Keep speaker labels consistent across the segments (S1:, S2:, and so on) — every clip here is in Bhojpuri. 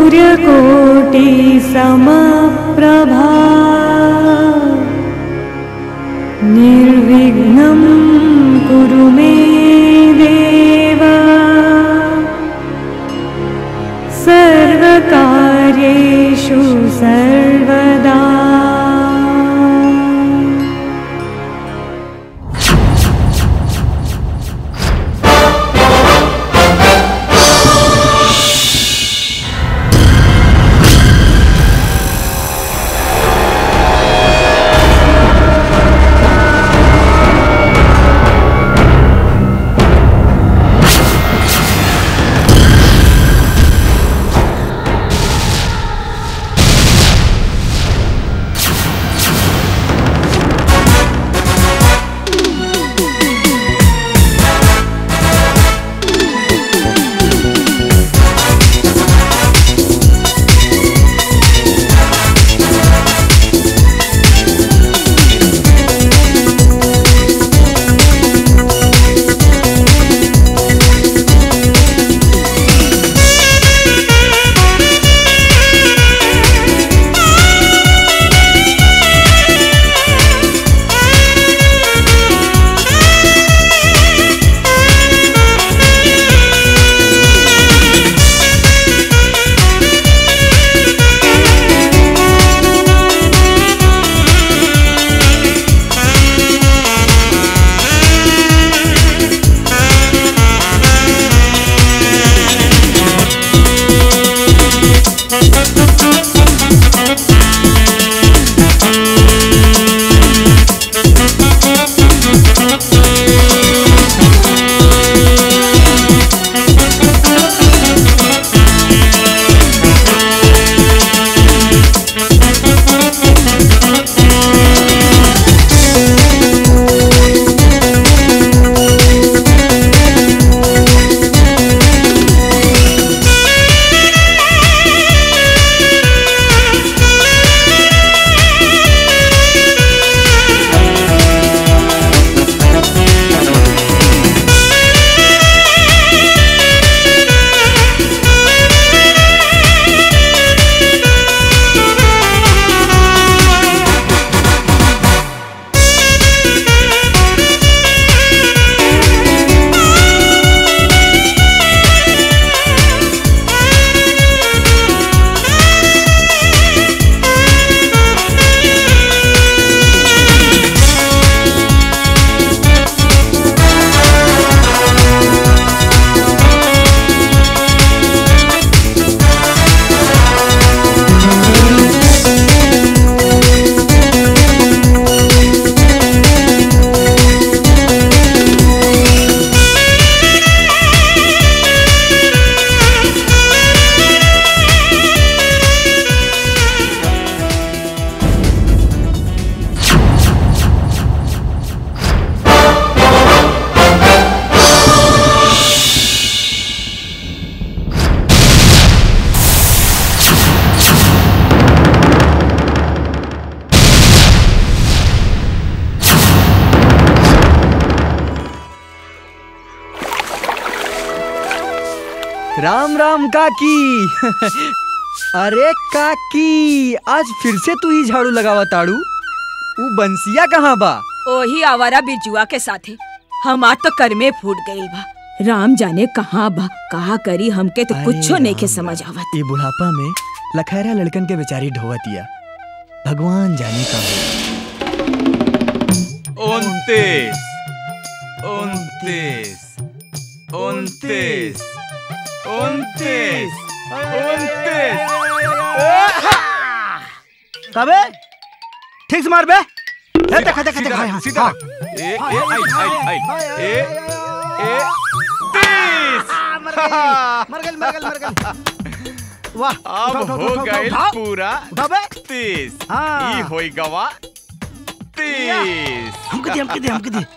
S1: सूर्यकोटि समप्रभा निर्विघ्नं कुरु मे देव सर्वकार्येषु सर्वदा
S2: राम राम काकी अरे काकी आज फिर से तू ही झाड़ू लगावा ताड़ू ऊ बंसिया कहाँ बा
S3: ओही आवारा बिजुआ के साथे हमार तो कर में फूट गईल बा राम जाने कहाँ बा कहा करी हमके तो
S2: अरे
S3: कुछो नहीं के
S2: राम
S3: समझ आवत
S2: ये बुढ़ापा में लखैरा लड़कन के बेचारी ढोवतिया भगवान जाने का
S4: उनतीस उनतीस उनतीस उनतीस उनतीस
S5: कबे ठीक से मार बे हे देख देख देख हाँ,
S4: सीधा
S5: हाँ।
S4: ए ए आई आई आई ए ए तीस
S5: मर गई मर गई मर गई वाह
S4: अब
S5: उठाओ, उठाओ,
S4: हो
S5: उठाओ,
S4: गए
S5: उठाओ।
S4: पूरा
S5: उठाओ बे
S4: तीस
S5: हाँ।
S4: ई होई गवा तीस
S5: हमके दे हमके दे हमके दे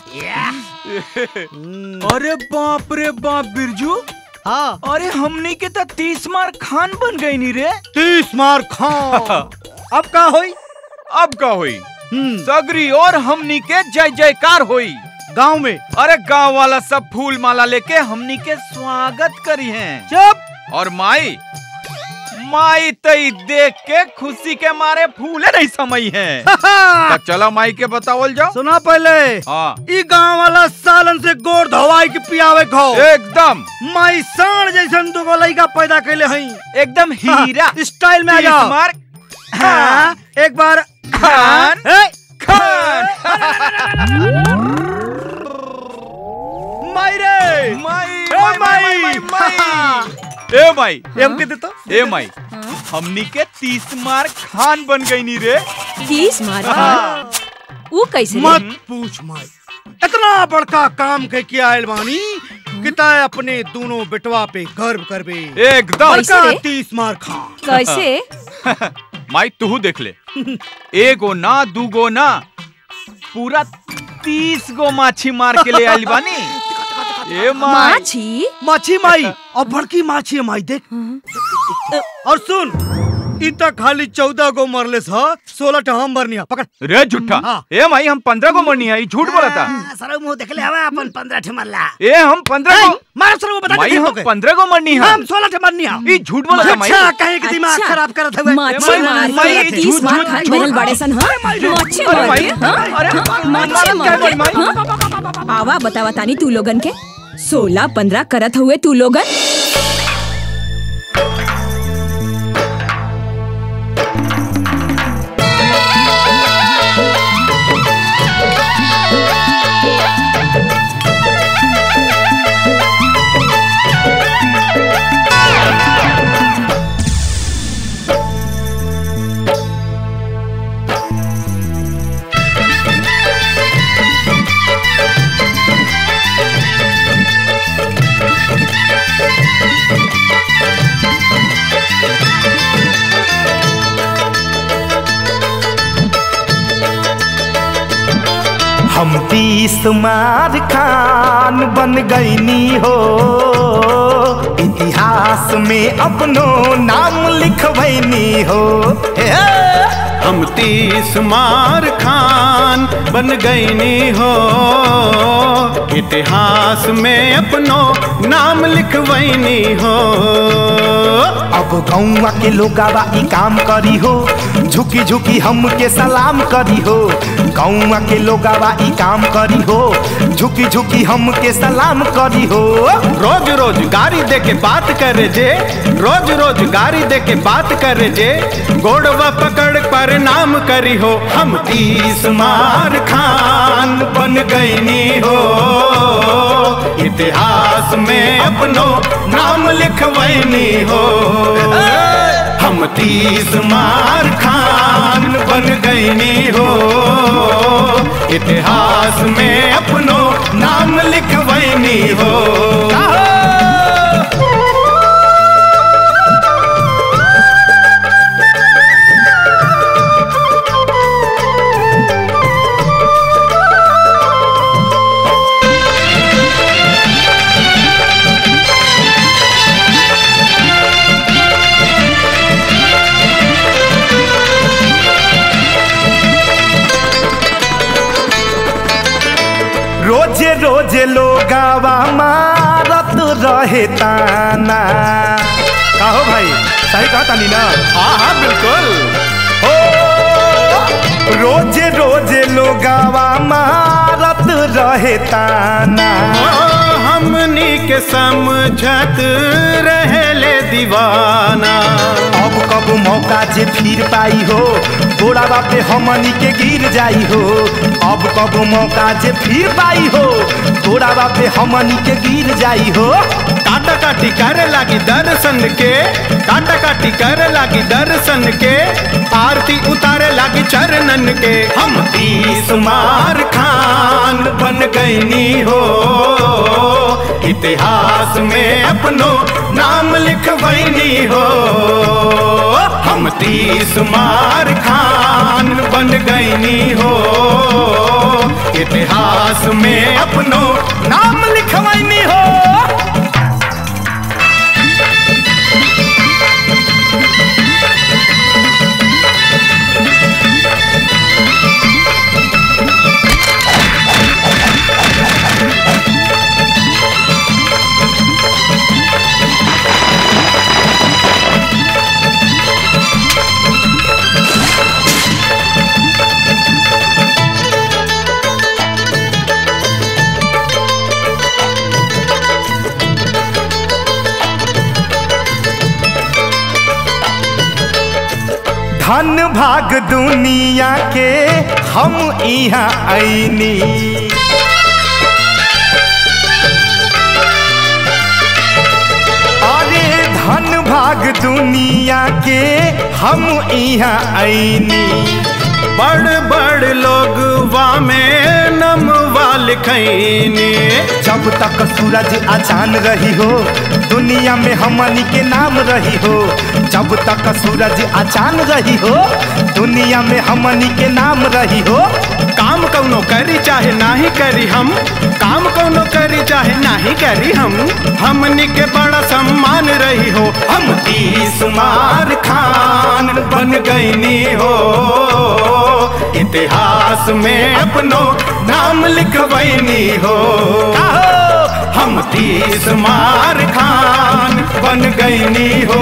S2: अरे बाप रे बाप बिरजू
S5: हाँ
S2: अरे हमनी के तो तीस मार खान बन गई नी रे
S5: तीस मार खाओ अब का होई
S4: अब का होई
S5: हम्म,
S4: सगरी और हमनी के जय जयकार होई
S5: गांव में
S4: अरे गांव वाला सब फूल माला लेके हमनी के स्वागत करी हैं
S5: चुप
S4: और माई माई तई देख के खुशी के मारे फूले नहीं समय है तो चला माई के बतावल जाओ
S5: सुना पहले
S4: हाँ
S5: ई गांव वाला सालन से गोड़ धवाई के पियावे खो
S4: एकदम
S5: माई साण जैसन दुगो लइका पैदा कैले हई
S4: एकदम हीरा
S5: स्टाइल में आ
S4: तीस
S5: जाओ
S4: मार
S5: हाँ, एक बार
S4: खान
S5: ए,
S4: खान
S5: माई रे
S4: माई
S5: ए,
S4: माई माई माई ए माई
S5: एम के देतो
S4: ए माई हमनी के तीस मार खान बन गई नी रे
S3: तीस मार वो कैसे रे?
S5: मत पूछ माई इतना बड़का काम के किया आयल बानी कि ताय अपने दोनों बेटवा पे गर्व करबे
S4: एकदम
S3: कैसे
S5: बड़का
S3: रे?
S5: तीस मार खा
S3: कैसे
S4: माई तू देख ले एगो ना दूगो ना पूरा तीस गो माछी मार के ले आइल बानी ए माई
S3: माछी
S5: माछी माई और बड़की माछी है माई देख और सुन इ तक खाली चौदह गो मरले सा सोलह टा हम मरनी है पकड़
S4: रे झूठा
S5: हाँ।
S4: ए माई हम पंद्रह गो मरनी है ई झूठ बोला था
S5: सर मुंह देख ले हवा अपन पंद्रह ठे मरला
S4: ए हम पंद्रह गो
S5: मार सर बता
S4: माई
S5: के
S4: हम
S5: हम
S4: पंद्रह गो मरनी है
S5: हम सोलह ठे मरनी है
S4: ई झूठ बोला था माई
S5: अच्छा कहे कि दिमाग
S3: अच्छा।
S5: खराब करत हुए
S3: माछी मार
S4: माई,
S3: के तीस
S4: झूठ,
S3: मार
S4: झूठ,
S3: खान
S4: झूठ।
S3: बनल बाड़े सन हाँ माछी
S4: अरे
S3: मार
S4: माई,
S3: के हाँ?
S4: अरे
S3: हाँ?
S4: माई,
S3: माछी
S4: माई,
S3: मार के
S4: माई,
S3: हाँ? आवा बतावा तानी तू लोगन के सोलह पंद्रह करत हुए तू लोगन
S6: हम तीस मार खान बन गईनी हो इतिहास में अपनो नाम लिखवैनी हो हे हे।
S7: हम तीस मार खान बन गईनी हो इतिहास में अपनो नाम लिखवैनी हो
S6: अब गौवा के लोगावा ई काम करी हो झुकी झुकी हमके सलाम करी हो गौवा के लोगावा ई काम करी हो झुकी झुकी हमके सलाम करी हो
S7: रोज रोज गाड़ी दे के बात करे जे रोज रोज गाड़ी दे के बात करे जे गोड़वा पकड़ पर नाम करी हो हम तीस मार खान बन गईनी हो इतिहास में अपनो नाम लिखवैनी हो हम तीस मार खान बन गईनी हो इतिहास में अपनो नाम लिखवैनी हो
S6: रोजे रोजे लोगावा मारत रहे ताना कहो भाई सही कहा तानी ना
S7: हाँ हाँ बिल्कुल
S6: हो रोजे रोजे लोगावा मारत रहे ताना
S7: ओ, हमनी के समझत रहले दीवाना
S6: अब कब मौका जे फिर पाई हो गोड़ा बापे हमनी के गिर जाई हो अब कब मौका जे फिर पाई हो गोड़ा बापे हमनी के गिर जाई हो
S7: काटा काटी करे लागी दर्शन के काटा काटी करे लागी दर्शन के आरती उतारे लागी चरणन के हम तीस मार खान बन गईनी हो इतिहास में अपनो नाम लिखवैनी हो हम तीस मार खान बन गईनी हो इतिहास में अपनो नाम लिखवैनी हो
S6: धन भाग दुनिया के हम यहाँ आईनी अरे धन भाग दुनिया के हम यहाँ आईनी
S7: बड़ बड़ लोग में नमवा लिखैनी
S6: जब तक सूरज अचान रही हो दुनिया में हमनी के नाम रही हो जब तक सूरज अचान रही हो दुनिया में हमनी के नाम रही हो
S7: काम कौनो करी चाहे नाही करी हम काम कौनो करी चाहे नाही करी हम हमनी के बड़ा सम्मान रही हो हम तीसुमार खान बन गईनी हो इतिहास में अपनो नाम लिखवैनी हो हम तीसुमार खान बन गईनी हो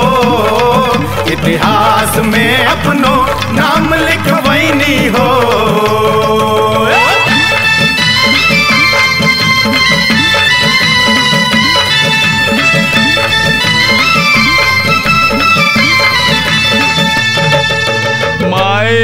S7: इतिहास में अपनो नाम लिखवैनी हो
S4: माए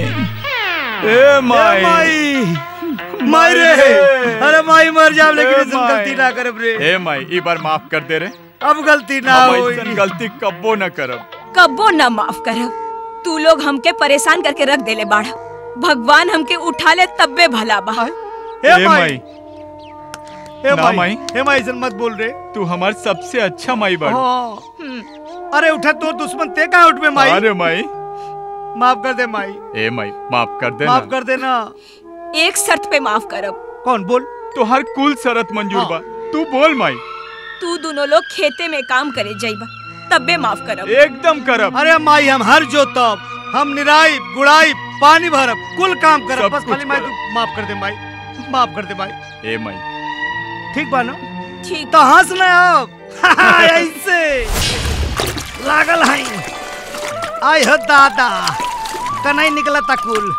S4: ए माए
S5: माई माई रे अरे माई मर जाब लेकिन
S4: ए
S5: ऐसन
S4: माई।
S5: गलती ना करब रे
S4: ए माई ई बार माफ कर दे रे
S5: अब गलती ना
S4: हम
S5: होई
S4: ऐसन गलती कब्बो न करब
S3: कब्बो ना माफ करब तू लोग हमके परेशान करके रख देले बाड़ा भगवान हमके उठा ले तब्बे भला बा
S5: हे
S4: ए
S5: माई
S4: माई
S5: हे
S4: ना
S5: माई
S4: माई।
S5: हे माई ऐसन मत बोल रे
S4: तू हमार सबसे अच्छा माई बड़
S5: हाँ। अरे उठा तो दुश्मन ते का उठ में माई
S4: अरे माई
S5: माफ कर दे माई
S4: ए माई माफ कर दे
S5: माफ
S4: ना
S5: कर देना
S3: एक शर्त पे माफ करब
S5: कौन बोल
S4: तो हर कुल शरत मंजूर
S5: हाँ।
S4: बा तू बोल माई
S3: तू दोनों लोग खेते में काम करे जाइबा तब्बे माफ करब
S4: एकदम करब
S5: अरे माई हम हर जोतब हम निराई गुड़ाई पानी भरब कुल काम करब
S4: सब
S5: बस
S4: कुछ
S5: खाली माई
S4: करब।
S5: तू माफ कर दे माई माफ कर दे माई
S4: ए माई
S5: ठीक बा ना
S3: ठीक
S5: तो हंस ना अब ऐसे लागल है आई हो दादा कनाई निकला था कुल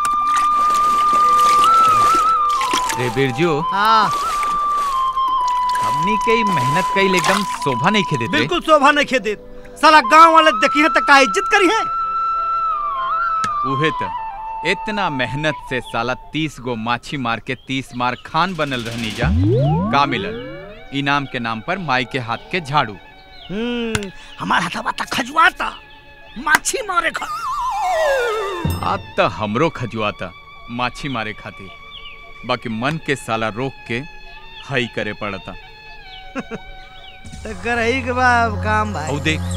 S4: रे बिरजू
S5: हाँ
S4: हमनी के मेहनत कईल एकदम शोभा नहीं खेदे
S5: बिल्कुल शोभा नहीं खेदे साला गांव वाले देखी है तो का इज्जत करी है
S4: उहे त इतना मेहनत से साला तीस गो माछी मार के तीस मार खान बनल रहनी जा का मिलल इनाम के नाम पर माई के हाथ के झाड़ू
S5: हम्म हमारा हथवा तक खजुआता माछी मारे खा
S4: अब त हमरो खजुआता माछी मारे खातिर बाकी मन के साला रोक के हई करे पड़ता
S5: तो करही के बाद काम भाई
S4: औ देख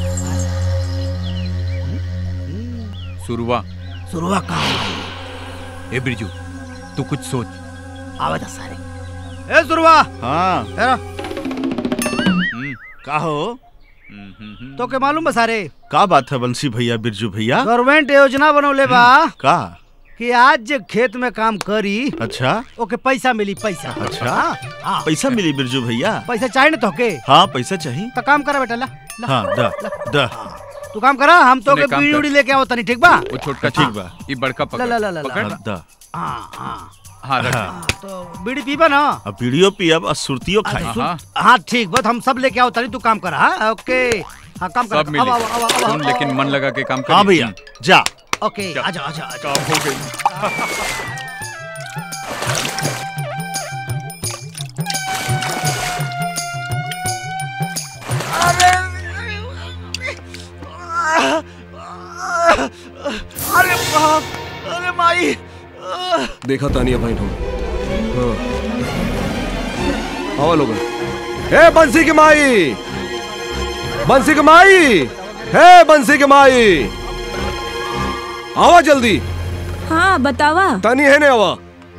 S4: सुरुआ
S5: शुरुआ काम
S4: ए बिरजू तू कुछ सोच
S5: आवे जा सारे ए शुरुआ
S8: हाँ
S5: तेरा
S4: हम्म,
S8: का हो
S4: हम्म, हम्म, हम्म।
S5: तो के मालूम बा सारे
S8: का बात है बंसी भैया बिरजू भैया
S5: गवर्नमेंट योजना बनौले बा
S8: का
S5: कि आज जे खेत में काम करी
S8: अच्छा
S5: ओके पैसा मिली पैसा
S8: अच्छा।
S5: हाँ, हाँ,
S8: पैसा मिली बिरजू भैया
S5: पैसा चाहिए ना तोके
S8: हाँ पैसा चाहिए
S5: तो काम करा बेटा ला, ला
S8: हाँ द द
S5: तू काम करा हम तो
S4: सुने,
S5: के
S4: काम
S5: बीड़ी
S4: कर।
S5: उड़ी लेके आओ तनी ठीक बा
S4: वो छोटका
S8: ठीक
S4: ठीक
S8: बा।
S4: बा ये बड़का पकड़
S5: ला, ला, ला, ला, ला।
S4: पकड़
S8: हाँ, द
S5: हाँ हाँ
S4: हाँ रख
S8: हाँ।
S5: तो बीड़ी पीबा ना
S8: अब बीड़ियो पियब और सुरतियो खाई
S4: हाँ, हाँ।
S5: हाँ ठीक बस हम सब लेके आओ तनी तू काम करा हाँ ओके हाँ काम करा
S4: सब मिली
S5: अब, अब, अब, अब,
S4: सुन
S5: अब,
S4: लेकिन मन लगा के काम कर
S8: हाँ भैया जा
S5: ओके
S4: जा।
S5: आजा आजा आजा
S4: काम हो गई
S5: अरे बाप अरे माई
S9: देखा तानिया भाई हम हाँ आवा लोगन हे बंसी की माई बंसी की माई हे बंसी की माई आवा जल्दी
S3: हाँ बतावा
S9: तानी है ने आवा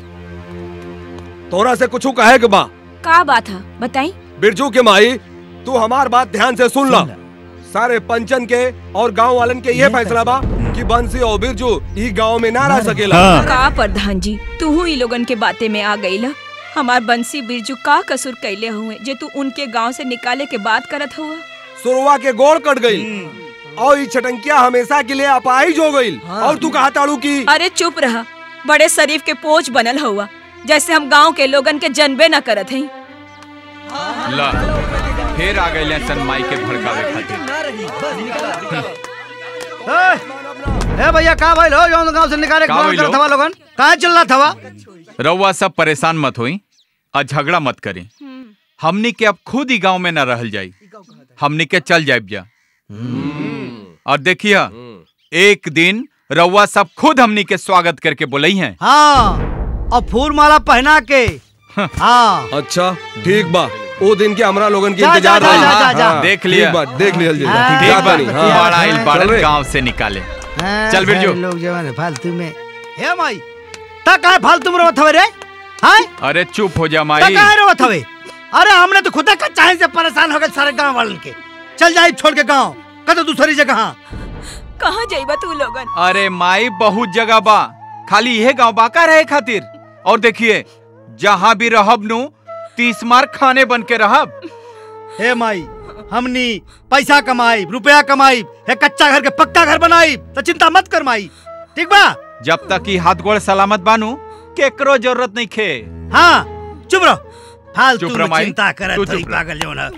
S9: तोरा से कुछ कहे के बा
S3: का बात है बताई
S9: बिरजू के माई तू हमार बात ध्यान से सुन ला सारे पंचन के और गांव वालन के ये फैसला बा कि बंसी और बिरजू ई गांव में ना रह सकेला
S3: का प्रधान जी तू ही लोगन के बाते में आ गई ला हमार बंसी बिरजू का कसूर कैले हुए जे तू उनके गांव से निकाले के बात करत हुआ
S9: सुरवा के गोड़ कट गई और ई छटंकिया हमेशा के लिए अपाहिज हो गई और तू कहा ताड़ू की
S3: अरे चुप रहा बड़े शरीफ के पोच बनल हुआ जैसे हम गांव के लोगन के जनबे न करत हई
S4: ला फिर आ गए सन माई के भड़कावे खातिर
S5: ए, ए भैया का भाई लो जौन गांव से निकाले
S4: का
S5: कौन
S4: भइल
S5: कर
S4: हो?
S5: थवा लोगन कहां चल रहा थवा
S4: रउआ सब परेशान मत होई और झगड़ा मत करी हमनी के अब खुद ही गांव में न रहल जाई हमनी के चल जाए जा और देखिए एक दिन रउआ सब खुद हमनी के स्वागत करके बोलई हैं
S5: हां और फूल माला पहना के हां
S9: अच्छा ठीक बा ओ दिन के हमरा लोगन के
S5: जा,
S9: इंतजार
S5: जा,
S9: रही
S5: जा, जा, जा।
S9: हाँ,
S4: देख लिया।
S9: ठीक बा देख लिया जी
S5: हाँ,
S4: ठीक
S9: जाता
S4: बा
S9: नहीं, हाँ।
S4: बड़ा आइल
S9: चल
S4: बाड़न
S9: रे।
S4: गांव से निकाले
S5: हाँ,
S4: चल बिरजू।
S5: सारे लोग जवान है, फालतू में हे माई ता काहे फालतू में रोत हवे रे हां
S4: अरे चुप हो जा
S5: ता
S4: माई
S5: काहे रोत हवे अरे हमने तो खुदा का चाहे से परेशान हो गए सारे गांव वालन के चल जाई छोड़ के गांव कतो दूसरी जगह हाँ
S3: कहाँ जाइबा तू लोगन
S4: अरे माई बहुत जगह बा खाली यह गांव बाका रहे खातिर और देखिए जहाँ भी रहब नु तीस मार खाने बन के रहब
S5: हे माई हमनी पैसा कमाई रुपया कमाई है कच्चा घर के पक्का घर बनाई तो चिंता मत कर माई ठीक बा
S4: जब तक ही हाथ गोड़ सलामत बानू केकरो जरूरत नहीं खे
S5: हाँ चुप रहो फालतू
S4: चुप
S5: में
S4: रह माई,
S5: चिंता
S4: तू
S5: करत
S4: चुप
S5: हई
S4: रह।
S5: पागल जो ना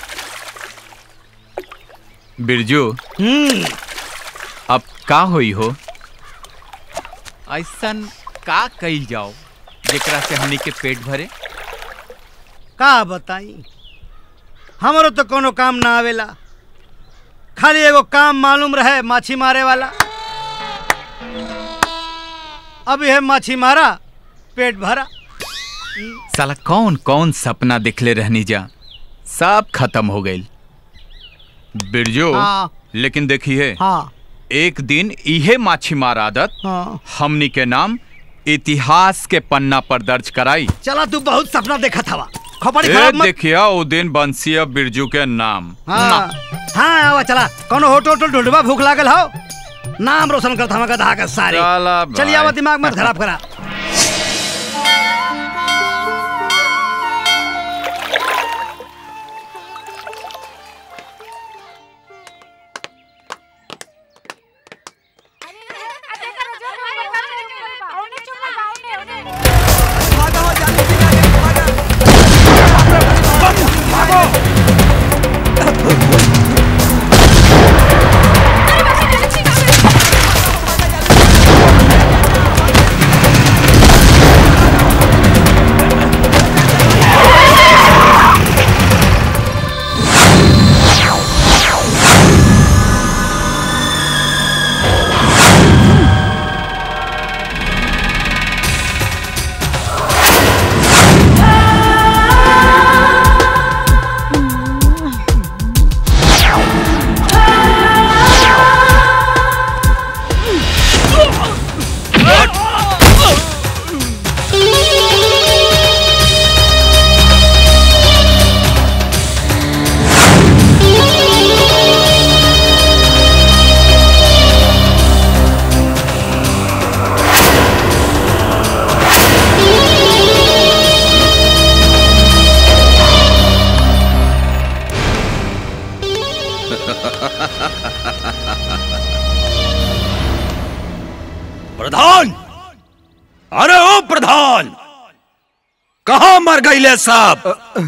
S4: बिरजू
S5: हम्म
S4: अब का होई हो ऐसन का कइल जाओ जेकरा से हमनी के पेट भरे
S5: का बताई हमरो तो कोनो काम ना आवेला खाली एगो काम मालूम रहे माछी मारे वाला अब यह माछी मारा पेट भरा
S4: साला कौन कौन सपना दिखले रहनी जा सब खत्म हो गइल बिरजू
S5: हाँ।
S4: लेकिन देखिए
S5: हाँ
S4: एक दिन इहे माछी मार आदत
S5: हाँ
S4: हमनी के नाम इतिहास के पन्ना पर दर्ज कराई
S5: चला तू बहुत सपना देखा था खोपड़ी
S4: ए,
S5: खराब मत
S4: देखिए ओ दिन बंसिया बिरजू के नाम
S5: हाँ हाँ आवा चला कोनो होटल होटल ढूंढबा भूख लागल हो नाम रोशन करता हम गधा का सारे
S4: चला
S5: चलिए
S4: भाई।
S5: आवा दिमाग मत खराब करा
S10: प्रधान अरे ओ प्रधान कहा मर गईले साहब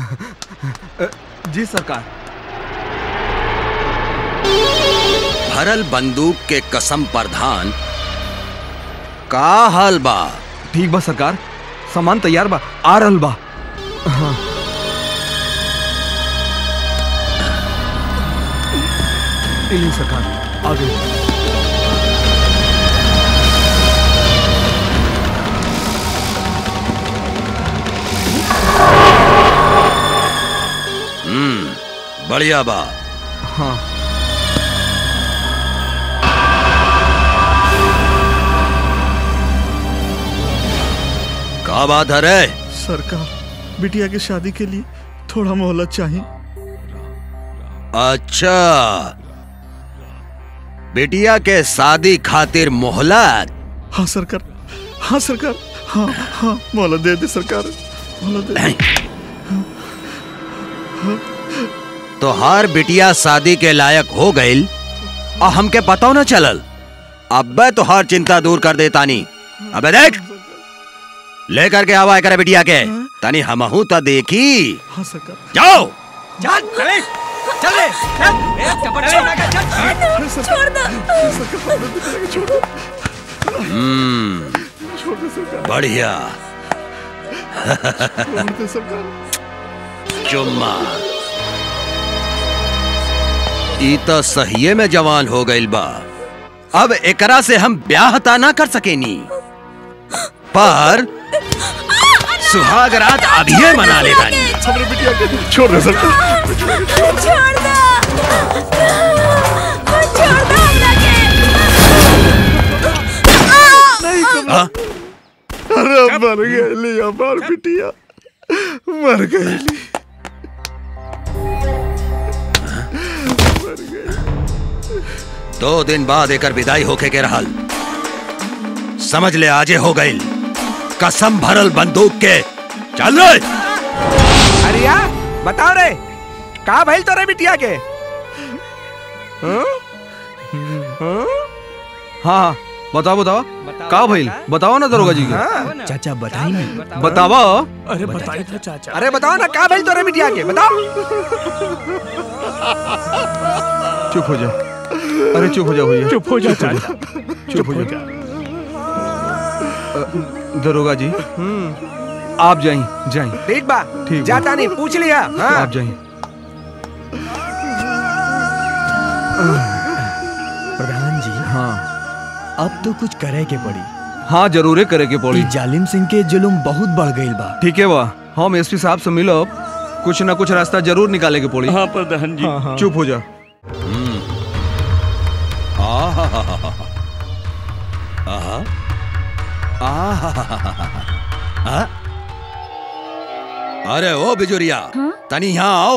S9: जी सरकार
S10: भरल बंदूक के कसम प्रधान का हाल बा
S9: ठीक बा सरकार सामान तैयार बा आ रहल बा हाँ। ई ली सरकार आ गई
S10: हम्म बढ़िया बा
S9: हाँ
S10: का बात है रे
S8: सरकार बिटिया की शादी के लिए थोड़ा मोहलत चाहिए
S10: अच्छा बिटिया के शादी खातिर मोहलत
S8: हाँ सरकार हाँ सरकार हाँ हाँ मोहलत दे दे सरकार मोहलत दे दे।
S10: तोहार बिटिया शादी के लायक हो गईल और हमके पता न चलल अब्बे तोहार चिंता दूर कर दे तानी अबे देख लेकर के आवा करे बिटिया के तानी हमहू तो देखी
S8: हाँ सरकार
S10: जाओ
S5: चल चले
S10: चल रे चल ए चपट छोड़ ना चल
S3: छोड़ दो
S10: हम्म बढ़िया चुम्मा ई तो सहिए में जवान हो गइल बा अब एकरा से हम ब्याह ता ना कर सकेनी पर सुहाग रात अभी मना ले बानी
S8: हमरे बिटिया के छोड़ दे सरकार
S3: छोड़ दो छोड़ दो हमरा के
S10: हाँ?
S8: अरे मर गई हमार बिटिया मर गई
S10: दो दिन बाद एकर विदाई होके के रहल समझ ले आजे हो गइल कसम भरल बंदूक के चल रे
S9: अरे यार बताओ रे का भइल तोरे बिटिया के हाँ? हाँ?
S11: हाँ बताओ बताओ का भइल बताओ ना दरोगा जी के
S9: हाँ?
S2: चाचा बताई ना
S11: बताओ
S8: अरे बताई था चाचा
S9: अरे बताओ ना का भइल तोरे बिटिया के बताओ
S11: चुप हो जा अरे चुप हो जा भैया
S8: चुप हो जा चाचा
S11: चुप हो जा दरोगा जी आप जाइए जाइए
S9: ठीक बा
S11: ठीक बा।
S9: जाता नहीं पूछ लिया हाँ
S11: आप जाइए
S2: प्रधान जी
S11: हाँ
S2: अब तो कुछ करे के पड़ी
S11: हाँ जरूरे करे के पड़ी
S2: ई जालिम सिंह के जुलुम बहुत बढ़ गईल बा
S11: ठीक है बा हम एसपी साहब से मिलब कुछ ना कुछ रास्ता जरूर निकाले के पड़ी
S8: हाँ प्रधान जी
S11: चुप हो जा
S10: आहा आहा आहा अरे ओ बिजुरिया तनी यहाँ आओ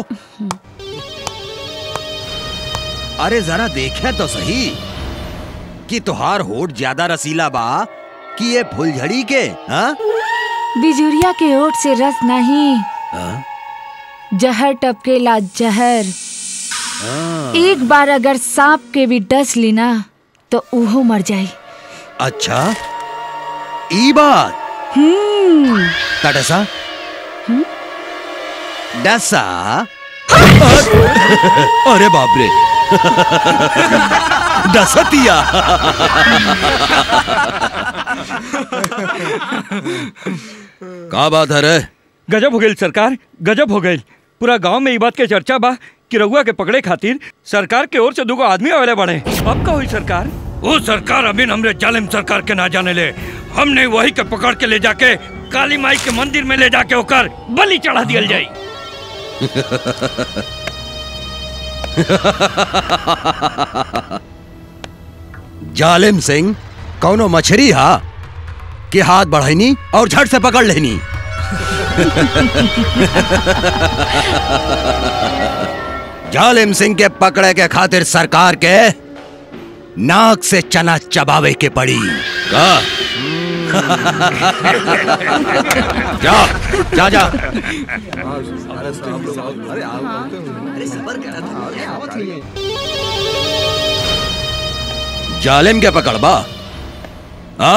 S10: अरे जरा देखे तो सही कि तुहार होठ ज्यादा रसीला बा कि ये फुलझड़ी के हाँ
S12: बिजुरिया के ओट से रस नहीं
S10: हाँ?
S12: जहर टपकेला जहर
S10: हाँ।
S12: एक बार अगर सांप के भी डस ली ना तो उहो मर जाई
S10: अच्छा ई बात
S12: हम्म
S10: का डसा डसा अरे बाप रे डसतिया का बात है रे
S13: गजब हो गई सरकार गजब हो गई पूरा गांव में ई बात के चर्चा बा कि रउआ के पकड़े खातिर सरकार के ओर से दुगो आदमी आवेले बड़े अब का हुई सरकार वो सरकार अभी हमरे जालिम सरकार के ना जाने ले हमने वही के पकड़ के ले जाके काली माई के मंदिर में ले जाके ओकर बलि चढ़ा दियल जाई
S10: जालिम सिंह कौनो मछरी हा कि हाथ बढ़ाईनी और झट से पकड़ लेनी जालिम सिंह के पकड़े के खातिर सरकार के नाक से चना चबावे के पड़ी का जा जा जा जालिम के पकड़बा हाँ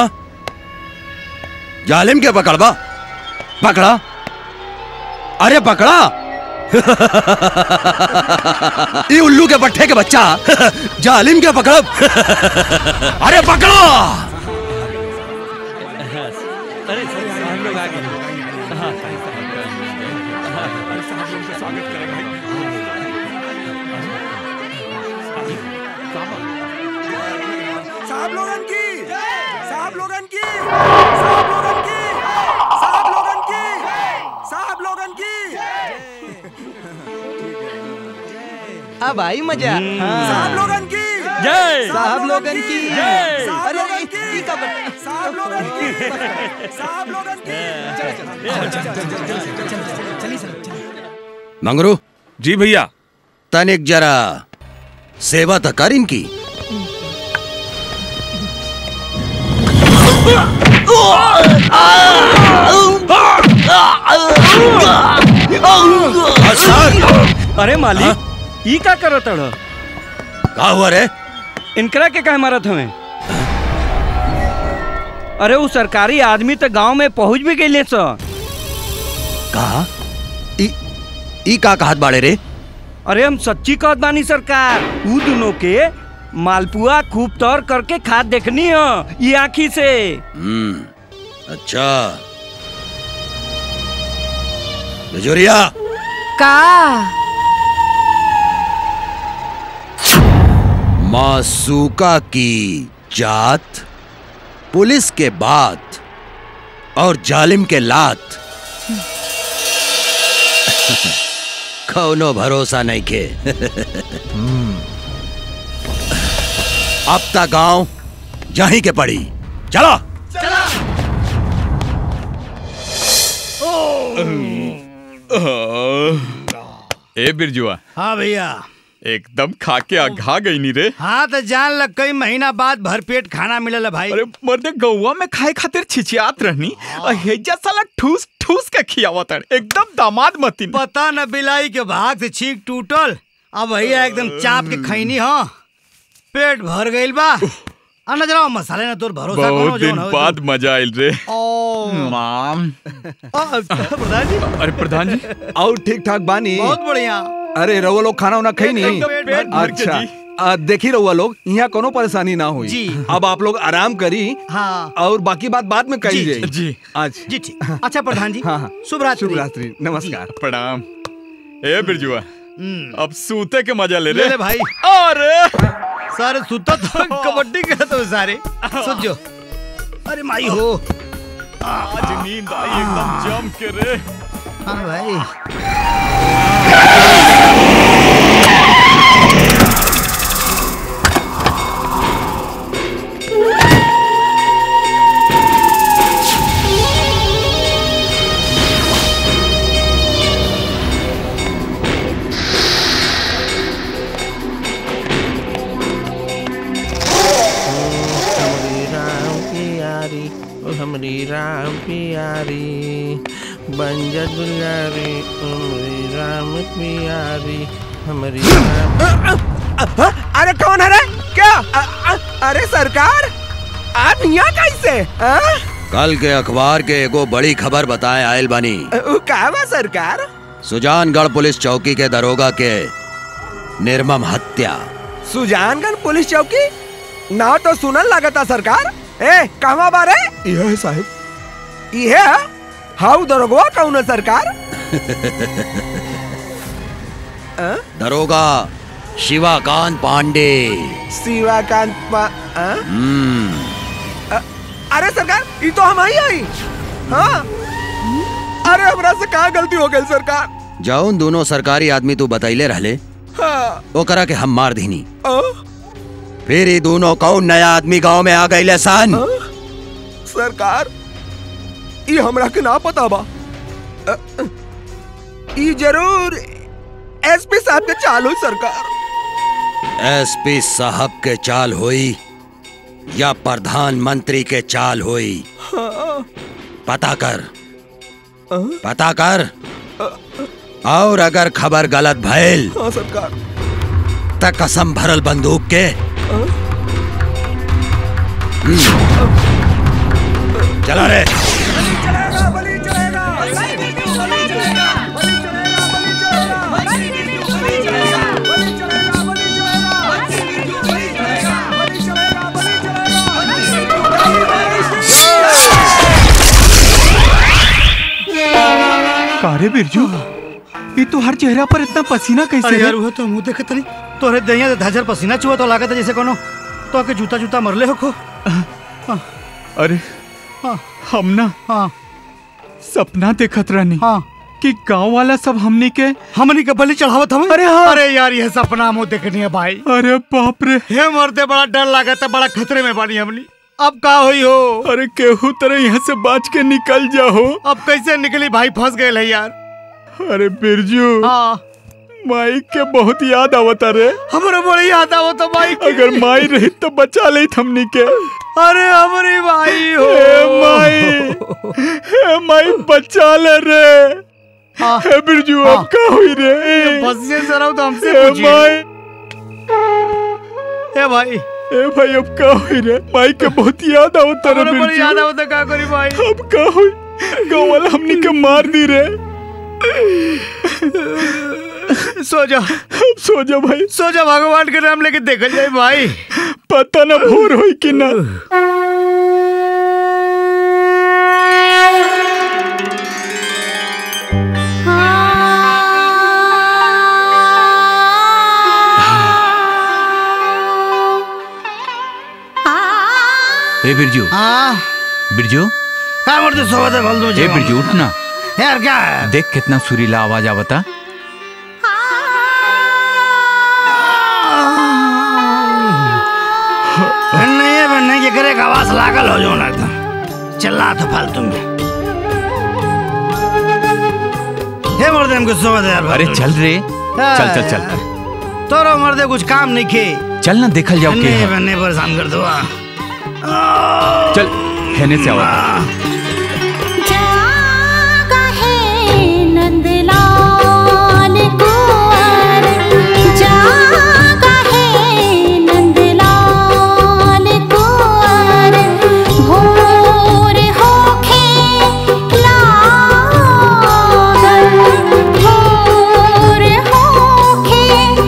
S10: जालिम के पकड़बा पकड़ा अरे पकड़ा ये उल्लू के पट्टे के बच्चा जालिम के पकड़ अरे पकड़ो
S13: अरे हम लोग आ गए
S9: साहब लोगन की साहब लोगन की साहब लोगन की साहब लोगन की साहब लोगन की
S2: अब आई मजा
S9: साहब लोगन की
S13: जय
S2: साहब लोगन की
S13: जय
S9: साहब
S2: अरे
S9: लोगन की
S2: ई का बत-
S9: साहब लोगन की साहब लोगन की
S10: मंगरू
S13: जी भैया
S10: तनिक जरा सेवा तो कर इनकी
S13: अरे मालिक ई का करत अड़
S10: का हुआ रे
S13: इनकरा के काहे मारत हमें अरे वो सरकारी आदमी तो गांव में पहुंच भी गए सर
S10: कहा ई ई का कहत बाड़े रे
S13: अरे हम सच्ची कहत बानी सरकार ऊ दोनों के मालपुआ खूब तौर करके खाद देखनी हो ये आँखी से
S10: हम्म अच्छा बिजोरिया
S12: का
S10: मासूका की जात पुलिस के बात और जालिम के लात कौनो भरोसा नहीं के अब तक गांव जहीं के पड़ी चलो
S4: ए बिरजुआ
S5: हाँ भैया
S4: एकदम खा के आघा गई नी रे
S5: हाँ तो जान लग कई महीना बाद भरपेट खाना मिलल है भाई
S4: अरे मर्दे गौवा में खाए खातिर छिछियात रहनी और हेजा साला ठूस ठूस के खियावत है एकदम दामाद मतीन
S5: पता न बिलाई के भाग से छींक टूटल अब भैया एकदम चाप के खैनी हाँ पेट भर गइल बा आ न जरा मसाले ना तोर भरोसा कोनो
S4: बहुत दिन
S5: जोन हो
S4: बाद मजा आयल रे
S5: ओ
S4: माम
S5: आ, प्रधान जी
S4: अरे प्रधान जी
S11: और ठीक ठाक बानी
S5: बहुत बढ़िया
S11: अरे रउआ लोग खाना उना खाई नहीं
S5: एकदम पेट भर के
S11: अच्छा
S5: जी।
S11: आ, देखी रहुआ लोग यहाँ कोनो परेशानी ना हुई
S5: जी।
S11: अब आप लोग आराम करी
S5: हाँ
S11: और बाकी बात बाद में कही
S5: जी,
S11: जाए
S4: जी
S11: आज
S5: जी ठीक अच्छा प्रधान जी
S11: हाँ हाँ
S5: शुभ रात्रि
S11: शुभ रात्रि नमस्कार
S4: प्रणाम ए बिरजुआ अब सूते के मजा ले
S5: ले
S4: रे
S5: ले भाई
S4: अरे
S5: सारे सुता तो कबड्डी खेलते हो सारे सुन जो अरे माई हो
S4: आज नींद आई एकदम जम के रे
S5: हाँ भाई
S14: हमरी राम प्यारी ओ हमरी राम प्यारी बंजा दुलारी हमरी राम प्यारी हमरी राम
S7: अरे कौन है रे क्या अ, अ, अरे सरकार आप यहाँ कैसे आ?
S10: कल के अखबार के एगो बड़ी खबर बताए आयल बानी
S7: उ, का बा सरकार
S10: सुजानगढ़ पुलिस चौकी के दरोगा के निर्मम हत्या
S7: सुजानगढ़ पुलिस चौकी ना तो सुनल लगता सरकार ए कहवा बारे
S11: यह है साहब
S7: ये हाउ दरोगवा कौन है सरकार आ?
S10: दरोगा शिवाकांत पांडे
S7: शिवाकांत पा आ?
S10: हम्म
S7: अ, अरे सरकार ये तो हम ही आई हाँ अरे हमरा से कहा गलती हो गई सरकार
S10: जौन दोनों सरकारी आदमी तू बतैले रहले
S7: हाँ
S10: ओकरा के हम मार दीनी
S7: आ?
S10: फिर ये दोनों कौन नया आदमी गांव में आ गए सन
S7: सरकार ये हमरा के ना पता बा अ, अ, ई जरूर एसपी साहब के चालू सरकार
S10: एसपी साहब के चाल होई या प्रधानमंत्री के चाल होई
S7: हाँ,
S10: पता कर
S7: अ,
S10: पता कर और अगर खबर गलत भइल
S7: हाँ सरकार
S10: त कसम भरल बंदूक के चला रे
S4: कारे बिरजू ये तो हर चेहरा पर इतना पसीना कैसे
S5: अरे
S4: है
S5: यार वो तो मुंह देखत नहीं तोरे दहिया धाजर पसीना चुआ तो लागत है जैसे कोनो तो के जूता जूता मरले हो को
S4: अरे
S5: हाँ
S4: हम ना
S5: हाँ
S4: सपना देखत रहनी
S5: हाँ
S4: कि गांव वाला सब हमनी के
S5: हमनी के बलि चढ़ावत हमें
S4: अरे हाँ।
S5: अरे यार ये सपना मुंह देखनी है भाई
S4: अरे बाप रे
S5: हे मरते बड़ा डर लागत है बड़ा खतरे में बानी हमनी अब का हुई हो
S4: अरे केहू तरह यहाँ से बच के निकल जाओ
S5: अब कैसे निकली भाई फंस गए है यार
S4: अरे बिरजू
S5: हाँ
S4: माई के बहुत याद आवता रे
S5: हमरे बड़ी याद आवो तो भाई की।
S4: अगर माई रही तो बचा ले हमनी के
S5: अरे हमारी भाई हो
S4: हे माई हे माई बचा ले रे
S5: हाँ।
S4: हे बिरजू अब का हुई रे
S5: बसिए से रहो तो हमसे
S4: हे
S5: पूछिए
S4: माई
S5: हे भाई
S4: ए भाई अब का हुई रे माई के बहुत याद आवता रे
S5: हमरे बड़ी
S4: बिरजू
S5: याद आवो तो का करी भाई
S4: अब का हुई गाँव वाला हमनी के मार दी रे
S5: सो जा
S8: सो जा भाई
S5: सो जा भगवान के नाम लेके देखल जाए भाई
S8: पता ना भोर होई कि ना
S4: ए बिरजू
S5: हाँ
S4: बिरजू
S5: क्या मरते सोवा दे बोल दो
S4: ए बिरजू उठ ना
S5: यार क्या है
S4: देख कितना सुरीला आवाज आवता
S5: नहीं है बनने के करे आवाज लागल हो जाओ ना एकदम चिल्ला तो फालतू में हे मर्दे हमको सोवा दे यार
S4: अरे चल रे चल चल चल
S5: तोरो मर्दे कुछ काम नहीं खे
S4: चल ना देखल जाओ के
S5: नहीं
S4: है।
S5: बनने परेशान कर दो आ।
S4: चल हेने से आवा
S15: जागा है नंदलाल कुंवर जागा है नंदलाल कुंवर भोर होखे लागल भोर होखे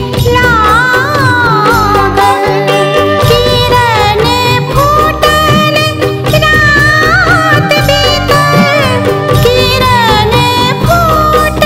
S15: लागल किरण फूटल रात बीतल किरण फूटल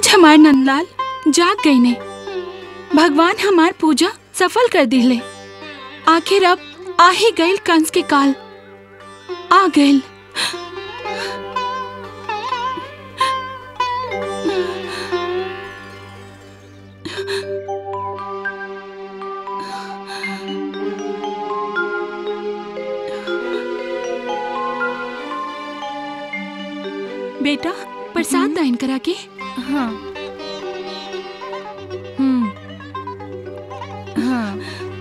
S16: आज हमार नंदलाल जाग गई ने भगवान हमार पूजा सफल कर दिले आखिर अब आ ही गईल कंस के काल आ गईल बेटा प्रसाद दाइन करा के
S12: हाँ हम्म हाँ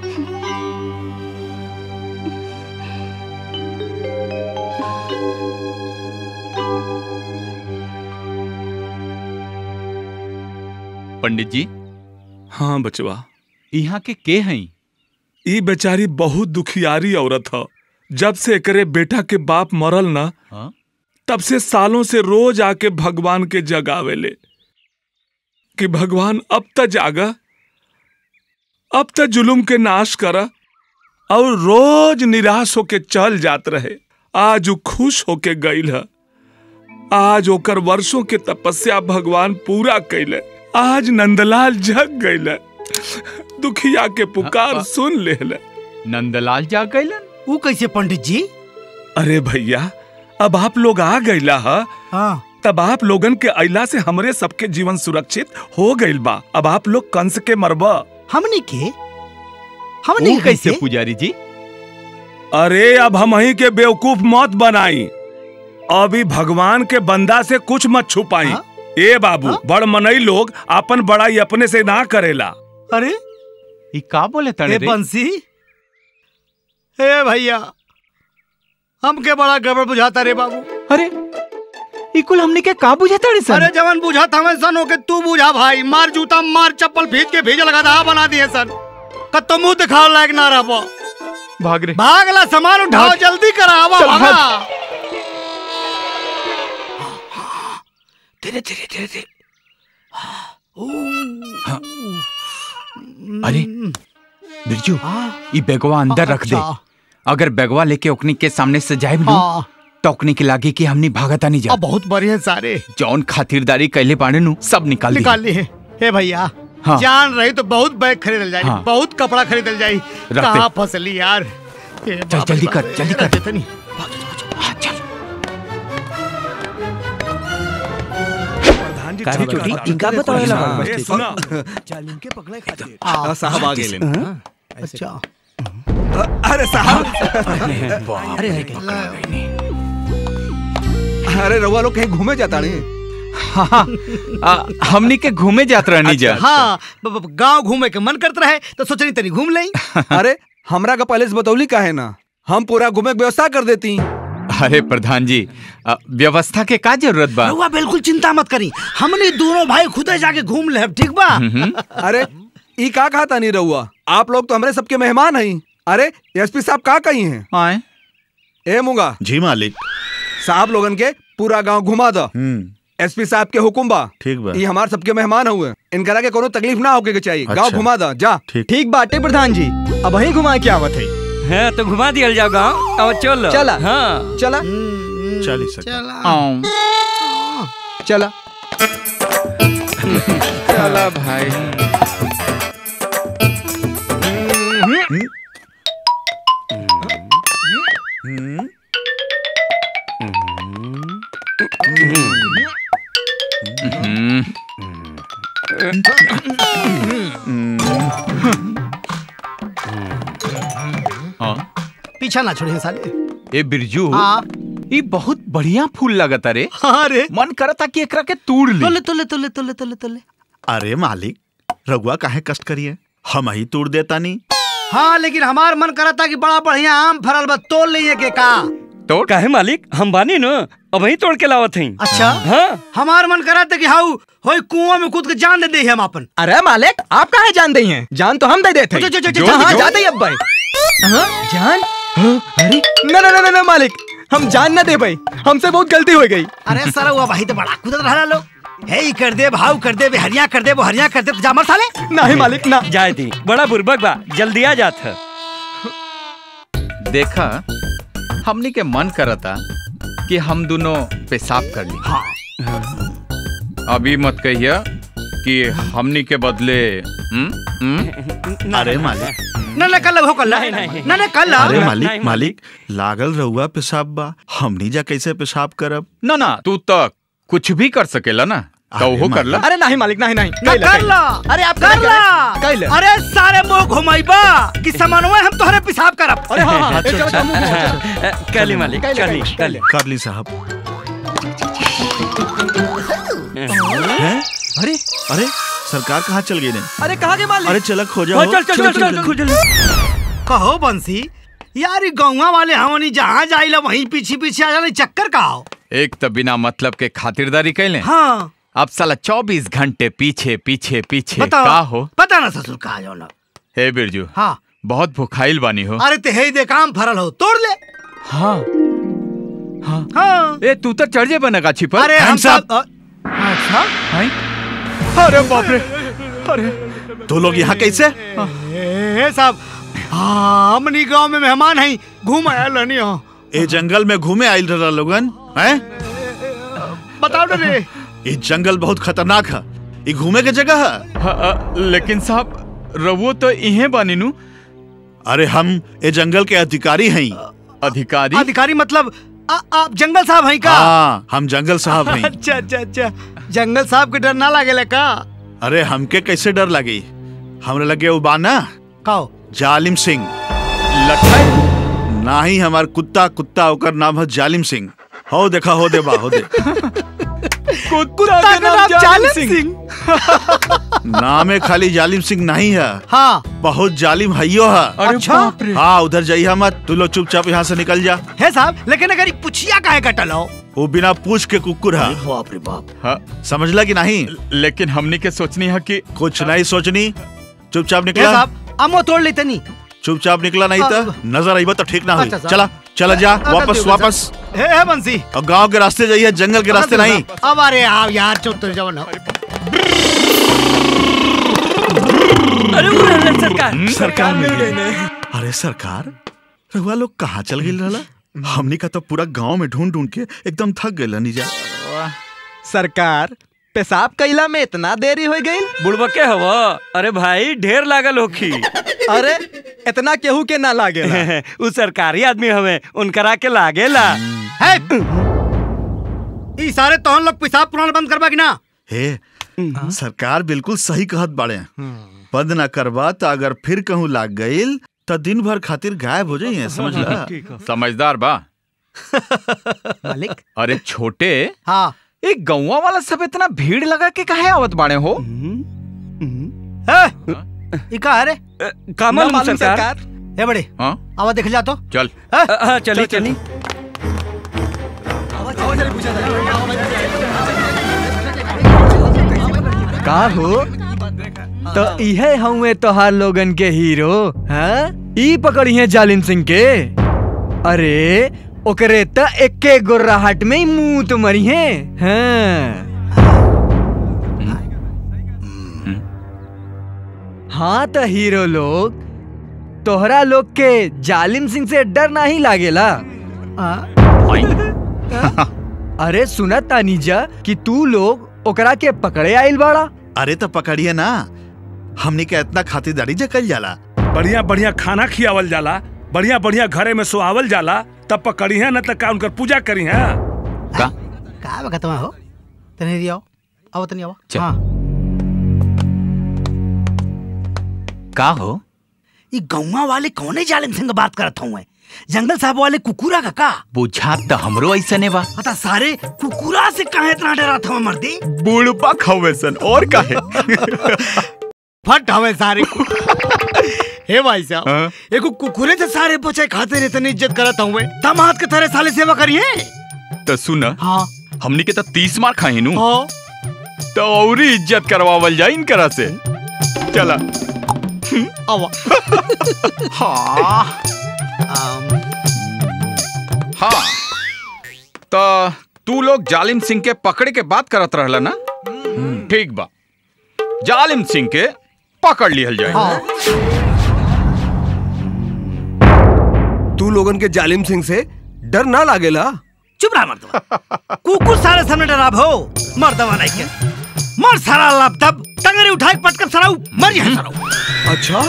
S4: पंडित जी
S8: हाँ बचवा
S4: यहाँ के के हैं
S8: ई बेचारी बहुत दुखियारी औरत ह जब से एकरे बेटा के बाप मरल ना
S4: हाँ?
S8: तब से सालों से रोज आके भगवान के जगावेले कि भगवान अब त जागा अब त जुलुम के नाश करा और रोज निराश होके चल जात रहे आज उ खुश होके गईल है आज ओकर वर्षों के तपस्या भगवान पूरा कैले आज नंदलाल जग गईले दुखिया के पुकार सुन लेले
S4: नंदलाल जा गईलन
S5: ऊ कैसे पंडित जी
S8: अरे भैया अब आप लोग आ गईला हा
S5: हाँ
S8: तब आप लोगन के अइला से हमरे सबके जीवन सुरक्षित हो गईल बा अब आप लोग कंस के मरबा
S5: हमने के
S8: हमनी
S4: वो कैसे पुजारी जी
S8: अरे अब हम ही के बेवकूफ मत बनाई अभी भगवान के बंदा से कुछ मत छुपाई ए बाबू बड़ मनई लोग अपन बड़ाई अपने से ना करेला
S5: अरे
S4: ई का बोले तड़े
S5: ए
S4: रे
S5: बंसी ए भैया हमके बड़ा गड़बड़ बुझाता रे बाबू
S2: अरे इकुल हमने के का बुझाता रे
S5: अरे जवन बुझा था मैं सन होके तू बुझा भाई मार जूता मार चप्पल भीज के भेज लगा दहा बना दिए सन कत्तो मुंह दिखाओ लायक ना रहो
S4: भाग रे
S5: भागला सामान उठाओ
S4: भाग।
S5: जल्दी करावा
S4: चल,
S5: भागा
S4: भाग।
S5: धीरे धीरे धीरे धीरे
S4: अरे बिरजू ई बेगवा अंदर रख दे
S5: अच्छा।
S4: अगर बेगवा लेके ओकनी के सामने से जाए
S5: हाँ।
S4: तो ओकनी के लागे कि हमनी भागता नहीं जा
S5: अब बहुत बढ़िया सारे
S4: जौन खातिरदारी कैले बाड़े नु सब निकाल दी
S5: निकाल लिए हे भैया
S4: हाँ।
S5: जान रही तो बहुत बैग खरीदल जाई
S4: हाँ।
S5: बहुत कपड़ा खरीदल जाई
S4: दे।
S5: कहाँ फसली यार हे
S4: चल
S5: बाप
S4: जल्दी
S5: रे
S4: कर
S5: बाप रे,
S4: जल्दी
S5: रख
S4: कर
S5: देते नहीं।
S11: काहे चोटी इनका बतावे ला
S8: ए, सुना
S11: आ, साहब आ गेले
S5: अच्छा
S11: अरे साहब
S5: अरे
S11: अरे रउआ लोग कहीं घूमे जाता नहीं
S4: हाँ, आ, हमनी के घूमे जात रहनी जा
S5: हाँ ब- ब- गांव घूमे के मन करत रहे तो सोचनी तनी घूम लें
S11: अरे हमरा का पहले से बतौली काहे ना हम पूरा घूमे के व्यवस्था कर देती
S4: अरे प्रधान जी आ, व्यवस्था के का जरूरत बा
S5: रउआ बिल्कुल चिंता मत करी हमने दोनों भाई खुदे जाके घूम ले ठीक बा
S11: अरे ई का कहा तानी रहुआ आप लोग तो हमरे सबके मेहमान हैं अरे एसपी साहब का कही हैं
S4: आए
S11: ए मुंगा
S8: जी मालिक
S11: साहब लोगन के पूरा गांव घुमा दो एसपी साहब के हुकुम बा
S8: ठीक बा
S11: ये हमार सबके मेहमान हुए इनकरा के कोनो तकलीफ ना होके के चाहिए गांव
S8: अच्छा।
S11: घुमा दो जा
S2: ठीक बाटे प्रधान जी अब वही घुमा के आवत है
S13: हाँ तो घुमा दिया जाओ गाँव अब चलो
S2: चला।
S13: हाँ
S2: चला
S8: चली
S5: चला
S2: चला
S8: चला भाई
S4: हम्म, हाँ
S5: पीछा ना छोड़े साले
S4: ए बिरजू
S5: हाँ।
S4: ई बहुत बढ़िया फूल लगता रे
S5: हाँ रे
S4: मन करता कि एकरा के तोड़ ली
S5: तोले तोले तोले तोले तोले तोले
S8: अरे मालिक रघुआ काहे कष्ट करिए हम ही तोड़ देता नहीं
S5: हाँ लेकिन हमार मन करा था कि बड़ा बढ़िया आम फरल बा तोड़ लिए के का
S13: तोड़ काहे मालिक हम बानी न अब वही तोड़ के लावत हई
S5: अच्छा
S13: हाँ
S5: हमार मन करा था कि हाउ होई कुआं में कूद के जान दे दे हम अपन
S2: अरे मालिक आप कहा जान दई हैं जान तो हम दे देते
S5: जो- जो- जो-
S2: हैं।
S5: जो-
S2: हाँ
S5: जो-
S2: जाते ही अब भाई हाँ, जान हाँ, अरे ना ना ना ना, ना मालिक हम जान ना दे भाई हमसे बहुत गलती हो गई
S5: अरे सर हुआ भाई तो बड़ा कूदत रहा लोग हे ई कर दे भाव कर दे हरिया कर दे वो हरिया कर दे तो जामर साले
S2: नहीं मालिक ना
S13: जाए दी बड़ा बुरबक बा जल्दी आ जात है
S4: देखा हमनी के मन करता कि हम दोनों पेशाब कर ली
S5: हाँ
S4: अभी मत कहिया कि हमनी के बदले हम्म? हम्म?
S17: अरे मालिक
S5: ना ना कल हो कल ना ना कल
S17: अरे मालिक मालिक लागल रहुआ पेशाब बा हमनी जा कैसे पेशाब करब
S4: ना ना तू तो कुछ भी कर सकेला ना तो वो कर ला
S2: अरे नहीं मालिक नहीं नहीं
S5: ना कर ला अरे आप कर ला
S2: कैले।
S5: अरे सारे मुंह घुमाइबा कि समन्वय हम तोहरे पेशाब करब
S2: अरे हाँ, हाँ,
S17: अच्छा,
S2: चलो,
S17: अच्छा।
S2: चलो, मुंह घुमाओ, चलो, चलो।
S13: कली मालिक
S2: कैले,
S13: कली
S2: कैले।
S13: कली
S17: कर ली साहब हैं? अरे अरे सरकार कहाँ चल गई ने
S2: अरे कहाँ के मालिक
S17: अरे चल खो जाओ
S13: चल चल चल चल चल
S5: कहो बंसी यार ई गौवा वाले हमनी जहाँ जाइला वहीं पीछे पीछे आ जाने चक्कर का हो
S4: एक तो बिना मतलब के खातिरदारी कैले
S5: हाँ
S4: अब साला चौबीस घंटे पीछे पीछे पीछे
S5: बताओ
S4: का हो
S5: पता ना ससुर कहा जाओ ना
S4: हे बिरजू
S5: हाँ
S4: बहुत भुखाइल बानी हो
S5: अरे ते हे दे काम फरल हो तोड़ ले
S4: हाँ
S5: हाँ
S4: ए तू तो चढ़ जे बना गाछी पर
S5: अरे हम सब अ- अच्छा
S4: अरे बाप रे अरे
S17: तो लोग यहाँ कैसे
S5: ए साहब हाँ हमनी गांव में मेहमान हैं घूम आया लनी हो
S17: ए जंगल में घूमे आयल रहा लोगन हैं
S5: बताओ ना रे
S17: ये जंगल बहुत खतरनाक है ये घूमे के जगह है
S4: हाँ, अ, लेकिन साहब रवो तो इहे बानी नु
S17: अरे हम ये जंगल के अधिकारी हैं
S4: अधिकारी
S5: अधिकारी मतलब आ, आप जंगल साहब हैं का
S17: हाँ हम जंगल साहब हैं
S5: अच्छा अच्छा अच्छा जंगल साहब के डर ना लागेला का
S17: अरे हमके कैसे डर लगी हमरे लगे वो बाना
S5: काओ
S17: जालिम सिंह
S4: लखन
S17: ना ही हमार कुत्ता कुत्ता ओकर नाम है जालिम सिंह हो देखा हो दे बा हो दे
S4: कुत्ता
S5: का नाम जालिम सिंह
S17: नामे खाली जालिम सिंह नहीं है
S5: हाँ
S17: बहुत जालिम हइयो है
S4: अरे
S5: अच्छा।
S4: बाप रे
S17: हाँ उधर जाइए मत तू लोग चुपचाप यहाँ से निकल जा
S5: है साहब लेकिन अगर ये पुछिया काहे कटल हो
S17: वो बिना पूछ के कुकुर है
S5: बाप रे बाप
S4: हाँ,
S17: समझला कि नहीं
S4: लेकिन हमनी के सोचनी है कि
S17: कुछ नहीं सोचनी चुपचाप
S5: है
S17: निकला
S5: साहब अमो तोड़ लेते नहीं
S17: चुपचाप निकला नहीं तो नजर आई तो ठीक ना हुई
S5: अच्छा, साहब।
S17: चला चला जा
S5: अगर
S17: वापस
S5: देखो,
S17: वापस
S5: है है बंसी
S17: और गांव के रास्ते जाइए जंगल के रास्ते नहीं
S5: अब अरे आप यार चुप तो जाओ ना
S13: अरे वो रहलन सरकार
S17: सरकार मिल गई अरे सरकार रहुआ लोग कहाँ चल गई रहला हमनी का तो पूरा गांव में ढूंढ ढूंढ के एकदम थक गए नीजा
S2: सरकार पेशाब कैला में इतना देरी हो गई
S13: बुड़बके हवा अरे भाई ढेर लागल होखी
S2: अरे इतना केहू के ना लागे
S13: उ सरकारी आदमी हवे उनकरा के लागेला
S5: है ई सारे तोहन लोग पेशाब पुराना बंद करबा कि ना
S17: हे सरकार बिल्कुल सही कहत बाड़े बंद ना करबा तो अगर फिर कहूँ लाग गईल तो दिन भर खातिर गायब हो जाइए समझला
S4: समझदार बा
S5: मालिक
S4: अरे छोटे
S5: हाँ
S4: एक गौवा वाला सब इतना भीड़ लगा के काहे आवत बाड़े हो
S5: है ई का है रे
S13: का मालूम सरकार
S5: ए बड़े
S4: हाँ
S5: आवा देख जा तो
S4: चल
S13: हाँ चली चली
S2: का हो तो इहे हउए तोहार लोगन के हीरो हाँ ई पकड़िए जालिम सिंह के अरे ओकरे त एके गोर्राहट में ही मुंह तो मरी है हाँ हाँ तो हीरो लोग तोहरा लोग के जालिम सिंह से डर नहीं लागेला अरे सुना तानीजा कि तू लोग ओकरा के पकड़े आइल बाड़ा
S17: अरे तो पकड़िए ना हमनी के इतना खातिरदारी जे कल जाला
S8: बढ़िया बढ़िया खाना खियावल जाला बढ़िया बढ़िया घरे में सोआवल जाला तब पकड़ी है न तक का उनकर पूजा करी है
S4: का
S5: का बका तुम हो तने दियो आओ तनी आओ
S4: चल।
S5: हाँ
S4: का हो
S5: ई गौवा वाले कौने जालिम सिंह बात करत हूँ जंगल साहब वाले कुकुरा का का
S4: बुझात तो हमरो ऐसा ने बा
S5: पता सारे कुकुरा से काहे इतना डरा था मर्दी
S4: बुढ़पा खवे सन और काहे
S5: फट हवे सारे हे भाई
S4: हाँ?
S5: साहब एको कुकुरे से सारे बचे खाते रहते नहीं इज्जत करत हूँ दामाद के तरह साले सेवा करिए
S4: तो सुन
S5: हाँ
S4: हमनी के तो तीस मार खाही नु
S5: हाँ
S4: तो और ही इज्जत करवावल जाए इनकरा से चला
S5: आवा
S4: हाँ हाँ तो तू लोग जालिम सिंह के पकड़े के बात करत रहला ना ठीक बा जालिम सिंह के पकड़ लिहल जाए
S9: तू लोगन के जालिम सिंह से डर ना लागेला
S5: चुप रहा मर्दवा कुकुर सारे सामने डरा भो मर्दवा नहीं के मर सारा लपदब टंगरी उठाए पटकन सराऊ मर जाए सराऊ
S13: अच्छा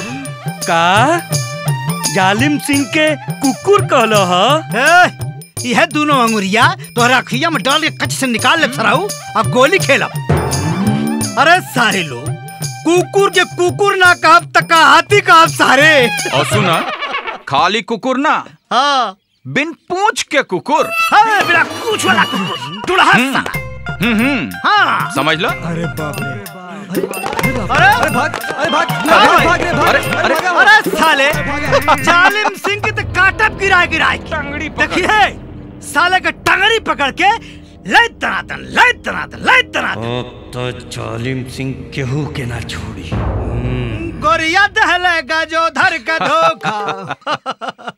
S13: का जालिम सिंह के कुकुर कहलो ह
S5: यह दोनों अंगुरिया तोहरा अखिया में डाल के कच से निकाल ले सराऊ अब गोली खेलब अरे सारे लोग कुकुर के कुकुर ना कहब तक हाथी कहब सारे
S4: और सुना खाली कुकुर ना
S5: हाँ
S4: बिन पूछ के कुकुर
S5: हाँ बिना पूछ वाला कुकुर दुल्हा साला
S4: हम्म हम्म
S5: हाँ
S4: समझ लो
S5: अरे बाप रे
S2: अरे अरे भाग अरे भाग
S5: भाग,
S2: भाग रे भाग
S4: अरे,
S2: अरे
S5: अरे साले जालिम सिंह के तो काटब गिराए गिराए देखिए साले का टंगड़ी पकड़ के ले तनातन ले तनातन ले तनातन
S13: अब तो जालिम सिंह केहू के ना छोड़ी
S5: गोरिया दहलेगा जो धर का धोखा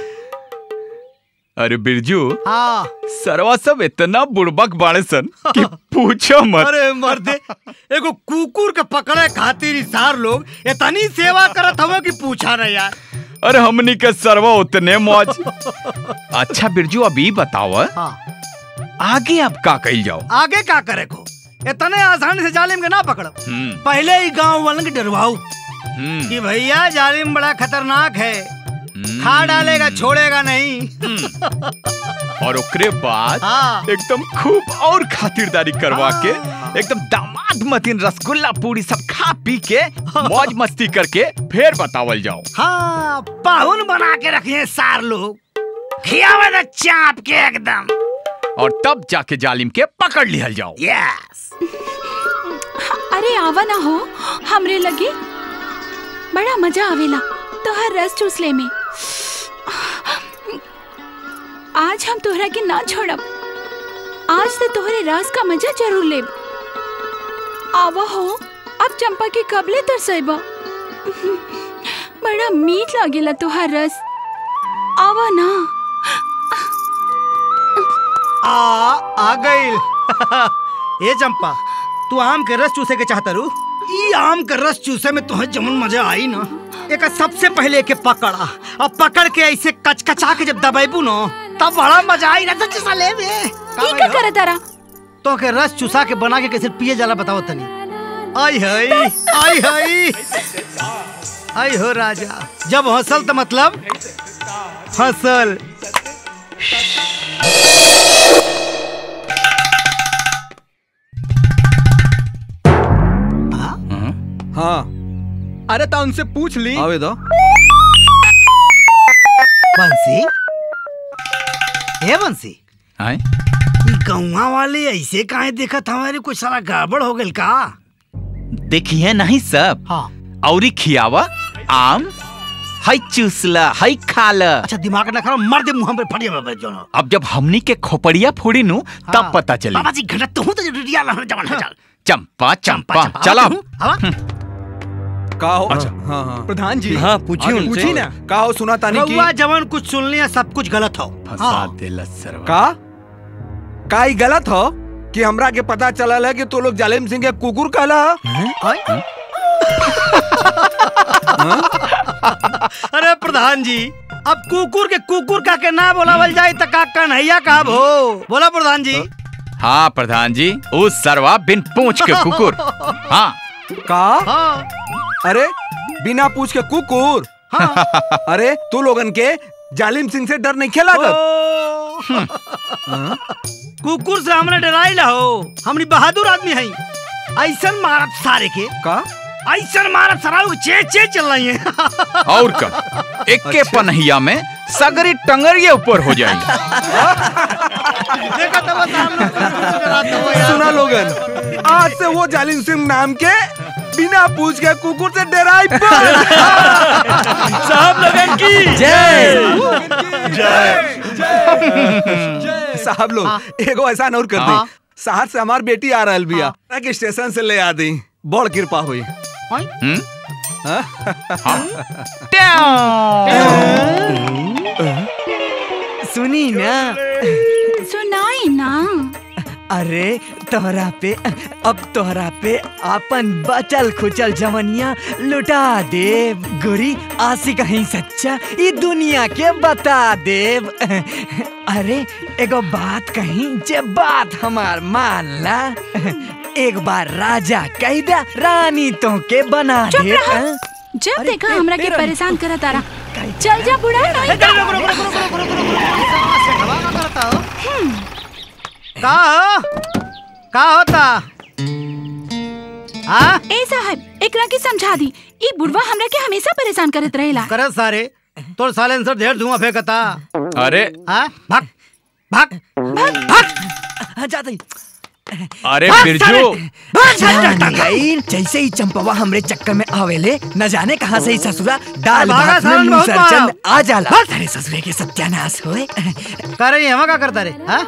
S4: अरे बिरजू
S5: हाँ
S4: सरवा सब इतना बुड़बक बाड़े सन कि पूछो मत
S5: अरे मर्दे एगो कुकुर के पकड़े खातिर ही सार लोग इतनी सेवा करत हवे कि पूछा ना यार
S4: अरे हमनी के सरवा उतने मौज अच्छा बिरजू अभी बताओ
S5: हाँ
S4: आगे अब का कही जाओ
S5: आगे का करे को इतने आसानी से जालिम के ना पकड़ो
S4: हम्म
S5: पहले ही गांव वालों के डरवाओ
S4: हम्म
S5: कि भैया जालिम बड़ा खतरनाक है खा डालेगा छोड़ेगा नहीं
S4: और ओकरे बाद
S5: हाँ।
S4: एकदम खूब और खातिरदारी करवा के एकदम दामाद मतीन रसगुल्ला पूरी सब खा पी के मौज मस्ती करके फिर बतावल जाओ
S5: हाँ पाहुन बना के रखे सार लोग खियावे ना चाप के एकदम
S4: और तब जाके जालिम के पकड़ लिहल जाओ
S5: यस
S16: अरे आवा ना हो हमरे लगे बड़ा मजा आवेला तोहर रस चूसले में आज हम तोहरा के ना छोड़ब आज से तोहरे रस का मजा जरूर लेब आवा हो अब चंपा के कबले तरसेबा बड़ा मीठ लागेला तोहर रस आवा ना
S5: आ आ गइल ए चंपा तू आम के रस चूसे के चाहता रू ई आम के रस चूसे में तुम्हें जमन मजा आई ना एक सबसे पहले के पकड़ा और पकड़ के ऐसे कचकचा के जब दबाइबू ना तब बड़ा मजा आई रस चूसा ले में
S16: ई का करे तारा
S5: तो के रस चूसा के बना के कैसे पिए जाला बताओ तनी आई हई आई हई आई हो राजा जब हंसल तो मतलब फसल
S11: हाँ
S2: अरे तो उनसे पूछ ली
S11: आवे दो
S5: बंसी ए बंसी
S4: आए
S5: ई गौवा वाले ऐसे काहे देखत हमारे कुछ सारा गड़बड़ हो गइल का
S4: देखिए नहीं सब
S5: हाँ
S4: औरी खियावा आम हई चूसला हई खाला
S5: अच्छा दिमाग ना खराब मर दे मुंह पे फटिया बाबा जो
S4: अब जब हमनी के खोपड़िया फोड़ी नु तब
S5: हाँ।
S4: पता चली
S5: बाबा जी घटा तू तो रिया ला जवान है चल
S4: चंपा चंपा
S5: चंपा,
S4: चला
S5: हवा
S11: का हो अच्छा हाँ हाँ
S2: प्रधान जी
S13: हाँ पूछी
S11: आगे
S13: उनसे
S2: पूछी ना
S11: का हो सुना तानी की
S5: रउआ जवान कुछ सुन लिया सब कुछ गलत हो
S4: फंसा देला सरवा
S11: का का ई गलत हो कि हमरा के पता चलल है कि तू लोग जालिम सिंह के कुकुर कहला
S5: हाँ? अरे प्रधान जी अब कुकुर के कुकुर का के ना बोलावल जाए त का कन्हैया का भो बोला प्रधान जी
S4: हाँ प्रधान जी उस सरवा बिन पूछ के कुकुर हाँ
S11: का
S5: हाँ
S11: अरे बिना पूछ के कुकुर अरे तू लोगन के जालिम सिंह से डर नहीं खेला
S5: कुकुर से हमने डराई ला हो हमनी बहादुर आदमी हई ऐसन मारत सारे के
S11: का
S5: ऐसन मारत सराउ चे चे चल रही है
S4: और का एक के पनहिया में सगरी टंगरिये ऊपर हो जाएगी
S5: देखा तो सामने
S11: सुना लोगन आज से वो जालिम सिंह नाम के बिना पूछ के कुकुर से डराई
S13: साहब लगन की
S11: साहब लोग एगो ऐसा और कर दी शहर से हमार बेटी आ रहल बिया के स्टेशन से ले आ दी बड़ कृपा हुई
S4: हम्म?
S2: सुनी ना
S16: सुनाई ना
S2: अरे तोहरा पे अब तोहरा पे अपन बचल खुचल जवनिया लुटा देव गोरी आसी कहीं सच्चा ई दुनिया के बता देव अरे एगो बात कहीं जे बात हमार मान ला एक बार राजा कह दे रानी तो के बना
S16: चुप
S2: दे
S16: रहा।
S2: हाँ?
S16: जब देखा
S2: फिर-
S16: हमरा के
S2: फिर-
S16: परेशान करा तारा चल जा बुढ़ा नहीं
S5: का हो का होता हाँ
S16: ए साहब एकरा के समझा दी ई बुढ़वा हमरा के हमेशा परेशान करत रहेला
S5: करत सारे तोर साइलेंसर ढेर धुआं फेंकता
S4: अरे
S5: हाँ भाग भाग भाग
S2: जाते
S4: अरे
S2: भाग
S4: बिरजू
S2: साले। जान गई जैसे ही चंपवा हमरे चक्कर में आवेले न जाने कहाँ से ही ससुरा दाल
S5: भागा
S2: भात में
S5: सालन बहुत
S2: मुसरचंद
S5: मारा।
S2: आ जाला अरे ससुरे के सत्यानाश होए
S5: कर रही हम का करता रे हाँ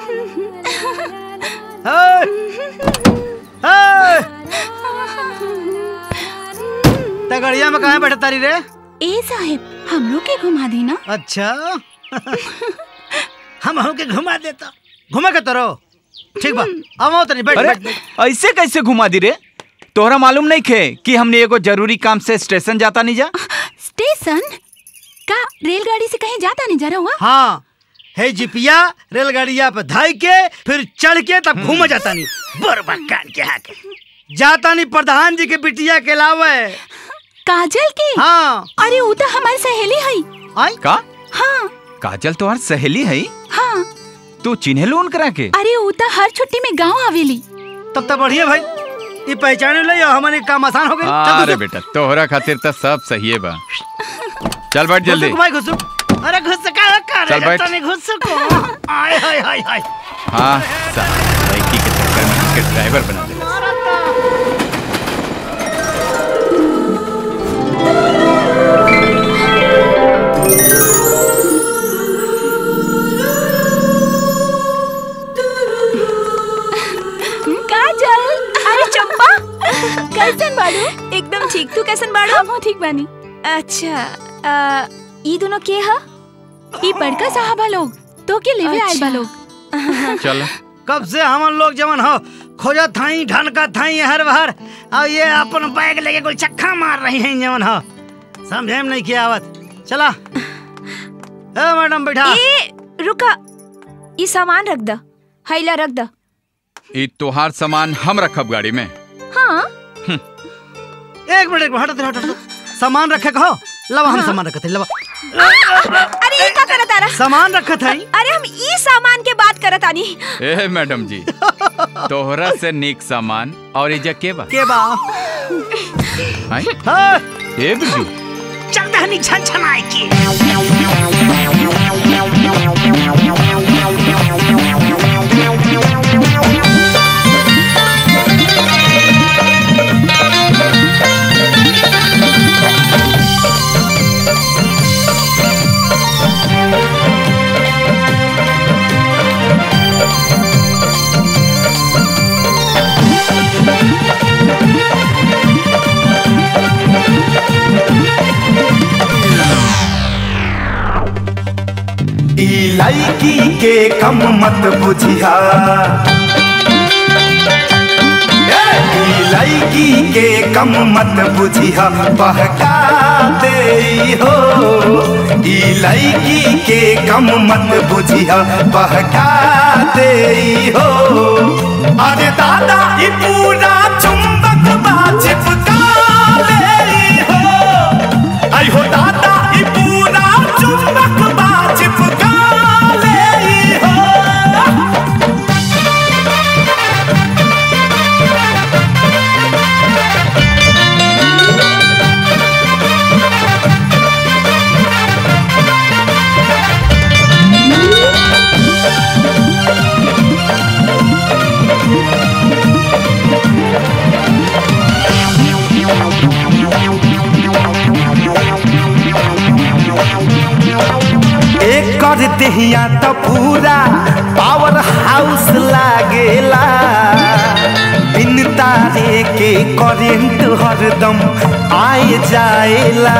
S5: तगड़िया में कहाँ बैठा तारी रे
S16: ए साहब हमरो के घुमा दी ना
S5: अच्छा हम हम के घुमा देता घुमा के तरो ठीक बा आओ तनी बैठ
S4: अरे
S5: बैठ बैठ।
S4: ऐसे कैसे घुमा दी रे तोहरा मालूम नहीं खे कि हमने एगो जरूरी काम से स्टेशन जाता नहीं जा
S16: स्टेशन का रेलगाड़ी से कहीं जाता नहीं जा रहा हुआ
S5: हाँ है जिपिया रेलगाड़िया पे धाई के फिर चढ़ के तब घूम जाता नहीं बरबा कान के हाथ जाता नहीं प्रधान जी के बिटिया के लावे
S16: काजल के
S5: हाँ
S16: अरे वो तो हमारी सहेली है
S5: आई
S4: का
S16: हाँ
S4: काजल तोहार सहेली है
S16: हाँ
S4: तू चिन्हे लोन करा के
S16: अरे वो तो हर छुट्टी में गांव आवेली
S5: तब तो बढ़िया भाई ये पहचाने ले हमारे काम आसान हो गई चल
S4: अरे
S5: घुसुक।
S4: बेटा तोहरा खातिर तो सब सही है बा चल बैठ जल्दी
S5: घुसुक भाई घुसुक अरे घुसका कर
S4: चल बैठ।
S5: तने घुसको आय हाय हाय हाय
S4: हाँ साला, लड़की के चक्कर में उसके ड्राइवर बना दे
S16: काजल
S3: अरे चंपा
S16: कैसन बाड़ू
S3: एकदम ठीक तू कैसन बाड़ू
S16: हम ठीक बानी
S3: अच्छा आ, ई दोनों के ह
S16: ई बड़का साहबा लोग तो के लेवे आए बा लोग
S4: चल
S5: कब से हम लोग जवन हो खोजा थाई ढनका थाई हर बहर और ये अपन बैग लेके कोई चक्का मार रही हैं जवन हो समझे में नहीं किया आवत चला ए मैडम बैठा
S3: ए रुका ई सामान रख द हैला रख द
S4: ई तोहार सामान हम रखब गाड़ी में
S3: हाँ
S5: एक मिनट एक मिनट हटो हटो हटो। सामान रखे कहो लवा हम सामान रखते लवा
S3: अरे ई का करत आरा
S5: सामान रखत है
S3: अरे हम ई सामान के बात करत आनी
S4: ए मैडम जी तोहरा से निक सामान और इजा के बा
S5: के बा
S4: आई
S5: हाँ
S4: ए बिरजू
S5: चल दहनी छन छनाई की
S6: ई लड़की के कम मत बुझिया ए, ई लड़की के कम मत बुझिया बहका दे हो ई लड़की के कम मत बुझिया बहका दे हो अरे दादा ई पूरा चुंबक बा चिपका ले हो आई हो दादा ई पूरा चुंबक बा चिपका ले हो एक कर देहिया तो पूरा पावर हाउस लागेला बिन तारे के करेंट हरदम आए जाएला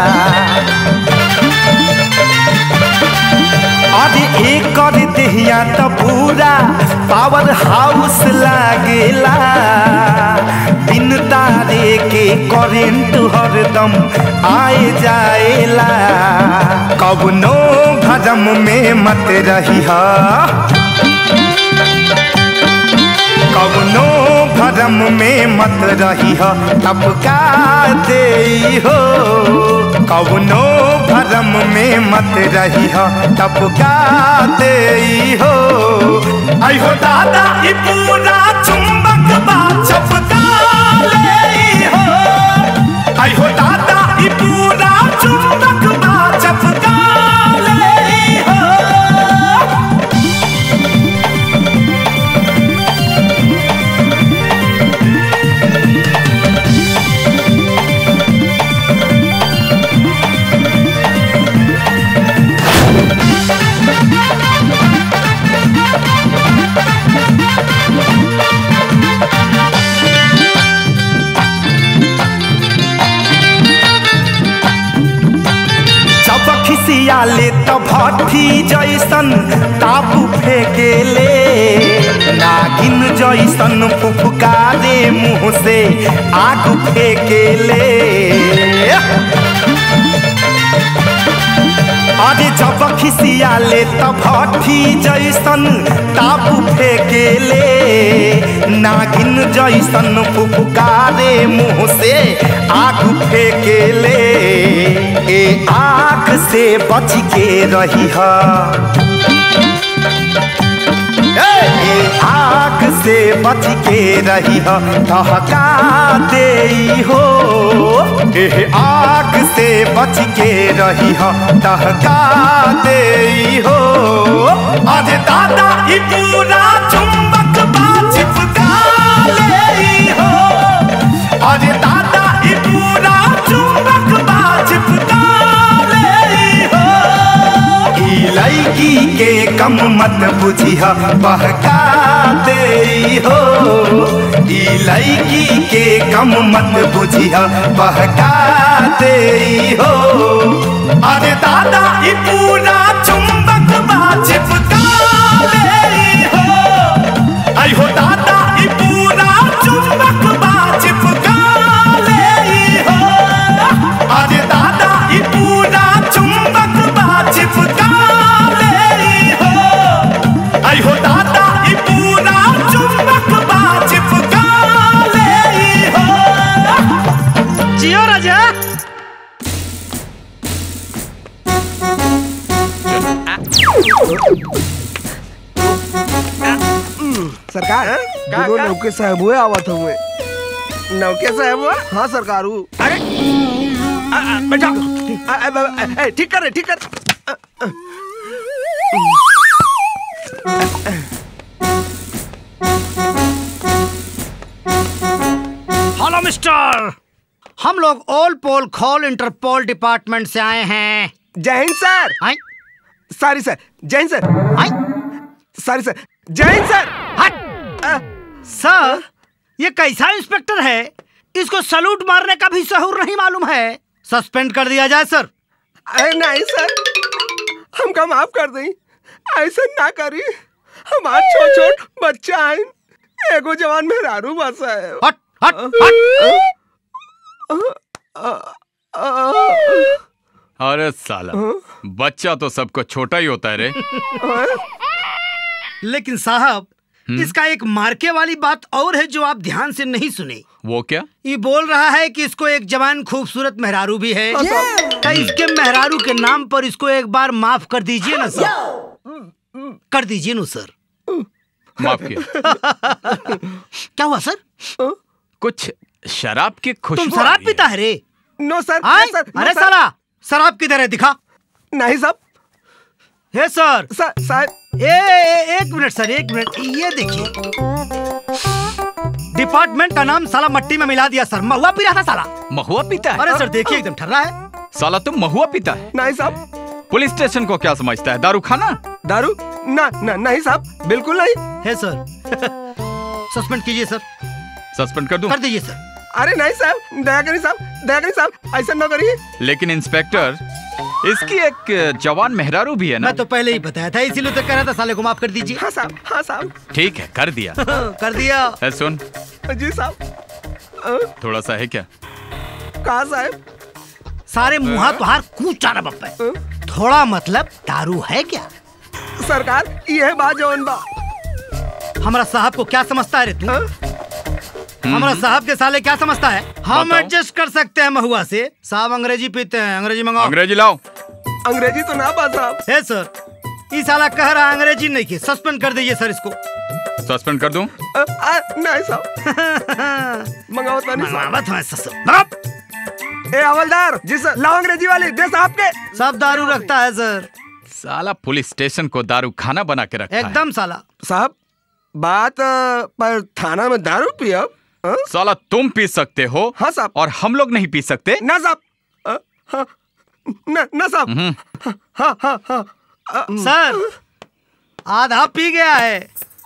S6: अरे एक कर देहिया तो पूरा पावर हाउस लागेला बिन तारे के करेंट हरदम आए जाएला कवनो भरम में मत रही कवनो भर भरम में मत रही हो तब का दे हो कवनो भरम में मत रही हो तब का दे हो आई हो दादा ई पूरा चुंबक बा चपका ले हो आई हो दादा ई पूरा चुंबक बा चपका ले हो जब खिसियाले त भट्ठी जैसन ताबू फेकेले नागिन जैसन फुफकारे मुंह से आग फेकेले अरे जब खिसियाले त भट्ठी जैसन ताबू फेकेले नागिन जैसन फुफकारे मुंह से आग फेकेले ए आग से बच के रही है ए आग से बच के रही हो ठहका दे हो ए आग से बच के रही हो ठहका दे हो अरे दादा ई पूरा चुंबक बा चिपका ले हो अरे दादा ई पूरा चुंबक बा चिपका ले हो ई लड़की के कम मत बुझिह बहका दे हो ई लड़की के कम मत बुझिह बहका दे हो अरे दादा ई पूरा चुंबक बा चिपका ले हो आई हो दादा ई पूरा चुंबक बा चिपका ले हो अरे दादा ई पूरा चुंबक बा चिपका ले हो आई हो दादा ई पूरा चुंबक बा चिपका ले हो
S5: जियो राजा
S11: सरकार दोनों नौके साहब हुए आवत हुए नौके साहब हुआ हाँ सरकार हूँ अरे आ, आ, बैठा आ, आ, आ, आ, ठीक कर ठीक कर आ, आ,
S5: हेलो मिस्टर हम लोग ऑल पोल खोल इंटरपोल डिपार्टमेंट से आए हैं
S11: जय हिंद सर सॉरी सर जय हिंद सर सॉरी सर जय हिंद सर
S5: हट सर ये कैसा इंस्पेक्टर है इसको सलूट मारने का भी सहूर नहीं मालूम है सस्पेंड कर दिया जाए सर
S11: अरे नहीं सर हमका माफ कर दें ऐसा ना करी हमार छोट छोट बच्चा है एगो जवान मेहरारू बसा है
S5: हट हट
S4: अरे साला बच्चा तो सबको छोटा ही होता है रे
S5: लेकिन साहब इसका एक मार्के वाली बात और है जो आप ध्यान से नहीं सुने
S4: वो क्या
S5: ये बोल रहा है कि इसको एक जवान खूबसूरत मेहरारू भी है तो इसके मेहरारू के नाम पर इसको एक बार माफ कर दीजिए ना सर कर दीजिए ना सर
S4: माफ किया
S5: क्या हुआ सर
S4: कुछ शराब की खुशबू
S5: तुम शराब पीता है रे
S11: नो सर
S5: आए?
S11: नो सर, नो
S5: अरे
S11: सर।
S5: साला शराब किधर है दिखा
S11: नहीं साहब
S5: हे सर
S11: सर सर
S5: ए, ए, एक मिनट सर एक मिनट ये देखिए डिपार्टमेंट का नाम साला मट्टी में मिला दिया सर महुआ पी रहा था साला
S4: महुआ पीता है
S5: अरे सर देखिए एकदम ठर्रा है
S4: साला तुम महुआ पीता है
S11: नहीं साहब
S4: पुलिस स्टेशन को क्या समझता है दारू खाना
S11: दारू ना ना नहीं साहब बिल्कुल नहीं
S5: है सर सस्पेंड कीजिए सर
S4: सस्पेंड कर दूं
S5: कर दीजिए सर
S11: अरे नहीं साहब दया करिए साहब दया करिए साहब ऐसा ना करिए
S4: लेकिन इंस्पेक्टर इसकी एक जवान मेहरारू भी है ना
S5: मैं तो पहले ही बताया था इसीलिए तो कह रहा था साले को माफ कर दीजिए
S11: हाँ साहब हाँ साहब
S4: ठीक है कर दिया
S5: कर दिया
S4: है सुन
S11: जी साहब
S4: थोड़ा सा है क्या
S11: कहा साहब
S5: सारे मुहा तुहार कूच चारा बप्पे थोड़ा मतलब दारू है क्या
S11: सरकार ये है बात जौन बा
S5: हमारा साहब को क्या समझता है रे तू हमारा साहब के साले क्या समझता है हम
S4: बताओ।
S5: एडजस्ट कर सकते हैं महुआ से साहब अंग्रेजी पीते हैं अंग्रेजी मंगाओ
S4: अंग्रेजी लाओ
S11: अंग्रेजी तो ना बा साहब
S5: है सर ये साला कह रहा है अंग्रेजी नहीं की सस्पेंड कर दीजिए सर इसको
S4: सस्पेंड कर दूं
S11: नहीं साहब मंगाओ तो नहीं
S5: मंगावत हूँ ससुर
S11: ए हवलदार जी सर लाओ अंग्रेजी वाली दे साहब के
S5: सब दारू रखता है सर
S4: साला पुलिस स्टेशन को दारू खाना बना के रखा है
S5: एकदम साला
S11: साहब बात अ, पर थाना में दारू पियब
S4: साला तुम पी सकते हो
S11: हाँ साहब
S4: और हम लोग नहीं पी सकते
S11: ना साहब अ, हाँ, ना ना साहब
S4: हम्म,
S11: हाँ हाँ हाँ अ,
S5: सर आधा पी गया है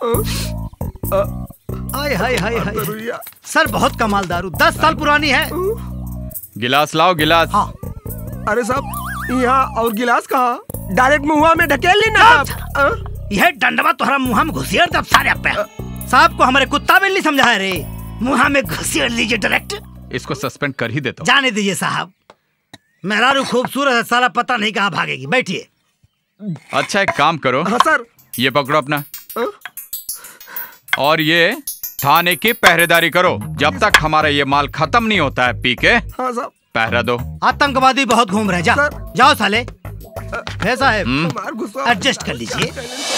S5: आय हाय हाय हाय सर बहुत कमाल दारू दस साल पुरानी है
S4: गिलास लाओ गिलास
S11: अरे साहब यहाँ और गिलास कहाँ डायरेक्ट मुंह में ढकेल ली ना साहब
S5: यह डंडवा तुम्हारा मुंह में घुसियर तब सारे पे साहब को हमारे कुत्ता बिल्ली समझा है रे मुंह में घुसियर लीजिए डायरेक्ट
S4: इसको सस्पेंड कर ही देता हूँ
S5: जाने दीजिए साहब मेहरारू खूबसूरत है साला पता नहीं कहाँ भागेगी बैठिए
S4: अच्छा एक काम करो
S11: हाँ सर
S4: ये पकड़ो अपना और ये थाने की पहरेदारी करो जब तक हमारा ये माल खत्म नहीं होता है पी के
S11: हाँ साहब
S4: पहरा दो
S5: आतंकवादी बहुत घूम रहे जा जाओ साले है साहब
S4: हम्म।
S5: एडजस्ट कर लीजिए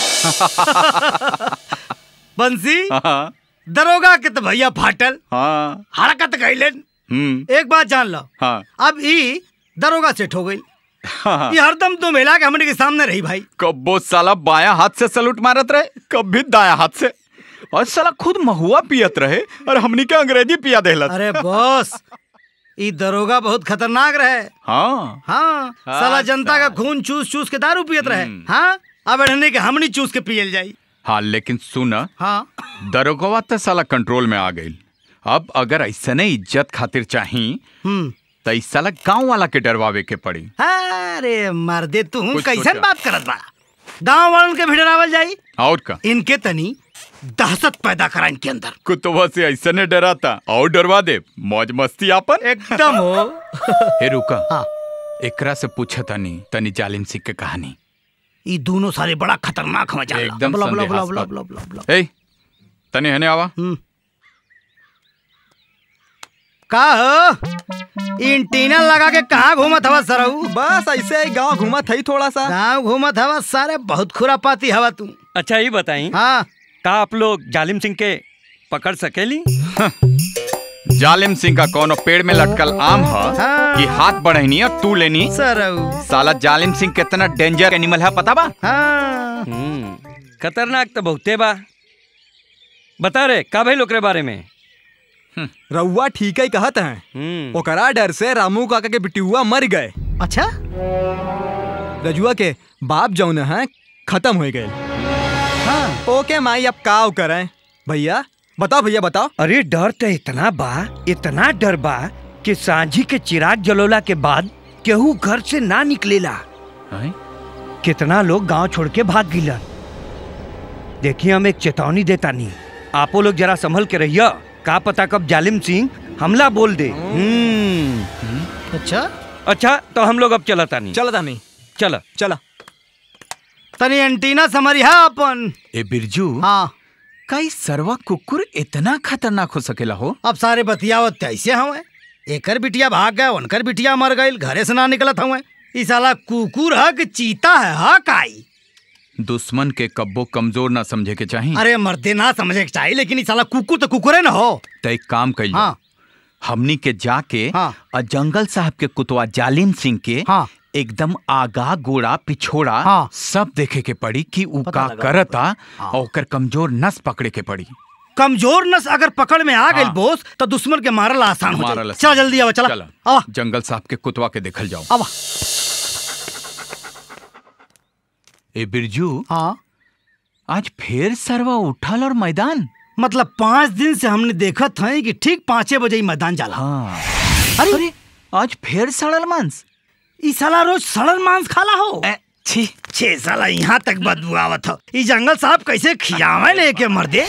S5: बंसी
S4: हाँ
S5: दरोगा के तो भैया फाटल
S4: हाँ
S5: हरकत कैलन
S4: हम्म
S5: एक बात जान लो
S4: हाँ
S5: अब ई दरोगा सेठ हो गई
S4: हाँ।
S5: ये हरदम तो मिला के हमने के सामने रही भाई
S4: कब्बो साला बाया हाथ से सलूट मारत रहे कभी दाया हाथ से और साला खुद महुआ पियत रहे और हमनी के अंग्रेजी पिया देहलत
S5: अरे बॉस ई दरोगा बहुत खतरनाक रहे
S4: हाँ
S5: हाँ साला जनता का खून चूस चूस के दारू पियत रहे हाँ अब अड़ने के हमनी चूस के पियल जाई
S4: हाँ लेकिन सुन
S5: हाँ
S4: दरोगवा तो साला कंट्रोल में आ गई अब अगर ऐसे नहीं इज्जत खातिर चाही
S5: हम्म
S4: तो इस साला गांव वाला के डरवावे के पड़ी
S5: अरे मर्दे तू
S4: कुछ
S5: कैसन
S4: सोचा।
S5: बात करत बा गांव वालन के भी डरावल जाई
S4: और का
S5: इनके तनी दहशत पैदा करा इनके अंदर
S4: कुतुबा से ऐसे ने डराता और डरवा दे मौज मस्ती आपन
S5: एकदम हो
S4: हे रुका एकरा से पूछा तनी तनी जालिम सिंह के कहानी
S5: ई दोनों सारे बड़ा खतरनाक हो जाला
S4: एकदम
S5: बला बला बला
S4: संदेहास्पद।
S5: बला बला बला
S4: ए तनी हने आवा
S5: का हो इंटीना लगा के कहाँ घूमत हवा सरऊ
S2: बस ऐसे ही गांव घूमत थई थोड़ा सा
S5: गाँव घूमत हवा सारे बहुत खुरापाती हवा तू
S13: अच्छा ये बताई
S5: हाँ
S13: का आप लोग जालिम सिंह के पकड़ सकेली
S4: जालिम सिंह का कोनो पेड़ में लटकल आम ह कि हाथ बढ़नी और तू लेनी
S5: सरऊ
S4: साला जालिम सिंह कितना डेंजर एनिमल है पता बा
S5: हाँ
S13: हम्म, खतरनाक तो बहुते बा बता रे का भाई लोकरे बारे में
S2: रउआ ठीक ही कहत हैं ओकरा डर से रामू काका के बिटियुआ मर गए
S5: अच्छा
S2: रजुआ के बाप जौन है खत्म हो गए ओके माई अब का करें भैया बताओ भैया बताओ
S13: अरे डर तो इतना बा इतना डर बा कि सांझी के चिराग जलोला के बाद केहू घर से ना निकलेला कितना लोग गांव छोड़ के भाग गिलन देखिए हम एक चेतावनी देता नहीं आपो लोग जरा संभल के रहिया का पता कब जालिम सिंह हमला बोल दे हम्म
S5: अच्छा
S13: अच्छा तो हम लोग अब चलता नहीं
S2: चलता नहीं
S13: चला
S2: चला
S5: तनी एंटीना समरिया अपन
S4: ए बिरजू
S5: हाँ
S4: कई सरवा कुकुर इतना खतरनाक हो सकेला हो
S5: अब सारे बतियावत ऐसे हवे एकर बिटिया भाग गए उनकर बिटिया मर गई घरे से ना निकलत हवे ई साला कुकुर है कि चीता है हा काई
S4: दुश्मन के कब्बो कमजोर ना समझे के चाहिए
S5: अरे मर्दे ना समझे के चाहिए लेकिन ई साला कुकुर तो कुकुरे ना हो
S4: तो एक काम कइल
S5: हाँ।
S4: हमनी के जाके
S5: हाँ।
S4: और जंगल साहब के कुतवा जालिम सिंह के
S5: हाँ।
S4: एकदम आगा गोड़ा पिछोड़ा
S5: हाँ।
S4: सब देखे के पड़ी कि उ
S5: पता
S4: का
S5: लगा
S4: करता और ओकर कमजोर नस पकड़े के पड़ी
S5: कमजोर नस अगर पकड़ में आ गई
S4: हाँ।
S5: बोस तो दुश्मन के मारल आसान हो
S4: मारल
S5: जाए
S4: आसान।
S5: चला जल्दी आवा चला
S4: चला।
S5: आवा
S4: जंगल साहब के कुतवा के देखल जाओ
S5: आवा
S4: ए बिरजू
S5: हाँ
S4: आज फिर सरवा उठल और मैदान
S5: मतलब पाँच दिन से हमने देखा था कि ठीक पाँचे बजे ही मैदान जाला
S4: हाँ
S5: अरे,
S4: अरे आज फिर सड़ल मांस
S5: ई साला रोज सड़ल मांस खाला हो
S4: छी
S5: छे साला यहाँ तक बदबू आवत हो ई जंगल साहब कैसे खियावे लेके मर्दे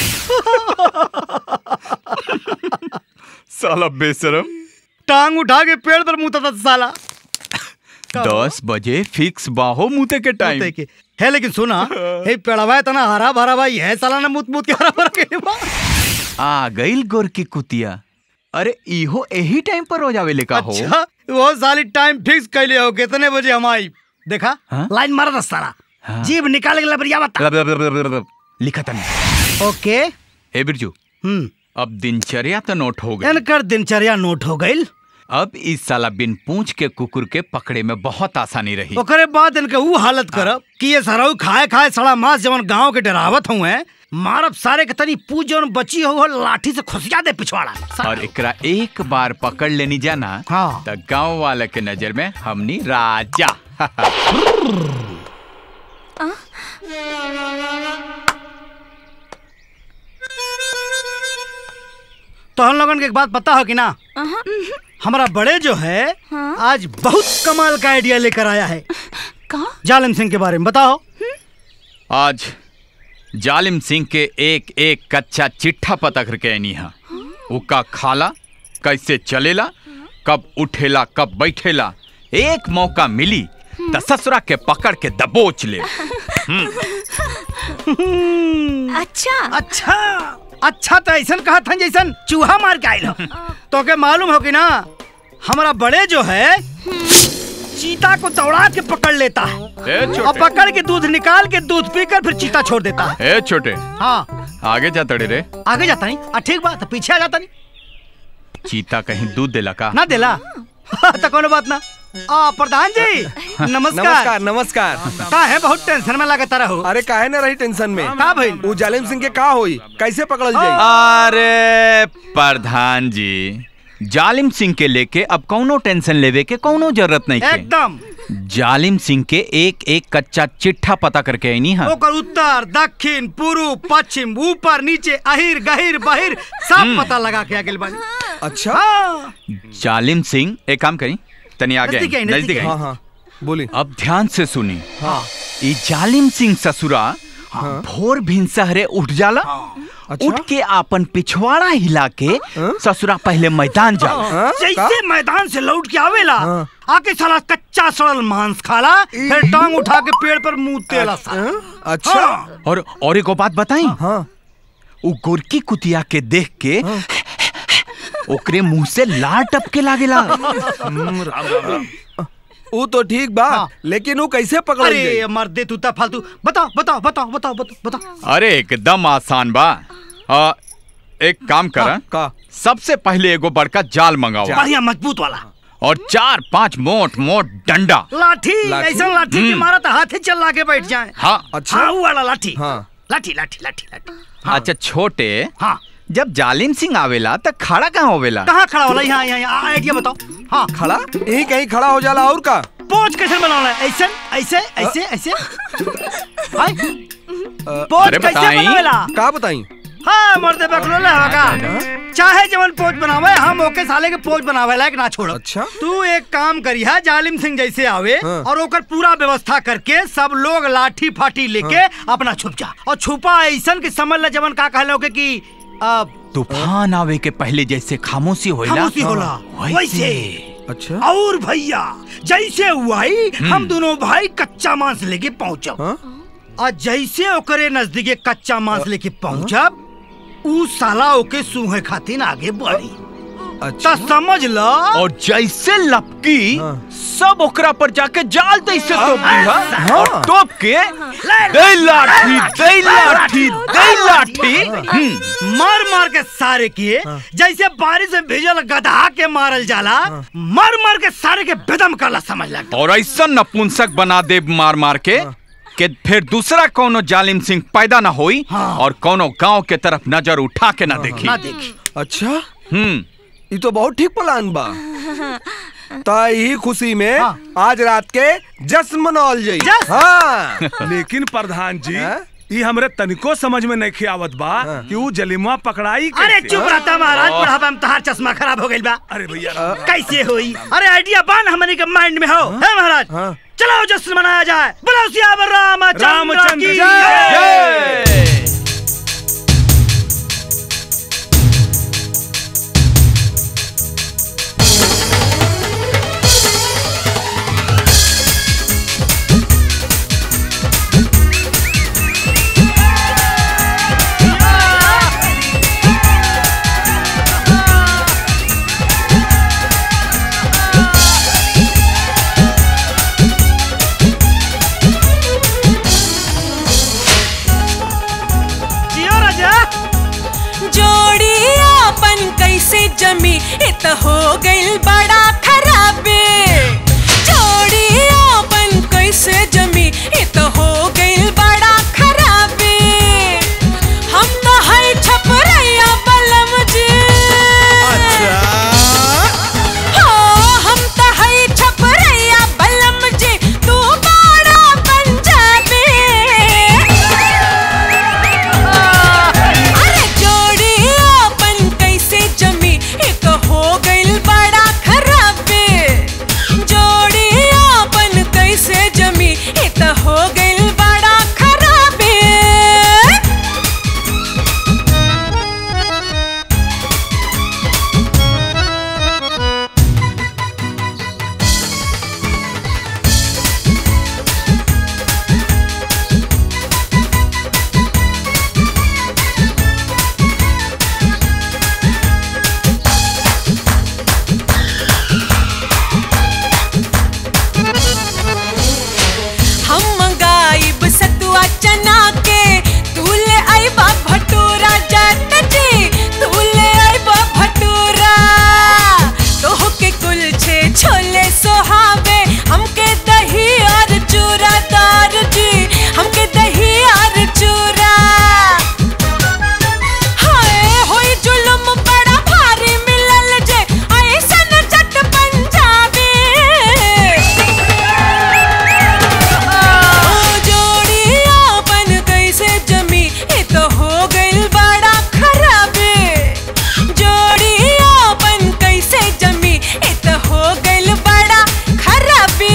S4: साला बेशरम
S5: टांग उठा के पेड़ पर मुंह था साला
S4: दस बजे फिक्स बाहो मुते के टाइम
S5: मुते के। है लेकिन सुना हे पेड़वा इतना हरा भरा भाई है साला ने मुत मुत के हरा भरा के बा
S4: आ गईल गोर की कुतिया अरे इहो यही टाइम पर हो जावे लेका हो
S5: अच्छा वो साली टाइम फिक्स कैले हो कितने बजे हम आई देखा
S4: हाँ?
S5: लाइन मारा दस सारा
S4: हाँ।
S5: जीभ निकाल के लबरिया बता
S4: लब- लब- लब- लब- लब- लिखा तनी
S5: ओके
S4: ए बिरजू
S5: हम्म
S4: अब दिनचर्या तो नोट हो गई
S5: इनकर दिनचर्या नोट हो गई
S4: अब इस साला बिन पूंछ के कुकुर के पकड़े में बहुत आसानी रही
S5: ओकरे बाद इनके वो हालत करब कि ये सराऊ खाए खाए सड़ा मांस जवन गांव के डरावत हुए मारब सारे के तनी पूछ जवन बची हो लाठी से खुसिया दे पिछवाड़ा
S4: और एकरा एक बार पकड़ लेनी जाना
S5: हाँ।
S4: तो गांव वाले के नजर में हमनी राजा
S5: तो हम लोगन के एक बात पता हो कि ना हमारा बड़े जो है आज बहुत कमाल का आइडिया लेकर आया है जालिम सिंह के बारे में बताओ
S4: आज जालिम सिंह के एक एक कच्चा चिट्ठा पता करके आनी है उका खाला कैसे चलेला कब उठेला कब बैठेला एक मौका मिली त ससुरा के पकड़ के दबोच ले
S5: अच्छा अच्छा अच्छा तो ऐसा कहा था जैसन चूहा मार के आयल हो तो के मालूम हो कि ना हमारा बड़े जो है चीता को दौड़ा के पकड़ लेता है
S4: ए
S5: और
S4: छोटे
S5: पकड़ के दूध निकाल के दूध पीकर फिर चीता छोड़ देता है
S4: ए छोटे
S5: हाँ
S4: आगे जा तड़े रे
S5: आगे जाता नहीं आ, ठीक बात है पीछे आ जाता नहीं
S4: चीता कहीं दूध देला का
S5: ना देला तो कोनो बात ना आ प्रधान जी नमस्कार
S9: नमस्कार नमस्कार
S5: का है बहुत टेंशन में लगा तारा हो
S9: अरे काहे ना रही टेंशन में
S5: का भइल
S9: वो जालिम सिंह के का होई कैसे पकड़ल जाई
S4: अरे प्रधान जी जालिम सिंह के लेके अब कौनो टेंशन लेवे के कौनो जरूरत नहीं है
S5: एकदम
S4: जालिम सिंह के एक एक कच्चा चिट्ठा पता करके आईनी है
S5: ओकर उत्तर दक्षिण पूर्व पश्चिम ऊपर नीचे अहिर गहिर बहिर सब
S4: हम्म।
S5: पता लगा के आगे बानी
S9: अच्छा
S5: हाँ
S4: जालिम सिंह एक काम करी तनी आगे
S5: नजदीक आई,
S4: आई,
S5: नजदीक
S4: नजदीक
S5: आई।
S4: आई।
S9: हाँ हाँ बोली
S4: अब ध्यान से सुनी
S9: हाँ
S4: ई जालिम सिंह ससुरा भोर भिनसहरे उठ जाला उठ के आपन पिछवाड़ा हिला के ससुरा पहले मैदान जाला
S5: जैसे मैदान से लौट के आवेला आके साला कच्चा सड़ल मांस खाला फिर टांग उठा के पेड़ पर मुंह तेला साला
S9: अच्छा
S5: हाँ।
S4: और और एक बात बताई
S9: हाँ
S4: उ गोरकी कुतिया के देख के ओकरे मुंह से लार टपके लागेला
S9: वो तो ठीक बा लेकिन वो कैसे पकड़ल
S5: अरे
S9: जाई
S5: मर्दे तू ता फालतू बताओ बताओ बताओ बताओ बताओ बताओ
S4: अरे एकदम आसान बा आ, एक काम कर
S9: का
S4: सबसे पहले एगो बड़का जाल मंगाओ
S5: बढ़िया मजबूत वाला
S4: और चार पांच मोट मोट डंडा
S5: लाठी
S9: लाठी?
S5: ऐसा लाठी की
S4: हम्म।
S5: मारा तो हाथ ही चला के बैठ जाए
S4: हाँ
S9: अच्छा
S5: हाँ वो वाला लाठी
S9: हाँ
S5: लाठी लाठी लाठी लाठी
S4: अच्छा छोटे
S5: हाँ
S4: जब जालिम सिंह आवेला तो खड़ा कहाँ होवेला
S5: कहाँ खड़ा होला यहाँ यहाँ यहाँ आइडिया बताओ हाँ
S9: खड़ा यही कहीं खड़ा हो जाला और का
S5: पोज कैसे बनाना है ऐसे ऐसे ऐसे ऐसे हाय पोज
S4: अरे
S5: कैसे
S4: बताई।
S5: बनावेला
S9: का बताई
S5: हाँ मर्दे बकलो ले हवा का चाहे जवन पोज बनावे हम ओके साले के पोज बनावे लायक ना छोड़ो
S9: अच्छा
S5: तू एक काम करी है जालिम सिंह जैसे आवे
S9: हाँ।
S5: और ओकर पूरा व्यवस्था करके सब लोग लाठी फाटी लेके अपना छुप जा और छुपा ऐसन कि समझ ले जवन का कहलो के कि आ,
S4: तूफान आवे के पहले जैसे खामोशी होइला
S5: खामोशी होला वैसे
S9: अच्छा
S5: और भैया जैसे हुआ ही हम दोनों भाई कच्चा मांस लेके पहुंचब और जैसे ओकरे नजदीके कच्चा मांस लेके पहुंचब ऊ साला ओके सूहे खातिर आगे बढ़ी
S9: अच्छा
S5: तो समझ लो
S4: और जैसे लपकी सब ओकरा पर जाके जाल तैसे तोप दी हा और तोप के दे लाठी दे लाठी दे लाठी हम्म,
S5: मार मार के सारे किए जैसे बारिश में भेजल गधा के मारल जाला मार मार के सारे के बेदम करला समझ लग
S4: और ऐसा नपुंसक बना दे मार मार के कि फिर दूसरा कोनो जालिम सिंह पैदा ना होई और कोनो गांव के तरफ नजर उठा के ना देखी
S5: ना देखी
S9: अच्छा
S4: हम्म
S9: ये तो बहुत ठीक प्लान बा ता यही खुशी में आज रात के जश्न मनावल जाई हाँ
S8: लेकिन प्रधान जी ये हमरे तनिको समझ में नहीं आवत बा कि ऊ जलिमा पकड़ाई
S5: अरे
S8: कैसे?
S5: चुप रहता महाराज बुढ़ापा में तहार चश्मा खराब हो गइल बा
S8: अरे भैया
S5: कैसे हुई अरे आइडिया बान हमने के माइंड में हो है महाराज चलो जश्न मनाया जाए बोलो सियावर रामचंद्र
S8: रामचंद्र
S5: की
S8: जय।
S5: जय।
S18: जमी इ त हो गइल बड़ा खराबे जोड़ी अपन कैसे जमी इ त हो गइल बड़ा खराबे हम तो है छपरैया बलम जी हो हम तो है छपरैया बलम जी तू बड़ा पंजाबी अरे जोड़ी अपन कैसे जमी एक हो गइल बड़ा खराबे जोड़ी अपन कैसे जमी एक हो गइल बड़ा खराबे हम मंगाइब सतुआ चना के तू ले आइबा भटूरा जात जी तू ले आइबा भटूरा तोह के कुलछे छोले सोहावे हमके दही और चूरा दार जी हमके दही और चूरा हाय होई जुल्म बड़ा भारी मिलल जे ऐसन जट पंजाबी जोड़ी अपन कैसे जमी इ तो हो गइल बड़ा खराबे जोड़ी अपन कैसे जमी इ तो हो गइल बड़ा खराबे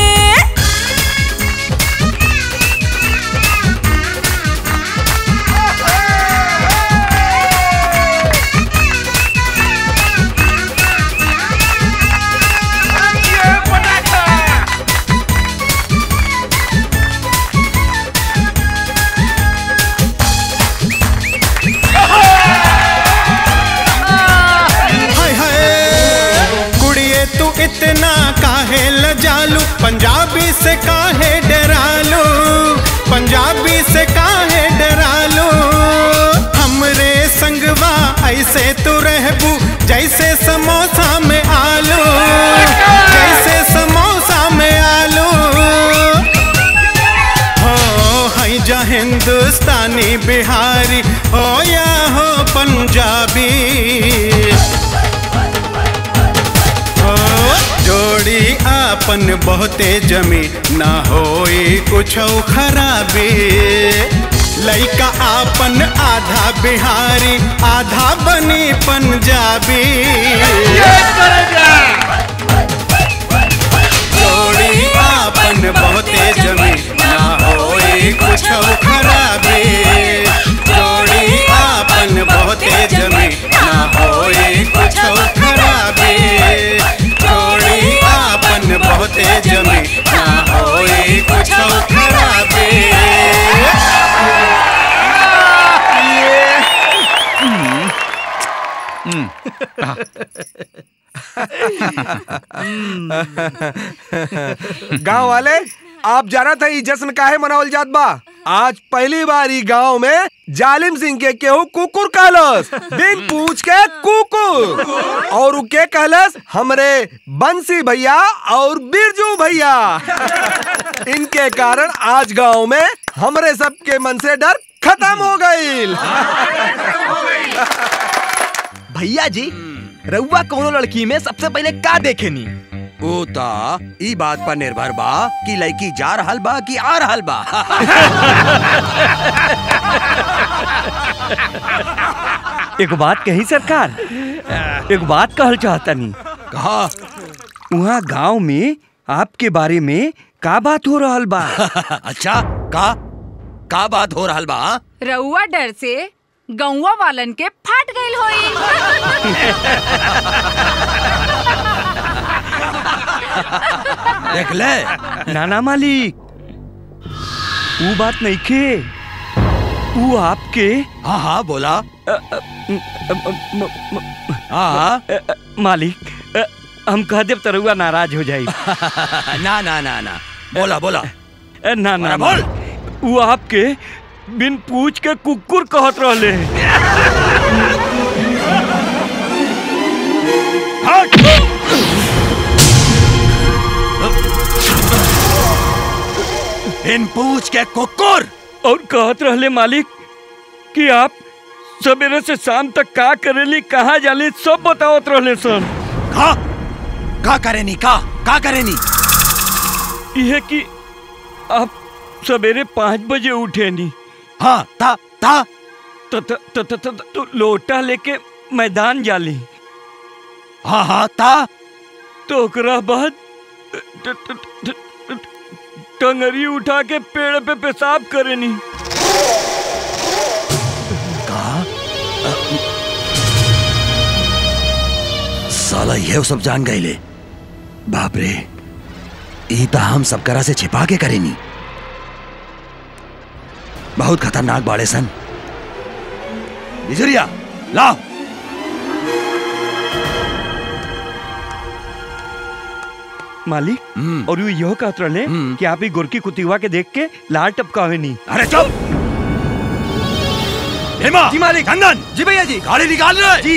S7: हाय हाय कुड़िए तू इतना काहे लजालू पंजाबी से काहे डरालू पंजाबी से काहे डरालू हमरे संगवा ऐसे तू रहबू जैसे समोसा में आलू जैसे समोसा में आलू हो है जा हिंदुस्तानी बिहारी हो या हो पंजाबी हो जोड़ी आपन बहुते जमी ना होई कुछ खराबी लइका आपन आधा बिहारी आधा बनी पंजाबी जोड़ी आपन बहुते जमी ना होई कुछ खराबी जोड़ी आपन बहुते जमी ना होई कुछ खराबी जोड़ी आपन बहुते जमी ना होई कुछ खराबी
S11: गांव वाले आप जाना था ई जश्न काहे मनावल जात बा आज पहली बार ई गांव में जालिम सिंह के केहू कुकुर कहलस बिन पूछ के कुकुर और उ के कहलस हमरे बंसी भैया और बिरजू भैया इनके कारण आज गांव में हमरे सबके मन से डर खत्म हो गईल
S2: भैया जी रउआ कोनो लड़की में सबसे पहले का देखेनी
S10: ऊ ता ई बात पर निर्भर बा कि लड़की जा रहल बा कि आ रहल बा
S13: एगो बात कही सरकार एगो बात कहल चाहतनी
S10: कहा
S13: वहाँ गांव में आपके बारे में का बात हो रहल बा
S10: अच्छा का का बात हो रहल बा
S12: रउआ डर से गौवा वालन के फाट गईल
S10: देख ले
S13: नाना मालिक वो बात नहीं खे वो आपके
S10: हाँ हाँ बोला
S13: हाँ मालिक अ, हम कह देव तो रउआ नाराज हो जाई
S10: ना ना ना ना बोला बोला
S13: अ, ना ना
S10: अरे बोल।
S13: वो आपके बिन पूछ के कुकुर कहत रहले
S10: बिन पूछ के कुकुर
S13: और कहत रहले मालिक कि आप सवेरे से शाम तक का करेली कहाँ जाली सब बतावत रहले सन
S10: का का करेनी का का करेनी
S13: यह कि आप सवेरे पाँच बजे उठे नी
S10: हाँ ता ता
S13: तो तो तो तो, तो, तो लोटा लेके मैदान जाली
S10: हाँ हाँ ता
S13: तो ओकरा बाद ट- ट- ट- ट- टंगरी उठा के पेड़ पे पेशाब करेनी
S10: साला ये सब जान गए ले बाप रे ई तो हम सब करा से छिपा के करेनी बहुत खतरनाक बाड़े सन बिजुरिया लाओ
S13: मालिक और यू यह कहत रहले कि आप ही गोरकी कुतिवा के देख के लाल टपकावे नी
S10: अरे चुप हेमा जी मालिक चंदन
S2: जी भैया जी
S10: गाड़ी निकाल रहे
S2: जी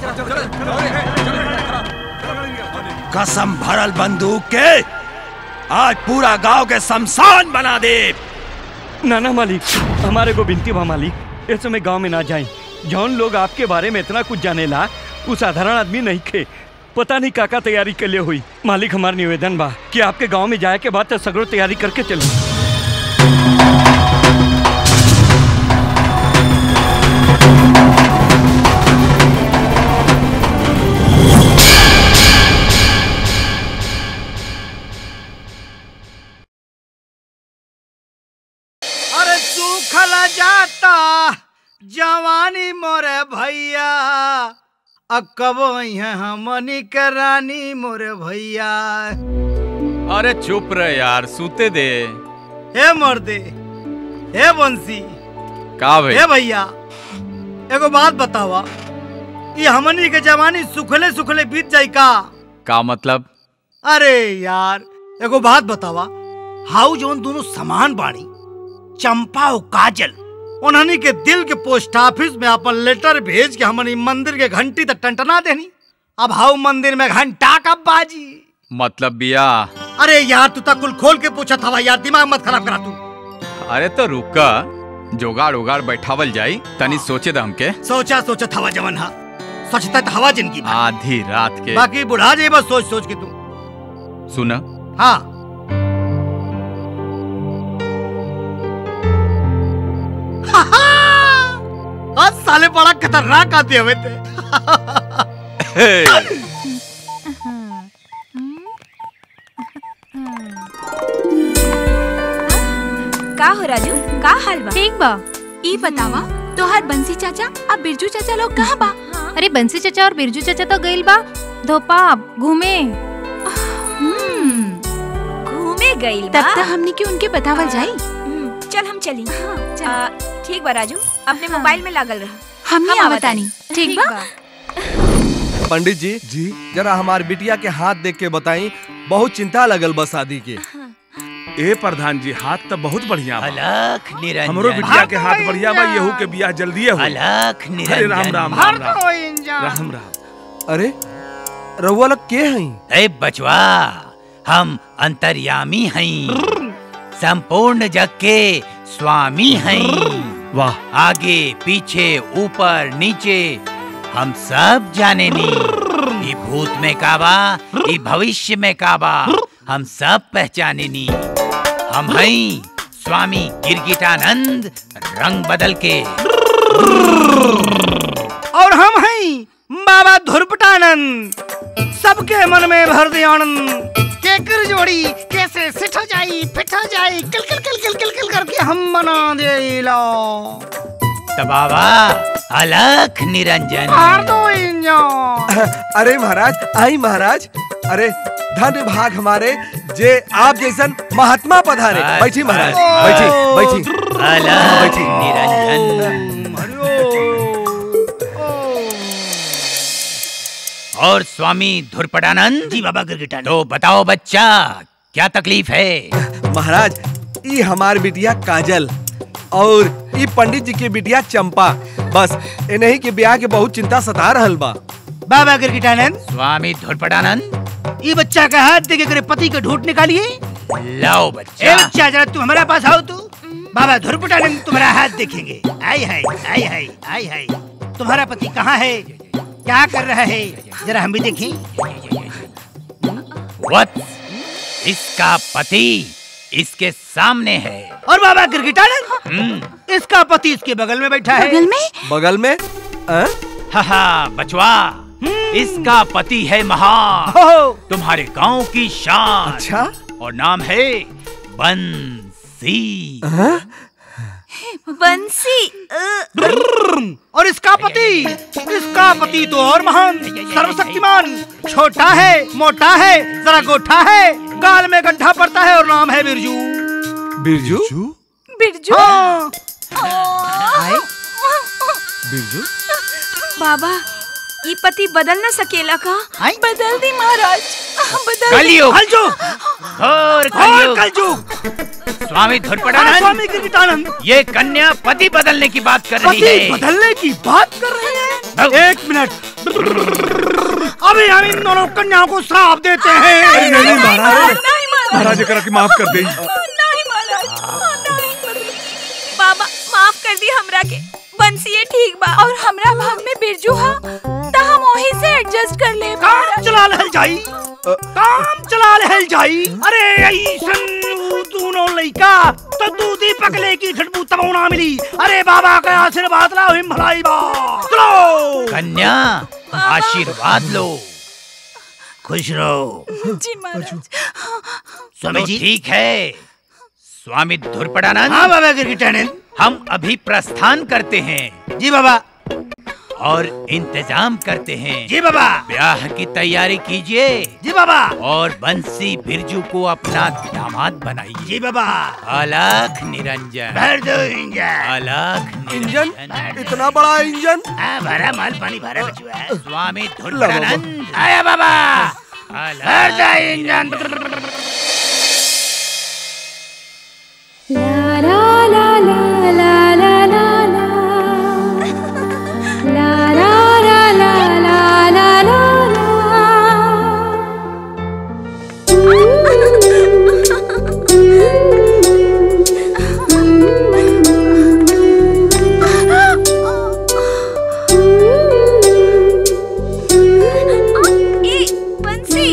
S10: कसम भरल बंदूक के आज पूरा गांव के शमशान बना दे
S13: ना ना मालिक हमारे को बिनती बा मालिक इस समय गांव में ना जाएं जौन लोग आपके बारे में इतना कुछ जाने ला वो साधारण आदमी नहीं खे पता नहीं काका तैयारी के लिए हुई मालिक हमार निवेदन बा कि आपके गांव में जाए के बाद तो सगड़ो तैयारी करके चली
S5: अरे सूखल जाता जवानी मोरे भैया अकबो है हमनी के रानी मोरे भैया
S4: अरे चुप रहे यार सूते दे
S5: हे मर्दे हे बंसी
S4: का भाई
S5: हे भैया एगो बात बतावा ये हमनी के जवानी सुखले सुखले बीत जाई का
S4: का मतलब
S5: अरे यार एगो बात बतावा हाउ जोन दोनों समान बाणी चंपा और काजल उन्हनी के दिल के पोस्ट ऑफिस में अपन लेटर भेज के हमनी मंदिर के घंटी तक टंटना देनी अब हाउ मंदिर में घंटा कब बाजी
S4: मतलब बिया
S5: अरे यार तू तक कुल खोल के पूछा था यार दिमाग मत खराब करा तू
S4: अरे तो रुका जोगाड़ उगाड़ बैठावल जाई तनी सोचे द हमके
S5: सोचा सोचा था जवन हा सोचता था हवा जिंदगी भर।
S4: आधी रात के
S5: बाकी बुढ़ा जाए बस सोच सोच के तू
S4: सुना
S5: हाँ आज साले बड़ा खतरनाक आते हुए थे
S3: का हो राजू का हाल बा
S16: ठीक बा ई बतावा तोहार बंसी चाचा अब बिरजू चाचा लोग कहाँ बा
S19: अरे बंसी चाचा और बिरजू चाचा तो गइल बा धोपाब घूमे
S3: घूमे गइल
S16: तब
S3: बा
S16: तक हमनी के उनके बतावल जाई
S3: हम्म, चल हम चली आ, ठीक बा राजू अपने मोबाइल में लागल रहा
S16: हमनी
S3: हम
S16: आवतानी ठीक बा
S11: पंडित जी जी जरा हमार बिटिया के हाथ देख के बताई बहुत चिंता लगल बा शादी के
S8: ए प्रधान जी हाथ तो बहुत बढ़िया बा
S20: अलख निरंजन
S8: हमरो बिटिया के हाथ बढ़िया बा येहू के बियाह जल्दी हो
S20: अलख
S8: अरे राम
S20: निरंजन
S8: राम राम राम राम राम
S11: अरे रउआ लोग के हई
S20: ए बचवा हम अंतर्यामी हई संपूर्ण जग के स्वामी हई
S8: वाह
S20: आगे पीछे ऊपर नीचे हम सब जाने नी ई भूत में काबा ई भविष्य में काबा हम सब पहचाने नी हम हई स्वामी गिरगिटानंद रंग बदल के
S5: और हम हैं बाबा धुरपटानंद सबके मन में भर दे आनंद केकर जोड़ी कैसे सिट हो जाई फिट हो जाई किल किल किल किल किल किल करके हम बना दे लो
S20: तो बाबा अलख निरंजन
S5: मार दो इंजन
S11: अरे महाराज आई महाराज अरे धन्य भाग हमारे जे आप जैसन महात्मा पधारे बैठी महाराज बैठी बैठी
S20: अलख
S11: बैठी
S20: निरंजन और स्वामी धुरपटानंद जी बाबा गिरगिटानंद तो बताओ बच्चा क्या तकलीफ है
S11: महाराज ई हमार बिटिया काजल और ई पंडित जी के बिटिया चंपा बस इन्हीं के ब्याह के बहुत चिंता सता रहल बा
S5: बाबा गिरगिटानंद
S20: स्वामी धुरपटानंद
S5: ये बच्चा का हाथ देके करे पति का ढूंढ निकालिए
S20: लाओ
S5: ए
S20: बच्चा
S5: बच्चा जरा तू हमारे पास आओ तू बाबा धुरपुटानंद तुम्हारा हाथ देखेंगे आई है आई है आई है तुम्हारा पति कहाँ है क्या कर रहा है जरा हम भी देखें
S20: वत्स इसका पति इसके सामने है
S5: और बाबा गिरगिटानंद
S20: हम्म,
S5: इसका पति इसके बगल में बैठा है
S16: बगल में
S9: बगल में
S20: हा हा बचवा इसका पति है महान तुम्हारे गांव की शान
S9: अच्छा
S20: और नाम है बंसी
S3: बंसी
S5: और इसका पति इसका पति तो और महान सर्वशक्तिमान छोटा है मोटा है जरा गोठा है गाल में गड्ढा पड़ता है और नाम है बिरजू
S9: बिरजू
S3: बिरजू
S9: बिरजू
S3: बाबा ये पति बदल न सकेला का बदल दी महाराज बदल दी।
S20: कलयुग
S5: कलयुग
S20: और
S5: और
S20: कलयुग
S5: कलयुग
S20: स्वामी
S5: हाँ,
S20: धुरपटानंद
S5: स्वामी गिरगिटानंद
S20: ये कन्या पति बदलने की बात कर रही
S5: पति
S20: है
S5: बदलने की बात कर रहे हैं एक मिनट अभी हम इन दोनों कन्याओं को श्राप देते हैं
S8: अरे नहीं, नहीं, महाराज।
S3: नहीं महाराज
S8: महाराज करा के माफ कर दे
S3: नहीं महाराज नहीं बाबा माफ कर दी हमरा के बंसी ये ठीक बा और हमरा भाग में बिरजू हा त हम वही से एडजस्ट कर ले
S5: काम चला लहल जाई काम चला लहल जाई अरे ऐसन ऊ दोनों लइका तो दूधी पकले की खटबू तबौना मिली अरे बाबा का आशीर्वाद ला हिम भलाई बा चलो
S20: कन्या आशीर्वाद लो
S5: खुश रहो
S3: जी महाराज
S5: स्वामी
S20: तो
S5: जी
S20: ठीक है स्वामी धुरपटानंद
S5: हाँ बाबा गिरगिटानंद
S20: हम अभी प्रस्थान करते हैं
S5: जी बाबा
S20: और इंतजाम करते हैं
S5: जी बाबा
S20: ब्याह की तैयारी कीजिए
S5: जी बाबा
S20: और बंसी बिरजू को अपना दामाद बनाइए
S5: जी बाबा
S20: अलख निरंजन
S5: भर दो इंजन
S20: अलख
S9: इंजन
S20: निरंजन
S9: इतना बड़ा इंजन
S5: हाँ भरा माल पानी भरा बचुआ है
S20: स्वामी धुरपटानंद
S5: आया बाबा
S20: अलख
S5: भर दो engine
S15: La la la la la la la la La la la la la la la
S3: ए बंसी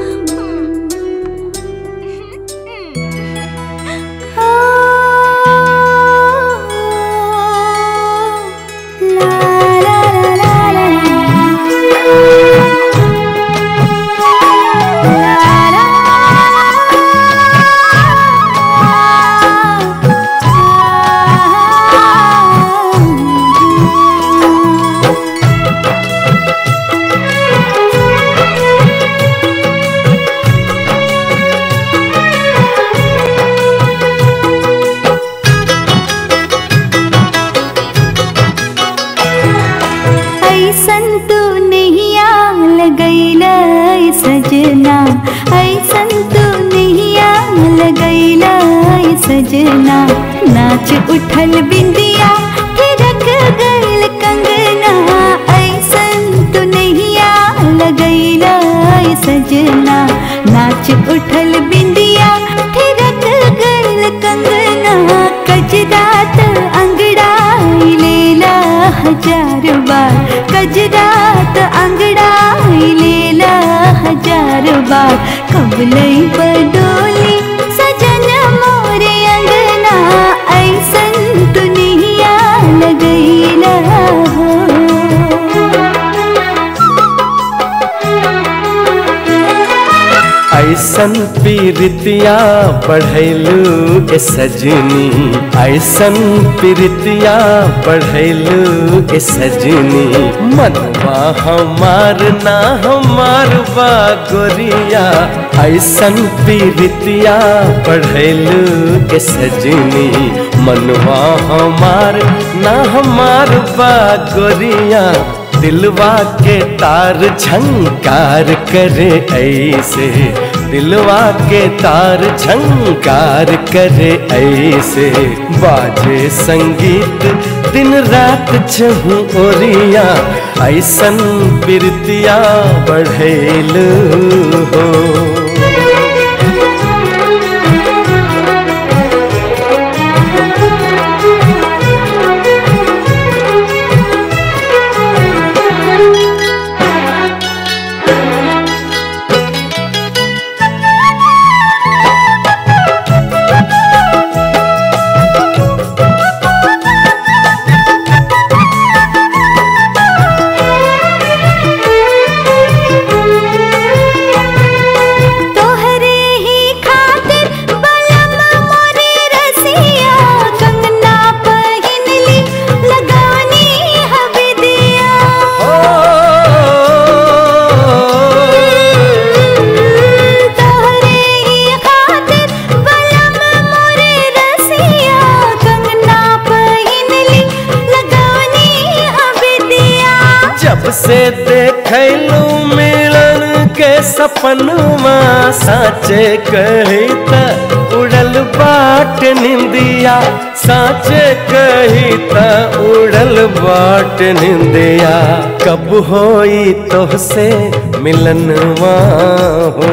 S15: ऐसन तू नहीं आल गईला सजना ऐसन तू नहीं आल गईला सजना नाच उठल बिंदिया थिरक गल कंगना ऐसन तू नहीं आल गईला सजना नाच उठल बिंदिया थिरक गल कंगना कजरात अंगड़ाई लेला हजार बार कजरात अंगड़ाई लेला हजार बार कबलई बडोली सजन मोरे अंगना ऐसन दुनिया लगैला
S14: ऐसन पीरितिया बढ़ैलू ए सजनी ऐसन पीरितिया बढ़ैलू ए सजनी मनवा हमार ना हमार बा गोरिया ऐसन पीरितिया बढ़ैलू ए सजनी मनवा हमार ना हमार बा गोरिया दिलवा के तार झंकार करे ऐसे दिलवा के तार झंकार करे ऐसे बाजे संगीत दिन रात चहु ओरिया ऐसन बिरतिया बढ़ेल हो से देखलू मिलन के सपनवा साचे कही त उड़ल बाट निंदिया साचे कही त उड़ल बाट निंदिया कब होई तोहसे मिलनवा हो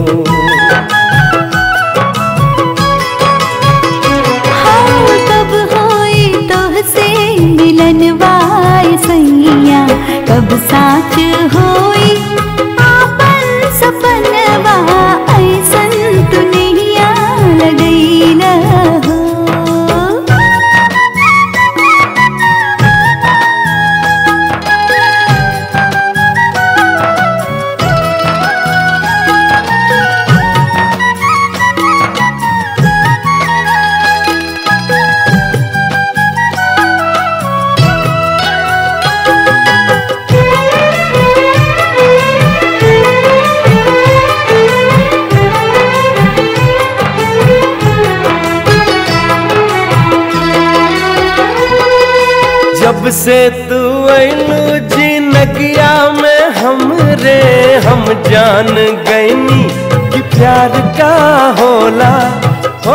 S15: कब होई तोहसे मिलनवाए सैया कब साच होई आपन सपनवा ऐसन दुनिया लगैल हो
S14: जब से तू ऐलू जिनगिया में हमरे हम जान गईनी कि प्यार का होला हो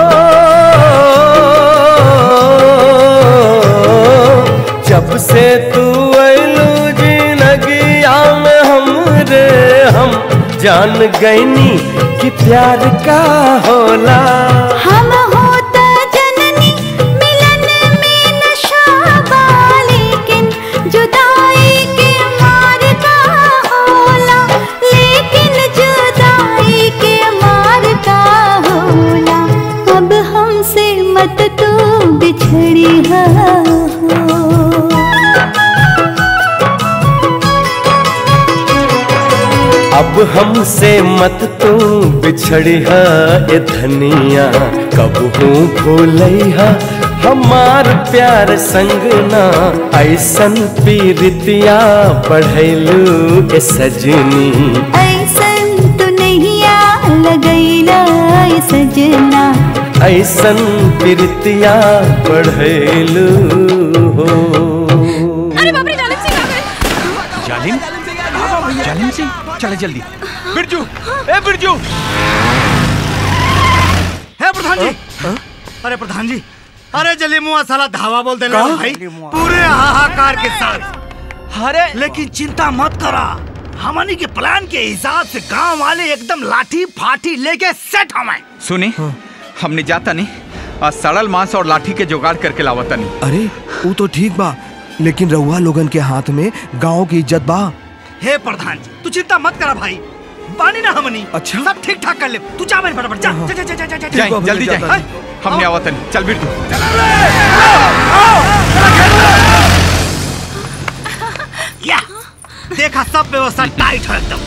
S14: जब से तू ऐलू जिनगिया में हमरे हम जान गईनी कि प्यार का होला
S15: हम होता जननी मिलन में नशा बा लेकिन जुदाई के मार का होला लेकिन जुदाई के मार का होला अब हमसे मत तू बिछड़ी हो
S14: अब हमसे मत तू बिछड़िया ए धनिया कब हूँ भूलैया हमार प्यार संग ना ऐसन पीरितिया बढ़ैलू ए सजनी
S15: ऐसन तो नहीं आ लगैला ए सजना
S14: ऐसन पीरितिया बढ़ैलू हो
S3: अरे बाप रे जालिम सिंह आ गए
S4: जालिम जालिम सिंह चले जल्दी बिरजू ए बिरजू
S5: है प्रधान जी अरे प्रधान जी अरे जली मुआ साला धावा बोल देना
S2: का?
S5: भाई पूरे हाहाकार के साथ अरे लेकिन चिंता मत करा हमनी के प्लान के हिसाब से गांव वाले एकदम लाठी फाठी लेके सेट हमें
S4: सुनी हमने जाता नहीं आज सड़ल मांस और लाठी के जुगाड़ करके लावता नहीं
S11: अरे वो तो ठीक बा लेकिन रउआ लोगन के हाथ में गांव की इज्जत बा
S5: हे प्रधान जी तू चिंता मत करा भाई पानी ना हमनी अच्छा सब ठीक ठाक कर ले तू जा मेरे फटाफट जा जा जा जा जा जा
S4: जाए जल्दी जाए हमने आवता नहीं चल बिरजू
S5: या देखा सब व्यवस्था टाइट है एकदम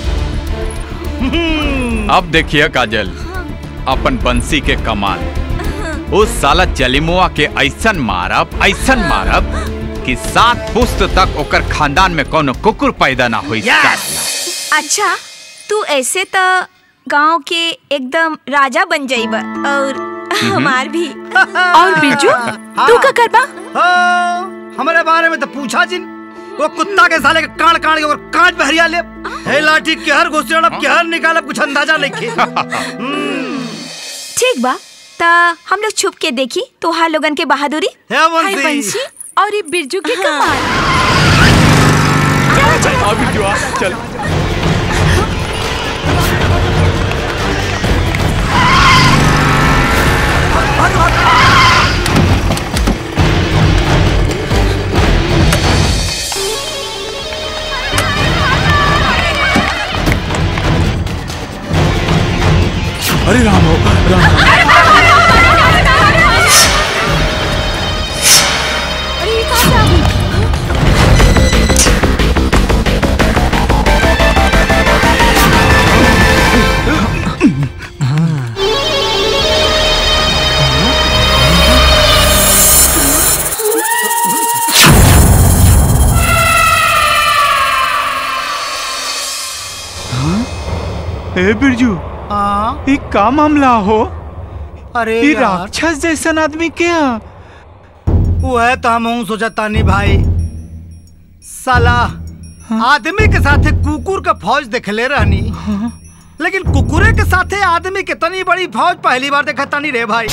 S4: अब देखिए काजल अपन बंसी के कमाल उस साला जलिमुआ के ऐसन मारब ऐसन मारब कि सात पुस्त तक ओकर खानदान में कोनो कुकुर पैदा ना हुई
S3: अच्छा तू ऐसे तो गांव के एकदम राजा बन जाइब और हमार भी
S5: और
S3: बिरजू, तू का करबा
S5: हमारे बारे में तो पूछा जिन वो कुत्ता के साले के कान कान के और कांच बहरिया ले हे लाठी के हर घुसड़ब के हर निकालब कुछ अंदाजा नहीं
S3: ठीक बा ता हम लोग छुप के देखी तोहार लोगन के बहादुरी
S5: है
S16: हाय बंसी और ये बिरजू के कमाल
S4: आ बिरजू आ चल
S8: अरे राम हो राम
S16: अरे ये कहाँ से आ गई
S4: ए बिरजू
S5: हाँ
S4: ये का मामला हो
S5: अरे
S4: ये
S5: यार।
S4: राक्षस जैसन आदमी क्या
S5: वो है तो हम हूँ सोचा तानी भाई साला आदमी के साथे कुकुर का फौज देखले रहनी लेकिन कुकुरे के साथे आदमी के तनी बड़ी फौज पहली बार देखा तनी रे भाई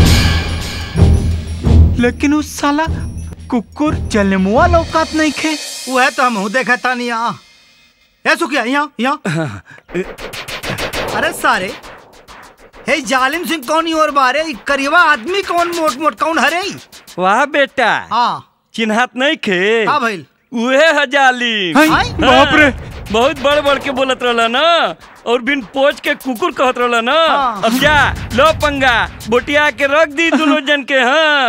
S4: लेकिन उस साला कुकुर जलमुआ लौकात नहीं खे
S5: वह तो हम देखा तानी यहाँ ए सुखिया यहाँ यहाँ अरे सारे हे जालिम सिंह कौन ही और बारे ई करीबा आदमी कौन मोट मोट कौन हरे ई?
S13: वाह बेटा
S5: हाँ
S13: चिन्हात नहीं खे
S5: का भइल
S13: उहे है जालिम
S5: हैं?
S13: हाँ,
S5: बाप रे।
S13: बहुत बड़ बड़ के बोलत रहला ना और बिन पोच के कुकुर कहत रहला ना अब जा लो पंगा बोटिया के रख दी दोनों जन के हाँ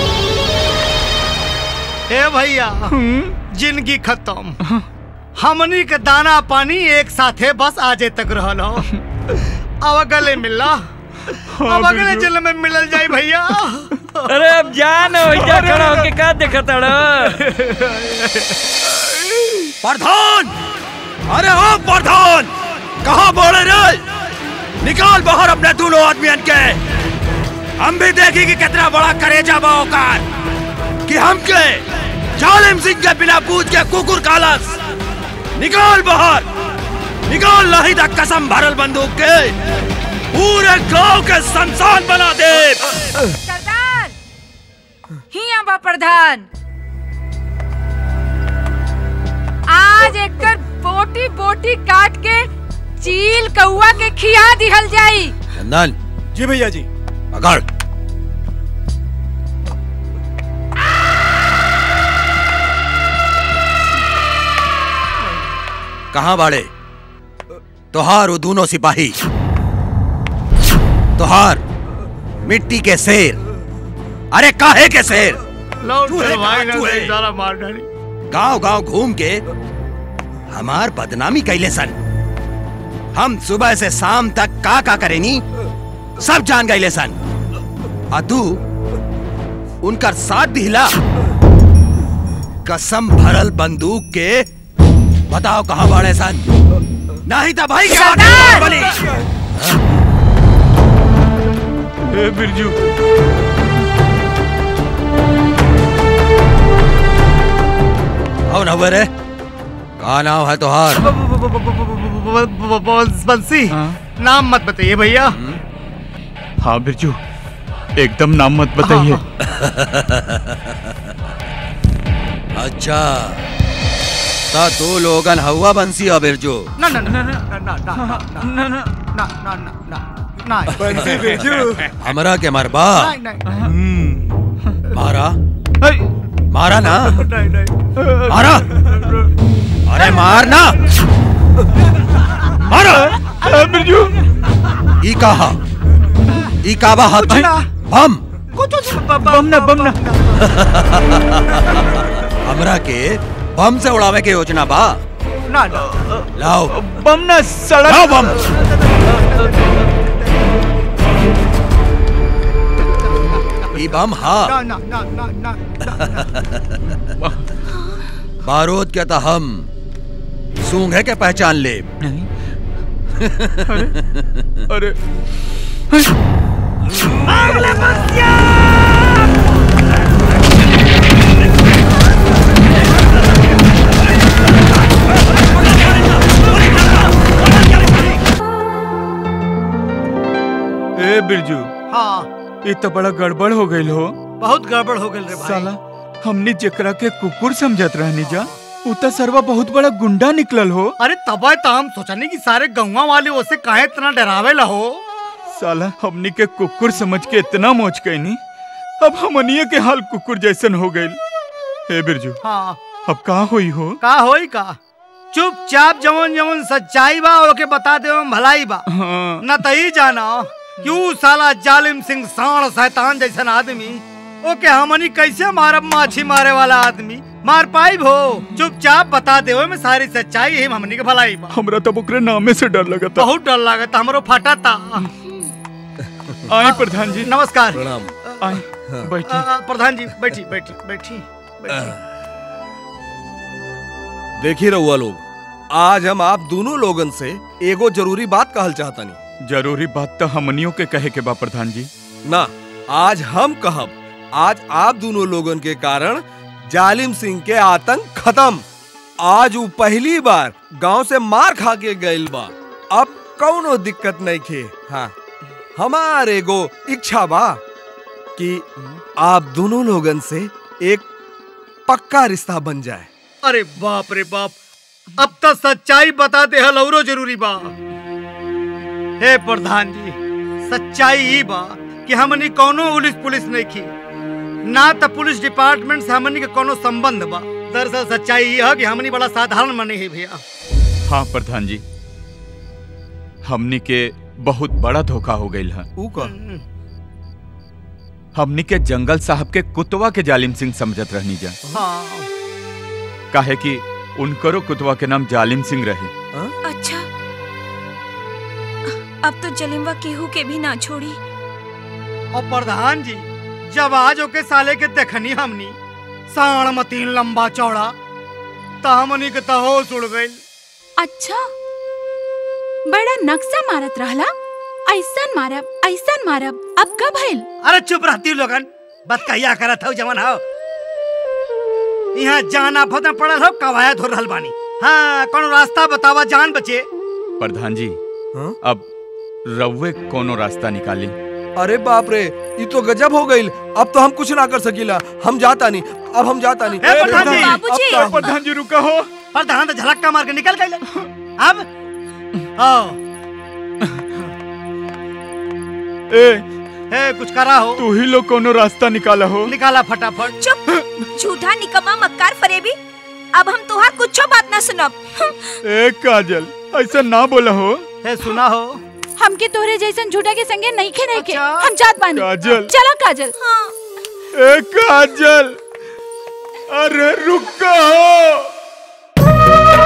S5: ए भैया जिंदगी खत्म हमनी के दाना पानी एक साथे बस आजे तक रहल हो अब गले मिलला अब अगले जन्म में मिलल जाई भैया
S13: अरे अब जा ना वैजा खड़ा होके का देखत
S10: प्रधान अरे ओ प्रधान कहाँ बोले रे निकाल बाहर अपने दोनों आदमियन के हम भी देखें कि कितना बड़ा करेजा बा औकात कि हम के जालिम सिंह के बिना पूछ के कुकुर कालस निकाल बाहर निकाल नहीं तक कसम भरल बंदूक के पूरे गांव के संसान बना दे
S12: सरदार हिया बा प्रधान आज एकर बोटी बोटी काट के चील कौआ के खिया दिहल जाई
S10: चंदन
S11: जी भैया जी
S10: पकड़ कहाँ बाड़े तोहार वो दोनों सिपाही तोहार मिट्टी के शेर अरे काहे के शेर चूहे कहाँ चूहे?
S5: मार डाली
S10: गांव गांव घूम के हमार बदनामी कैले सन हम सुबह से शाम तक का का करेनी सब जान गए सन आ तू उनकर साथ दिला कसम भरल बंदूक के बताओ कहाँ बाड़े सन नहीं तो भाई क्या बनी
S4: ए बिरजू
S10: कौन हुए रे का नाम है तोहार
S5: बंसी नाम मत बताइए भैया
S4: हाँ बिरजू एकदम नाम मत बताइए
S10: अच्छा ता तू लोगन हवा बंसी और बिरजू
S5: ना ना ना ना ना ना ना ना ना ना ना ना ना ना ना
S10: बंसी बिरजू। हमरा के मरबा
S5: नहीं नहीं
S10: मारा मारा ना
S5: नहीं नहीं
S10: मारा अरे मारना मारो
S4: बिरजू
S10: ई कहा ई काबा हाथ में बम
S5: बम ना बम ना
S10: हमरा के बम से उड़ावे के योजना बा
S5: ना ना
S10: लाओ
S4: बम ना सड़क
S10: लाओ बम ई बम हा
S5: ना ना ना ना ना
S10: बारूद के तो हम सूंघे के पहचान ले
S4: अरे ए बिरजू
S5: हाँ
S4: ये तो बड़ा गड़बड़ हो गई हो
S5: बहुत गड़बड़ हो गई रे भाई
S4: साला हमने जेकरा के कुकुर समझत रहनी जा उ तो सरवा बहुत बड़ा गुंडा निकलल हो
S5: अरे तबे तो हम सोचनी कि सारे गौवा वाले उसे काहे इतना डरावे ला हो
S4: साला हमनी के कुकुर समझ के इतना मोच कैनी अब हमनिए के हाल कुकुर जैसन हो गइल हे बिरजू
S5: हाँ
S4: अब का होई हो
S5: का होई का चुपचाप जवन जवन सच्चाई बा ओके बता दे भलाई बा
S4: हाँ।
S5: न तई जाना क्यों साला जालिम सिंह साण शैतान जैसन आदमी ओके हमनी कैसे मारब माछी मारे वाला आदमी मार पाई भो चुपचाप बता दे में सारी सच्चाई है हमनी के भलाई बा
S4: हमरा तब ओकरे नामे से डर लगता
S5: बहुत डर लागत हमरो फटा था
S4: आए प्रधान जी
S5: नमस्कार
S9: प्रणाम
S4: आए बैठी
S5: आ, आ, प्रधान जी बैठी बैठी बैठी बैठी
S9: देखी रहुआ लोग आज हम आप दोनों लोगन से एगो जरूरी बात कहल चाहतनी
S4: जरूरी बात तो हमनियों के कहे के बा प्रधान जी
S9: ना आज हम कहब आज आप दोनों लोगन के कारण जालिम सिंह के आतंक खत्म आज वो पहली बार गांव से मार खा के गइल बा अब कौनो दिक्कत नहीं खे हाँ हमारे एगो इच्छा बा कि आप दोनों लोगन से एक पक्का रिश्ता बन जाए
S5: अरे बाप रे बाप अब तो सच्चाई बता दे हल औरो जरूरी बा हे प्रधान जी सच्चाई ही बा कि हमनी कोनो पुलिस पुलिस नहीं की ना तो पुलिस डिपार्टमेंट से हमनी के कोनो संबंध बा दरअसल सच्चाई ये है कि हमनी बड़ा साधारण मने ही भैया
S4: हाँ प्रधान जी हमनी के बहुत बड़ा धोखा हो गई है
S9: ऊ का
S4: हमनी के जंगल साहब के कुतवा के जालिम सिंह समझत रहनी जा
S5: हाँ
S4: काहे कि उनकरो कुतवा के नाम जालिम सिंह रहे
S3: अच्छा अब तो जलिमवा केहू के भी ना छोड़ी
S5: और प्रधान जी जब आज ओके साले के देखनी हमनी साण मतीन लंबा चौड़ा त हमनी के तो होश उड़ गइल
S16: अच्छा बड़ा नक्शा मारत रहला ऐसन मारब ऐसन मारब अब कब भइल
S5: अरे चुप रहती लोगन बस कहिया करत हो जवन हो यहाँ जाना फतना पड़ल हो कवायद हो रहल बानी हाँ कौन रास्ता बतावा जान बचे
S4: प्रधान जी अब रउए कोनो रास्ता निकाली
S9: अरे बाप रे ये तो गजब हो गई अब तो हम कुछ ना कर सकीला हम जाता नहीं अब हम जाता नहीं
S5: ए, प्रधान जी!
S9: अब
S5: बाबूजी!
S9: तो-
S4: प्रधान जी रुका हो
S5: प्रधान तो झलक्का मार के निकल गए अब आओ
S4: ए
S5: ए कुछ करा हो
S4: तू ही लोग कोनो रास्ता निकाला हो
S5: निकाला फटाफट
S3: चुप झूठा निकम्मा मक्कार फरेबी अब हम तुहार कुछो बात ना सुनब
S4: ए काजल ऐसा ना बोला हो
S5: ए सुना हो
S16: हमके तोहरे जैसन झूठा के संगे नहीं खे रहे के हम जात बानी
S4: काजल।
S16: चला काजल
S4: ए काजल अरे रुका हो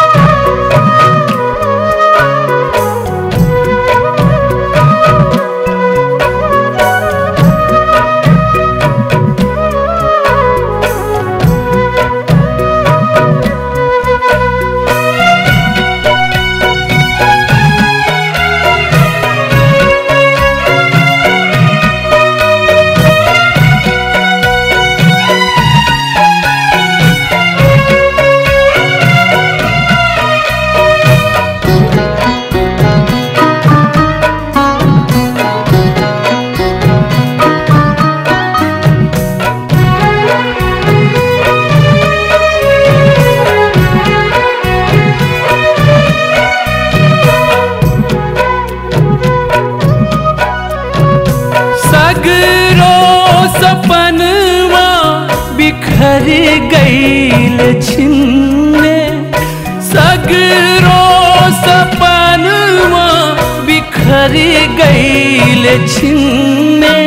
S14: सगरो सपनवा बिखर गईल छिन्ने सगरो सपनवा बिखर गईल छिन्ने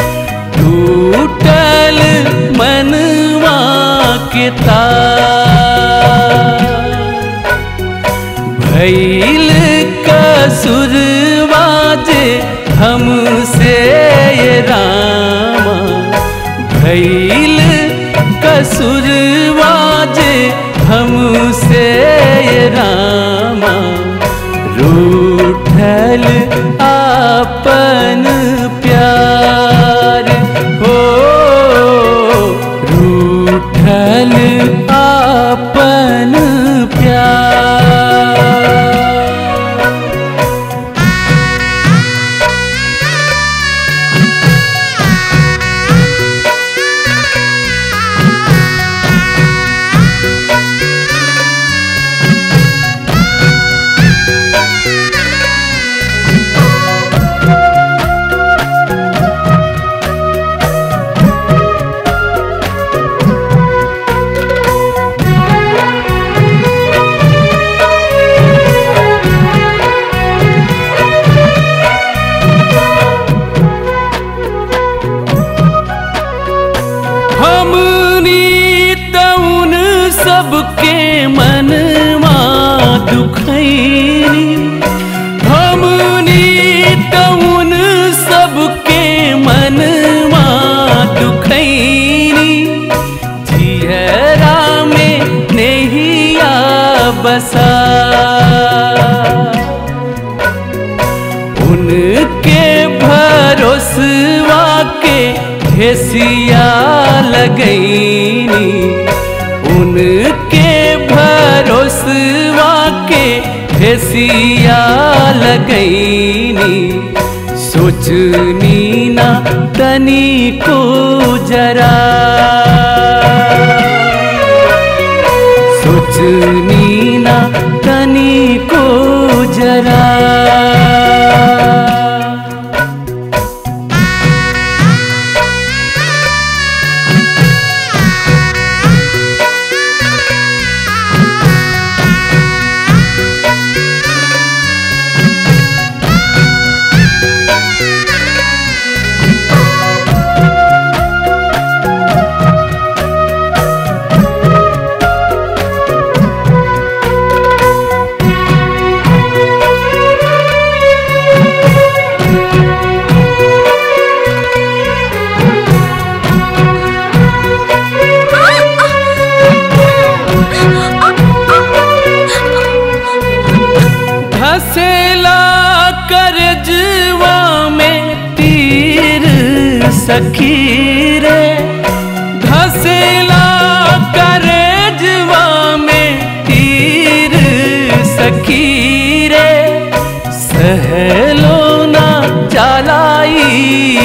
S14: टूटल मनवा के तार भैल कसुरवा जे हमसे ये रामा भैल कसुरवा जे हमसे ये रामा रूठल आपन प्यार हो रूठल आपन प्यार हमनी तउन सबके मनवा दुखैनी हमनी तउन सबके मनवा दुखैनी जियरा में नहिया बसा उनके भरोसवा के हेसिया लगैनी उनके भरोसवा भरोसवा के फेसिया लगैनी सोचनी ना तनी को जरा सोचनी ना तनी को जरा धसेला करजवा में तीर सखी रे धसेला करजवा में तीर सखी रे सहलो ना चलाई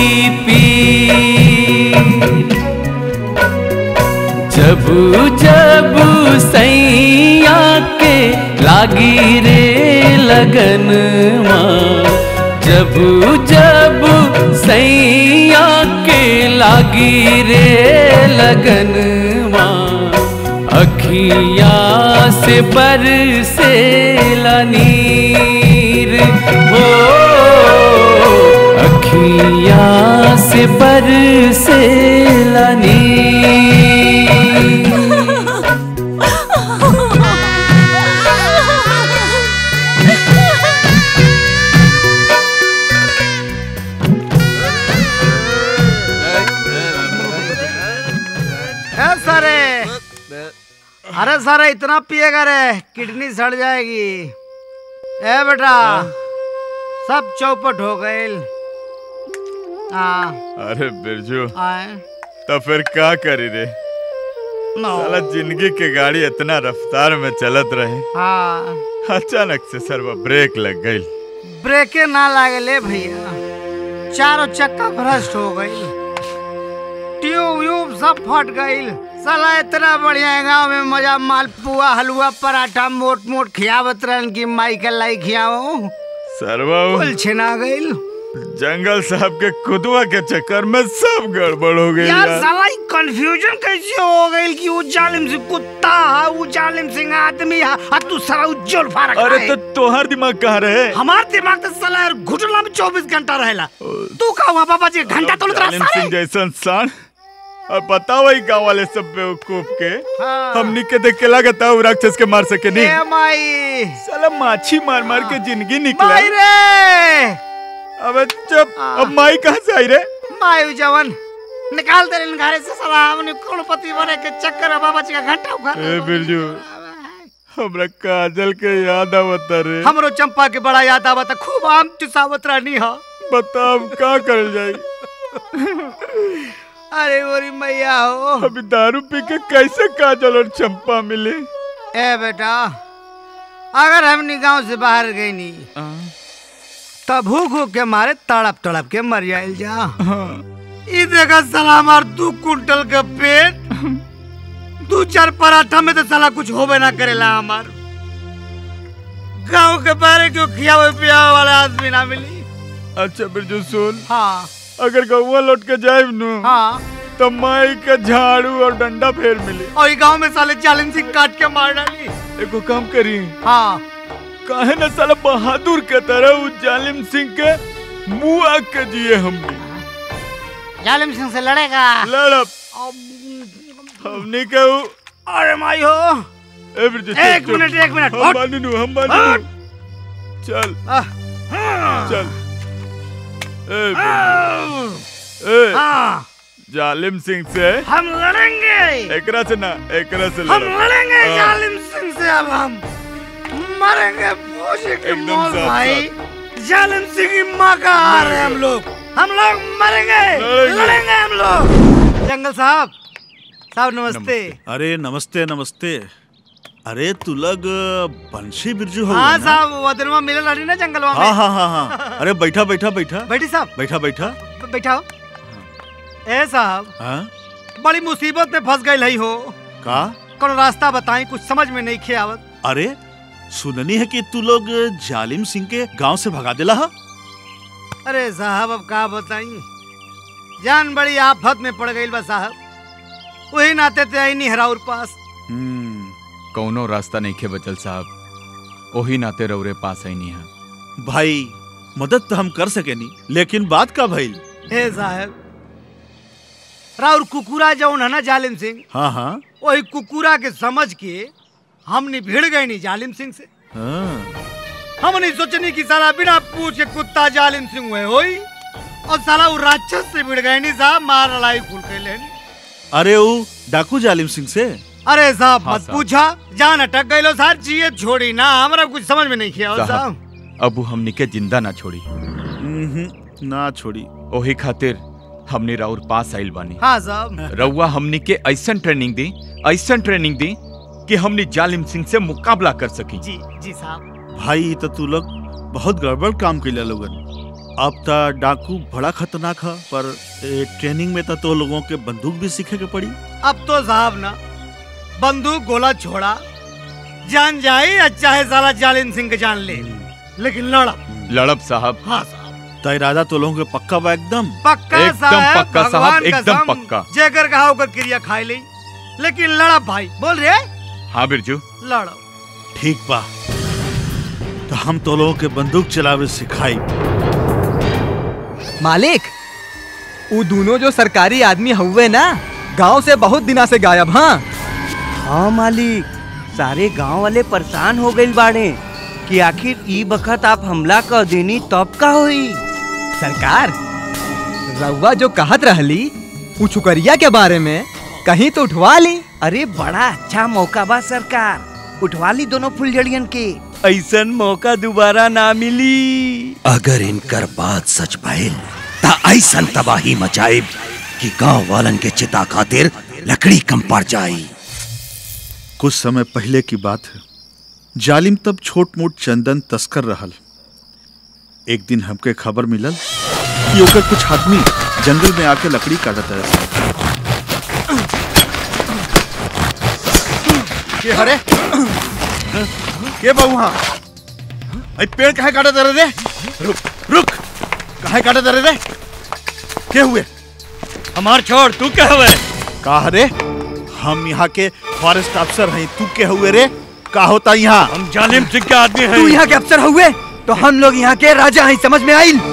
S14: पीर जब जब सैया के लागी रे लगनवा जब जब सैया के लागी रे लगनवा अखिया से बरसे नीर हो अखिया से बरसे नीर
S5: ए सारे अरे सारे इतना पिएगा रे किडनी सड़ जाएगी ए बेटा सब चौपट हो गए हाँ
S17: अरे बिरजू
S5: आए
S17: तो फिर का करी रे
S5: नो।
S17: साला जिंदगी के गाड़ी इतना रफ्तार में चलत रहे
S5: हाँ
S17: अचानक से सर्व ब्रेक लग गई
S5: ब्रेके ना लागले भैया चारों चक्का भ्रष्ट हो गई ट्यूब व्यूब सब फट गई साला इतना बढ़िया गांव में मजा मालपुआ हलवा पराठा मोट मोट खियावत रहन की माई के लाई खियाओ
S17: सर्वा
S5: कुल छिना गई
S17: जंगल साहब के खुदवा के चक्कर में सब गड़बड़ हो गई
S5: यार
S17: यार
S5: साला कंफ्यूजन कैसे हो गई कि वो जालिम सिंह कुत्ता है वो जालिम सिंह आदमी है और तू साला उज्जवल फारक
S17: अरे
S5: है।
S17: तो तोहर दिमाग कहाँ रहे
S5: हमार दिमाग तो साला यार घुटला में चौबीस घंटा रहेला तू का हुआ बाबा जी घंटा तो
S17: जालिम सिंह जैसन सान और बताओ ही गाँव वाले सब बेवकूफ के
S5: हाँ।
S17: हमनी के देख के लगता है वो राक्षस के मार सके नहीं
S5: ए माई
S17: साला माछी मार मार के जिंदगी निकला
S5: माई रे
S17: अबे चुप अब माई कहाँ से आई रे
S5: माई जवन निकाल दे इन घरे से साला हमने करोड़पति बने के चक्कर में बाबा जी का घंटा उखा
S17: ए बिरजू हमरा काजल के याद आवता रे
S5: हमरो चंपा के बड़ा याद आवत है, खूब आम चुसावत रहनी हा
S17: बता अब का कर जाई
S5: अरे गोरी मैया हो
S17: अभी दारू पी के कैसे काजल और चंपा मिले
S5: ए बेटा अगर हमनी गांव से बाहर गई नहीं तब भूख भूख के मारे तड़प तड़प के मर जाइल जा ई देखा साला हमार दू कुंटल के पेट दू चार पराठा में तो साला कुछ होबे ना करेला हमार गांव के बारे क्यों खियावे पियावे वाला आदमी ना मिली
S17: अच्छा बिरजू सुन
S5: हाँ
S17: अगर गौवा लौट के जाए नु
S5: हाँ
S17: तो माई के झाड़ू और डंडा फेर मिली
S5: और ई गांव में साले चालीन सिंह काट के मार डाली
S17: एगो काम करी
S5: हाँ
S17: काहे न साला बहादुर के तरह उस जालिम सिंह के मुंह आग के जिए हमने
S5: जालिम सिंह से लड़ेगा
S17: लड़ब हमने के उ-
S5: अरे माई हो
S17: ए बिरजू चल,
S5: एक
S17: चल।
S5: मिनट, एक मिनट,
S17: हम
S5: हट।
S17: मानी नु हम मानी नु चल चल ए बिरजू ए
S5: हाँ
S17: जालिम सिंह से
S5: हम लड़ेंगे
S17: एकरा से ना एकरा से
S5: हम
S17: लड़ब।
S5: लड़ेंगे
S17: हाँ।
S5: जालिम सिंह से अब हम मरेंगे भोजे के
S17: एकदम
S5: मौत
S17: साफ
S5: भाई जालिम सिंह की माँ का हार है हम लोग हम लोग मरेंगे
S17: लड़ेंगे।
S5: लड़ेंगे हम लोग जंगल साहब साहब नमस्ते
S17: अरे नमस्ते नमस्ते अरे तू लोग बंशी बिरजू हो
S5: हाँ साहब वो दिनवा मिले लड़ी ना जंगलवा में
S17: हाँ हाँ हाँ हाँ अरे बैठा बैठा बैठा
S5: बैठी साहब
S17: बैठा बैठा
S5: ब- बैठाओ ए साहब
S17: हाँ
S5: बड़ी मुसीबत में फंस गई है हो
S17: का
S5: कोनो रास्ता बताई कुछ समझ में नहीं खे आवत
S17: अरे सुननी है कि तू लोग जालिम सिंह के गांव से भगा दिला हा
S5: अरे साहब अब का बताई जान बड़ी आफत में पड़ गई बा साहब वही नाते ते आई नहीं हराउर पास
S4: कौनो रास्ता नहीं खे बचल साहब ओही नाते रौरे पास आई नहीं है
S17: भाई मदद तो हम कर सके नहीं लेकिन बात का भइल
S5: हे साहब राउर कुकुरा जौन है ना जालिम सिंह
S17: हाँ हाँ
S5: वही कुकुरा के समझ के हमने भिड़ गए नहीं जालिम सिंह से
S17: हाँ
S5: हमने सोचनी कि साला बिना पूछ के कुत्ता जालिम सिंह हुए होई और साला वो राक्षस से भिड़ गए नहीं साहब मार लड़ाई खुल के लेनी
S17: अरे वो डाकू जालिम सिंह से
S5: अरे साहब
S4: हाँ,
S5: मत
S4: साहब।
S5: पूछा जान अटक गई लो साहब जिए छोड़ी ना हमरा कुछ समझ में नहीं किया साहब
S4: साहब अबू हमनी के जिंदा ना छोड़ी
S17: ना छोड़ी
S4: ओही खातिर हमनी राउर पास आइल बानी
S5: हाँ साहब
S4: रउआ हमनी के ऐसन ट्रेनिंग दी ऐसन ट्रेनिंग दी कि हमनी जालिम सिंह से मुकाबला कर सकी
S5: जी जी साहब
S17: भाई ये तो तू लोग बहुत गड़बड़ काम कैला लोगन अब तो डाकू बड़ा खतरनाक है पर ए, ट्रेनिंग में तो, तो लोगों के बंदूक भी सीखे के पड़ी
S5: अब तो साहब ना बंदूक गोला छोड़ा जान जाए या चाहे साला जालिम सिंह के जान ले लेकिन लड़ा
S4: लड़ब साहब
S5: हाँ
S17: तो इरादा तो लोगों के पक्का बा एकदम
S5: पक्का
S4: एकदम
S5: साहब
S4: पक्का साहब,
S5: भगवान
S4: एकदम
S5: कसम,
S4: पक्का।
S5: जेकर कहा होकर क्रिया खाई ली लेकिन लड़ा भाई बोल रहे
S4: हाँ बिरजू
S5: लड़ो
S17: ठीक बा तो हम तो लोगों के बंदूक चलावे सिखाई
S2: मालिक वो दोनों जो सरकारी आदमी हुए ना गांव से बहुत दिना से गायब हाँ
S13: हाँ मालिक सारे गांव वाले परेशान हो गए बाड़े कि आखिर ई बखत आप हमला कर देनी तब का हुई
S2: सरकार रउआ जो कहत रहली उ छुकरिया के बारे में कहीं तो उठवा ली
S13: अरे बड़ा अच्छा मौका बा सरकार उठवा ली दोनों फुलझड़ियन के ऐसन मौका दोबारा ना मिली
S10: अगर इनकर बात सच भइल ता ऐसन तबाही मचाइब कि गांव वालन के चिता खातिर लकड़ी कम पड़ जाई
S17: कुछ समय पहले की बात है जालिम तब छोट मोट चंदन तस्कर रहल एक दिन हमके खबर मिलल कि ओकर कुछ आदमी जंगल में आके लकड़ी काटत रहे
S11: के हरे के बाबू हाँ अरे पेड़ काहे काटत रहे रे रुक रुक काहे काटत रहे रे के हुए
S13: हमार छोड़ तू क्या हुए
S17: का रे हम यहाँ के फॉरेस्ट अफसर हैं तू के हुए रे का होता यहाँ
S13: हम जालिम सिंह के आदमी
S2: तू यहाँ के अफसर हुए तो हम लोग यहाँ के राजा हैं समझ में आइल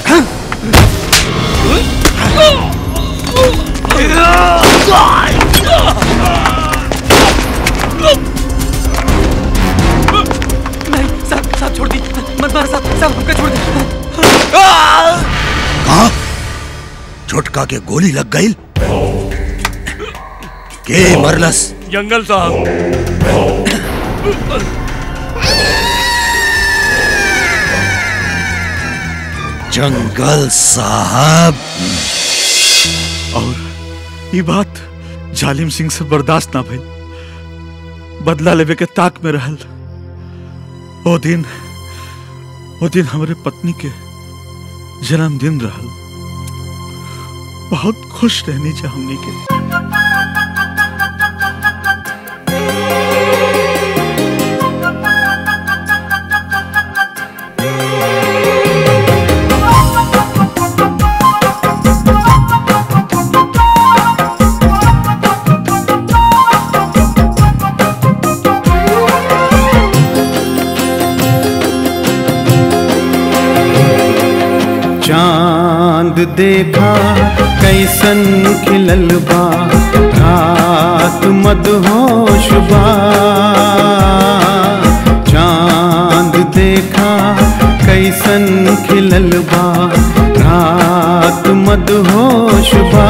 S2: नहीं साहब साहब छोड़ दी मत मार साहब साहब हमको छोड़ दी
S10: कहा छोटका के गोली लग गई के मरलस
S13: जंगल साहब
S10: जंगल साहब
S17: और ये बात जालिम सिंह से बर्दाश्त ना भइल बदला लेवे के ताक में रहल ओ दिन ओ दिन हमारे पत्नी के जन्मदिन रहल बहुत खुश रहनी चाहिए हमनी के
S7: चांद देखा कैसन खिलल बा रात मदहोश बा चांद देखा कैसन खिलल बा रात मदहोश बा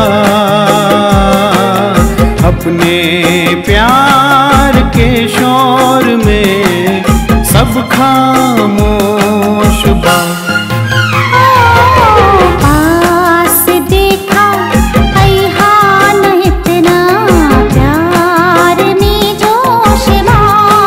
S7: अपने प्यार के शोर में सब खामोश बा
S15: पास देखा ऐहान इतना प्यार में जोश बा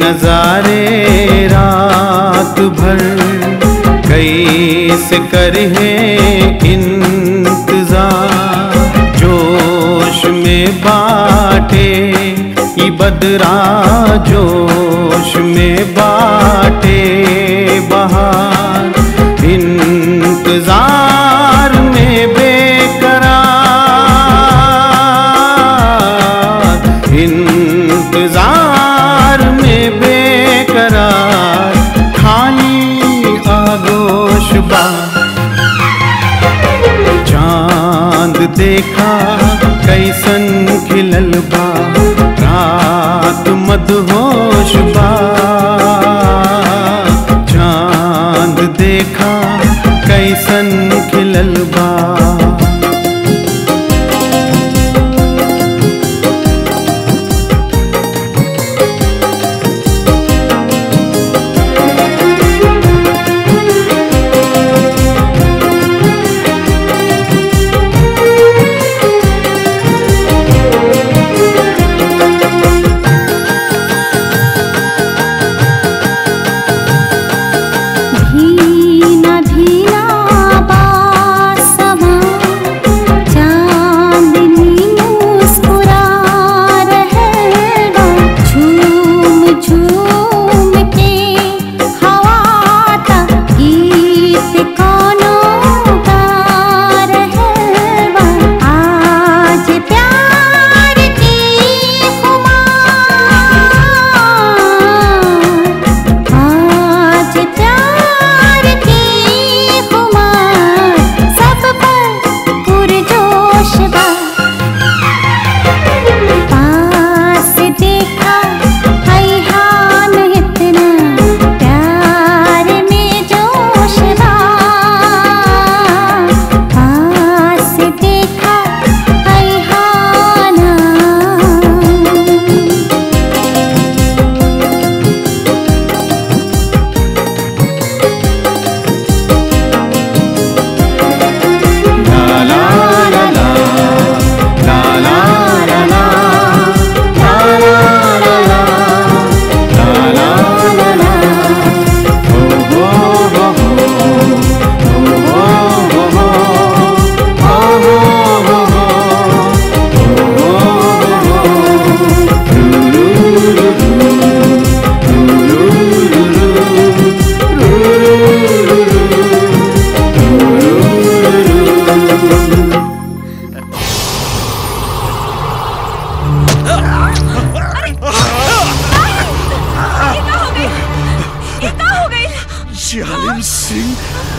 S7: नजारे रात भर कैसे करे इंतजार जोश में बाटे ई बदरा जोश में बाटे बहार इंतजार में बेकरार इंतजार में बेकरार खाली आगोश बा चांद देखा कैसन खिलल बा रात मदहोश बा चांद देखा कैसन खिलल बा
S15: धीना धीना बासमा चांदनी मुस्कुरा रहलबा झूम झूम के हवा ता गीत कोनो गा रहलबा आज प्यार की खुमार आज प्यार की खुमार सब पर पुरजोश बा पास देखा हैहान इतना प्यार में जोश बा पास देखा हैहाना
S17: जालिम सिंह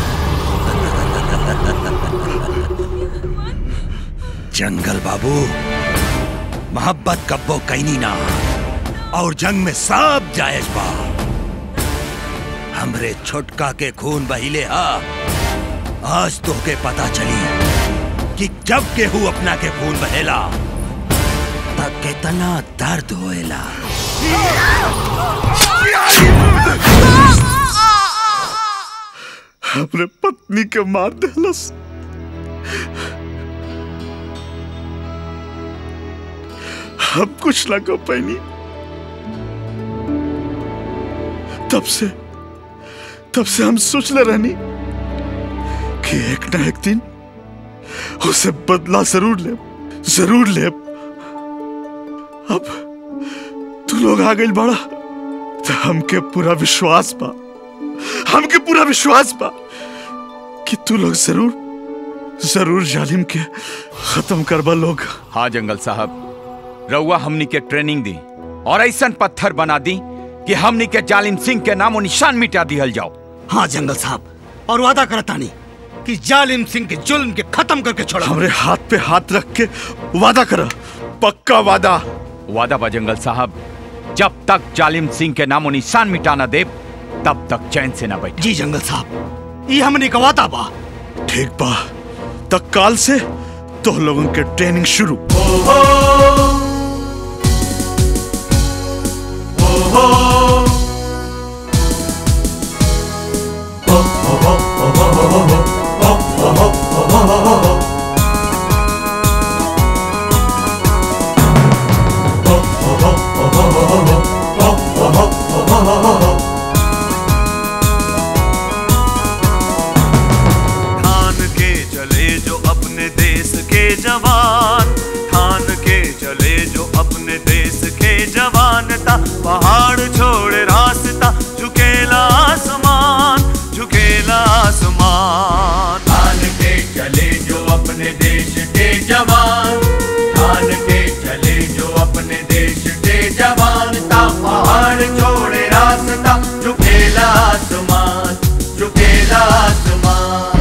S10: जंगल बाबू मोहब्बत कब्बो कैनी ना और जंग में सब जायज बा हमरे छोटका के खून बहिले हा आज तो के पता चली कि जब केहू अपना के खून बहेला तब कितना दर्द होएला
S17: हमरे पत्नी के मार देलस हम कुछ ना कर पैनी तब से तब से हम सोचले रहनी कि एक ना एक दिन उसे बदला जरूर ले जरूर ले अब तू लोग आ गई बड़ा तो हमके पूरा विश्वास बा हमके पूरा विश्वास बा कि तू लोग जरूर जरूर जालिम के खत्म करबा लोग
S4: हाँ जंगल साहब रउआ हमनी के ट्रेनिंग दी और ऐसा पत्थर बना दी कि हमनी के जालिम सिंह के नामो निशान मिटा दिहल जाओ
S5: हाँ जंगल साहब और वादा करतानी कि जालिम सिंह के जुल्म के खत्म करके छोड़ा
S17: हमरे हाथ पे हाथ रख के वादा करा पक्का वादा
S4: वादा बा जंगल साहब जब तक जालिम सिंह के नामो निशान मिटाना दे तब तक चैन से ना बैठे
S5: जी जंगल साहब ये हमने का वादा बा
S17: ठीक बा तक काल से तो लोगों के ट्रेनिंग शुरू
S21: पहाड़ छोड़े रास्ता झुकेला आसमान झुकेला आसमान
S22: ठान के चले जो अपने देश के जवान ठान के चले जो अपने देश के जवान ता पहाड़ छोड़े रास्ता झुकेला आसमान झुकेला आसमान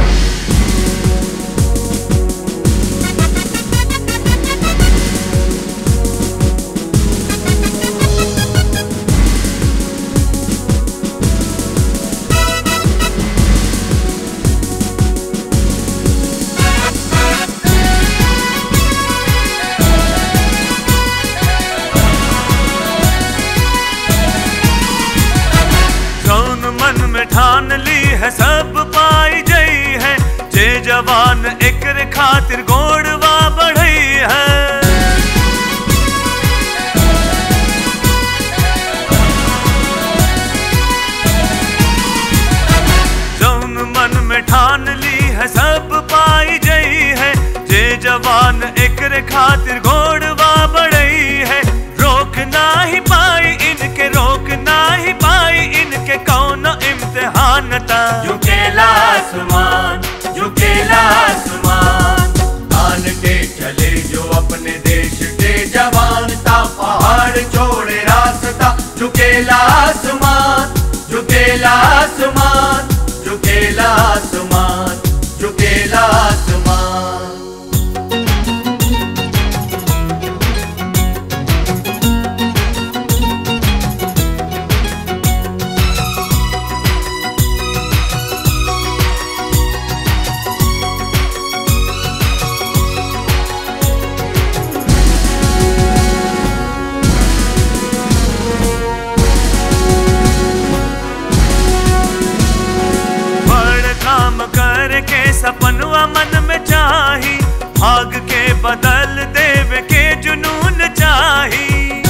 S21: कौन मन में ठान ली है सब पाई जई है जे जवान एक खातिर गोड़वा बढ़ई है जौन मन में ठान ली है सब पाई जई है जे जवान एक खातिर घोड़वा बढ़ई है रोक ना ही पाई इनके रोक ना ही पाई इनके कौन इम्तिहान था
S22: झुकेला आसमान झुकेला आसमान ठान के चले जो अपने देश के जवान ता पहाड़ छोड़े रास्ता झुकेला आसमान झुकेला आसमान झुकेला आसमान झुकेला आसमान
S21: बड़ काम करके सपनवा मन में चाही भाग के बदल देव के जुनून चाही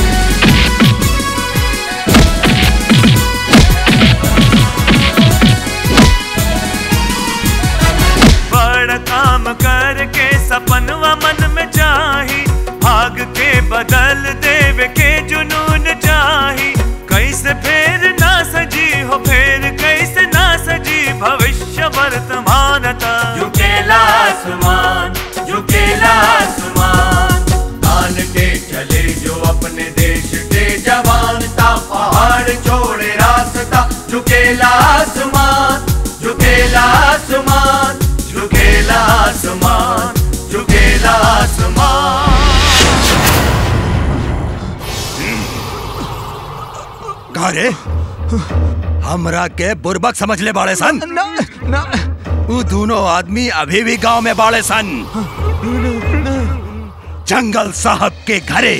S21: बड़ काम करके सपनवा मन में चाही भाग के बदल देव के जुनून चाही कैसे फेर ना सजी हो फेर कैसे ना सजी भविष्य वर्तमानता
S22: झुकेला आसमान झुकेला आसमान ठान के चले जो अपने देश के जवान ता पहाड़ छोड़े रास्ता झुकेला आसमान झुकेला आसमान झुकेला आसमान झुकेला आसमान
S10: का रे हमरा के बुरबक समझ ले बाड़े सन
S2: ना ना
S10: वो दोनों आदमी अभी भी गांव में बाड़े सन जंगल साहब के घरे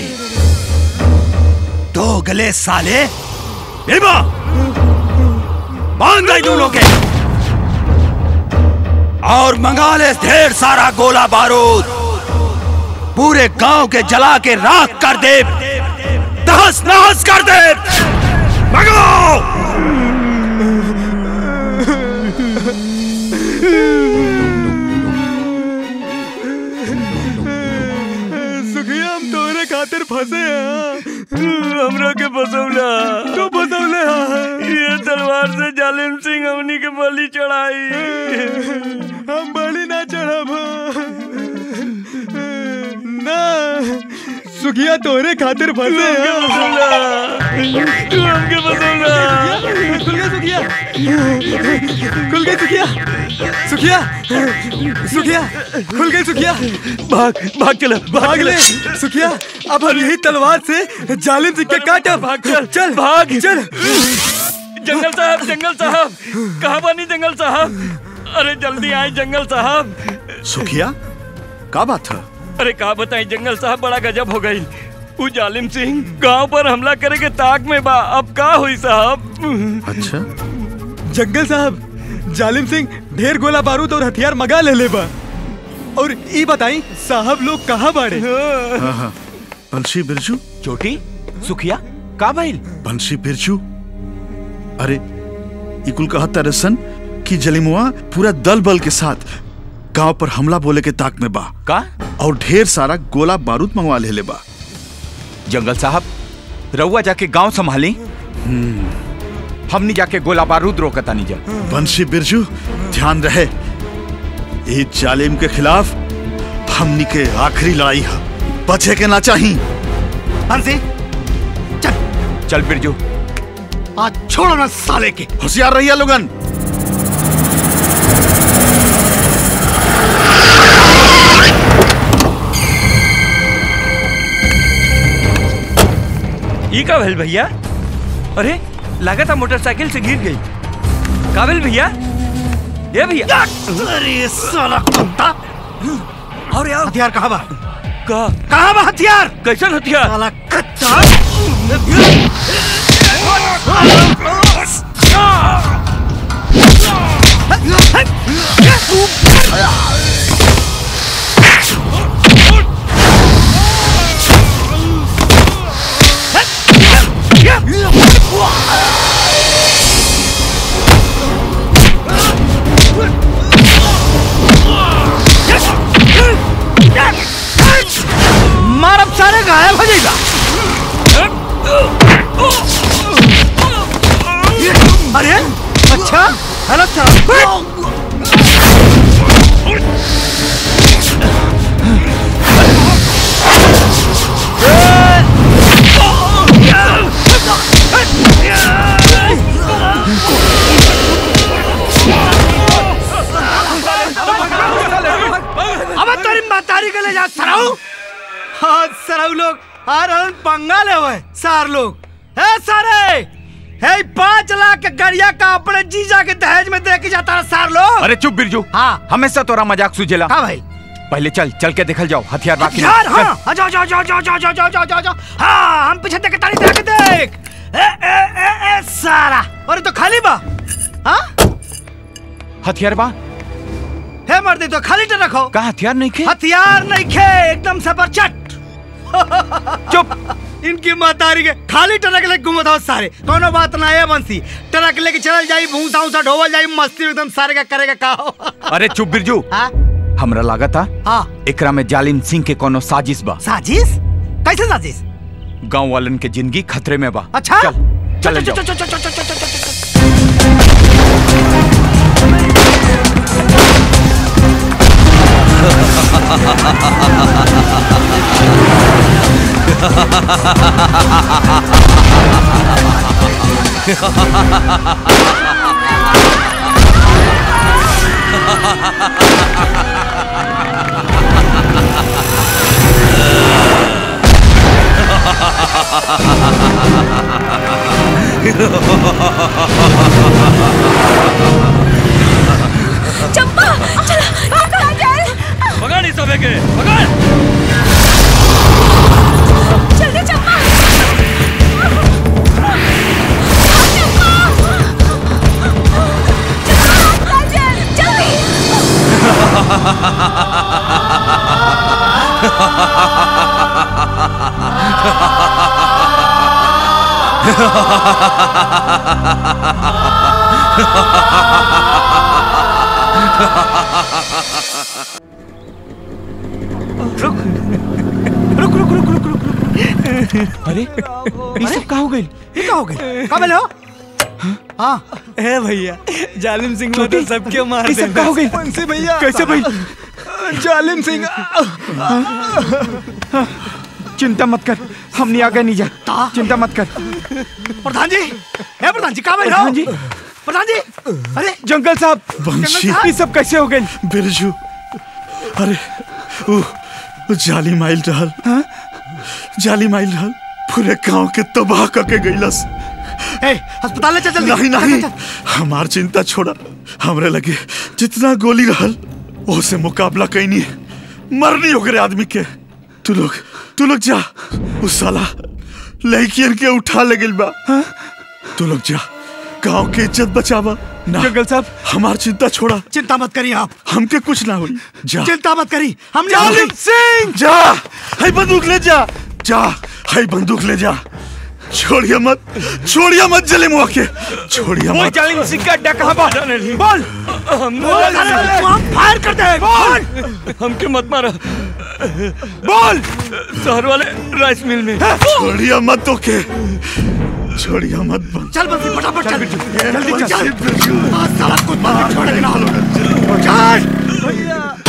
S10: दो गले साले बिरबा बांध गई दोनों के और मंगा ले ढेर सारा गोला बारूद पूरे गांव के जला के राख कर दे तहस नहस कर दे मंगाओ
S2: सुखिया हम तोरे खातिर फंसे हैं हमरा के फसौला तू फसौले ये तलवार से जालिम सिंह हमनी के बलि चढ़ाई हम बलि ना चढ़ब ना सुखिया तोरे खातिर फंसे हैं तू हमके फसौला खुल गया सुखिया खुल गई सुखिया सुखिया सुखिया खुल गई सुखिया भाग भाग चल भाग ले सुखिया अब हम यही तलवार से जालिम सिंह के काटा भाग चल चल भाग चल
S13: जंगल साहब जंगल साहब कहाँ बनी जंगल साहब अरे जल्दी आए जंगल साहब
S17: सुखिया का बात है
S13: अरे कहा बताई जंगल साहब बड़ा गजब हो गई वो जालिम सिंह गांव पर हमला करे के ताक में बा अब का हुई साहब
S17: अच्छा
S2: जंगल साहब जालिम सिंह ढेर गोला बारूद और हथियार मगा ले ले बा और ई बताई साहब लोग कहाँ बाड़े
S17: हाँ हाँ बंशी बिरजू
S23: चोटी सुखिया का भइल
S17: बंशी बिरजू अरे इकुल कहा तरसन कि जलिमुआ पूरा दल बल के साथ गांव पर हमला बोले के ताक में बा
S23: का
S17: और ढेर सारा गोला बारूद मंगवा ले ले बा
S23: जंगल साहब रउआ जाके गांव संभाली
S4: हमनी जाके गोला बारूद रोकता नहीं जा
S17: बंशी बिरजू ध्यान रहे ये जालिम के खिलाफ हमनी के आखिरी लड़ाई है बचे के ना चाहिए
S5: बंसी
S4: चल बिरजू
S5: आज छोड़ो ना साले के
S17: होशियार रहिए लोगन
S13: ई का भेल भैया अरे लगा था मोटरसाइकिल से गिर गई का भेल भैया ये भैया
S5: अरे साला कुत्ता
S13: और यार
S5: हथियार कहाँ बा
S13: का
S5: कहाँ बा हथियार
S13: कैसन हथियार
S5: साला कच्चा मारब सारे गायब हो जाएगा अरे अच्छा हेलो अब तेरी मातारी के ले जा सराऊ हाँ सराऊ लोग आ रहन पंगा ले हुए सार लोग है सारे है पाँच लाख के गड़िया का अपने जीजा के दहेज में दे के जाता है सार लोग
S4: अरे चुप बिरजू हाँ हमेशा तोरा मजाक सुझेला
S5: हाँ भाई
S4: पहले चल चल के देखल जाओ हथियार बाकी
S5: यार
S4: नहीं।
S5: हाँ आ जाओ जाओ जाओ जाओ जाओ जाओ जाओ जाओ जाओ जाओ हाँ हम पीछे देख के ताली देख के देख ए ए ए ए सारा अरे तो खाली बा हाँ
S4: हथियार बा
S5: है मर्दी तो खाली तो रखो
S4: का हथियार नहीं खे
S5: हथियार नहीं खे एकदम से परचट
S4: चुप
S5: इनकी मातारी के खाली ट्रक लेके घूमत हो सारे कोनो बात ना है बंसी ट्रक लेके चल जाई भूसा उसा ढोवल जाई मस्ती एकदम सारे का करेगा का हो
S4: अरे चुप बिरजू हमरा लागता
S5: हाँ
S4: एकरा में जालिम सिंह के कोनो साजिश बा
S5: साजिश कैसे साजिश
S4: गांव वालन के जिंदगी खतरे में बा
S5: अच्छा
S4: चल चल
S5: चल
S4: जाओ
S5: चल चल चल चल चल चल
S3: चंपा चल काजल
S13: पकड़ इस सबे के पकड़
S3: जल्दी चंपा काजल जल्दी
S4: अरे ये सब का हो गई
S5: ये का हो गई का बोले हो हाँ
S2: ए भैया जालिम सिंह ने तो सबके मार
S4: ये सब का हो गई
S2: बंसी भैया
S4: कैसे भाई
S2: जालिम सिंह
S4: चिंता मत कर हमने आगे नहीं जा चिंता मत कर
S5: प्रधान जी ए प्रधान जी का बोले हो
S4: प्रधान जी
S5: प्रधान जी अरे
S4: जंगल साहब
S17: बंशी
S4: ये सब कैसे हो गए
S17: बिरजू अरे वो वो जाली माइल रहल जाली माइल रहल पूरे गांव के तबाह करके गईलस
S5: ए अस्पताल ले चल जल्दी
S17: नहीं नहीं हमार चिंता छोड़ा हमरे लगे जितना गोली रहल ओसे मुकाबला कैनी है मरनी ओकरे आदमी के तू लोग तू लोग जा उस साला लड़कियन के उठा ले गइल बा तू लोग जा गांव के इज्जत बचावा ना
S4: जंगल साहब
S17: हमार चिंता छोड़ा
S5: चिंता मत करिए आप
S17: हमके कुछ ना हुई जा
S5: चिंता मत करी हम
S17: जालिम सिंह जा हाय बंदूक ले जा जा हाय बंदूक ले जा छोड़िए मत छोड़िए मत जले मुआ के छोड़िए
S13: वो
S17: मत
S13: जालिम सिंह का अड्डा कहाँ बा
S5: बोल
S13: हम
S5: बोल हम फायर करते हैं बोल
S13: हमके मत मारा
S5: बोल
S13: शहर वाले राइस मिल में
S17: छोड़िए मत तो के छोड़िया मत बन
S5: चल बंसी फटाफट चल जल्दी
S17: बंसी,
S5: चल
S17: बिरजू।
S5: आज साला कुछ बात छोड़ेगा ना चल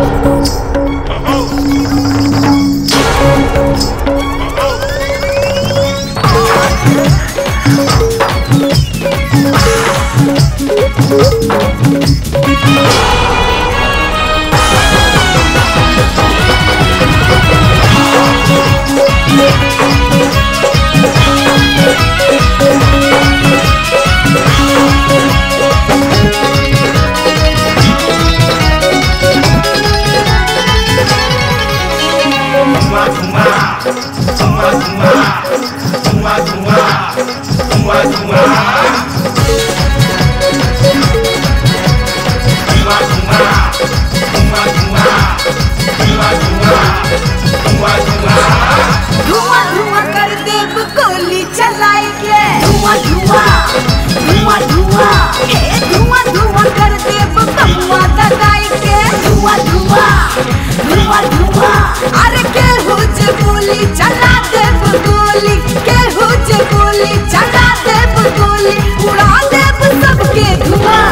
S1: धुआं धुआं कर देव गोली चलाएंगे धुआं धुआं धुआं धुआं हे धुआं धुआं कर देव कमुआ दगाएंगे धुआं धुआं धुआं धुआं अरे के हो जे गोली चला देव गोली के हो जे गोली चला देव गोली उड़ा देव सबके धुआं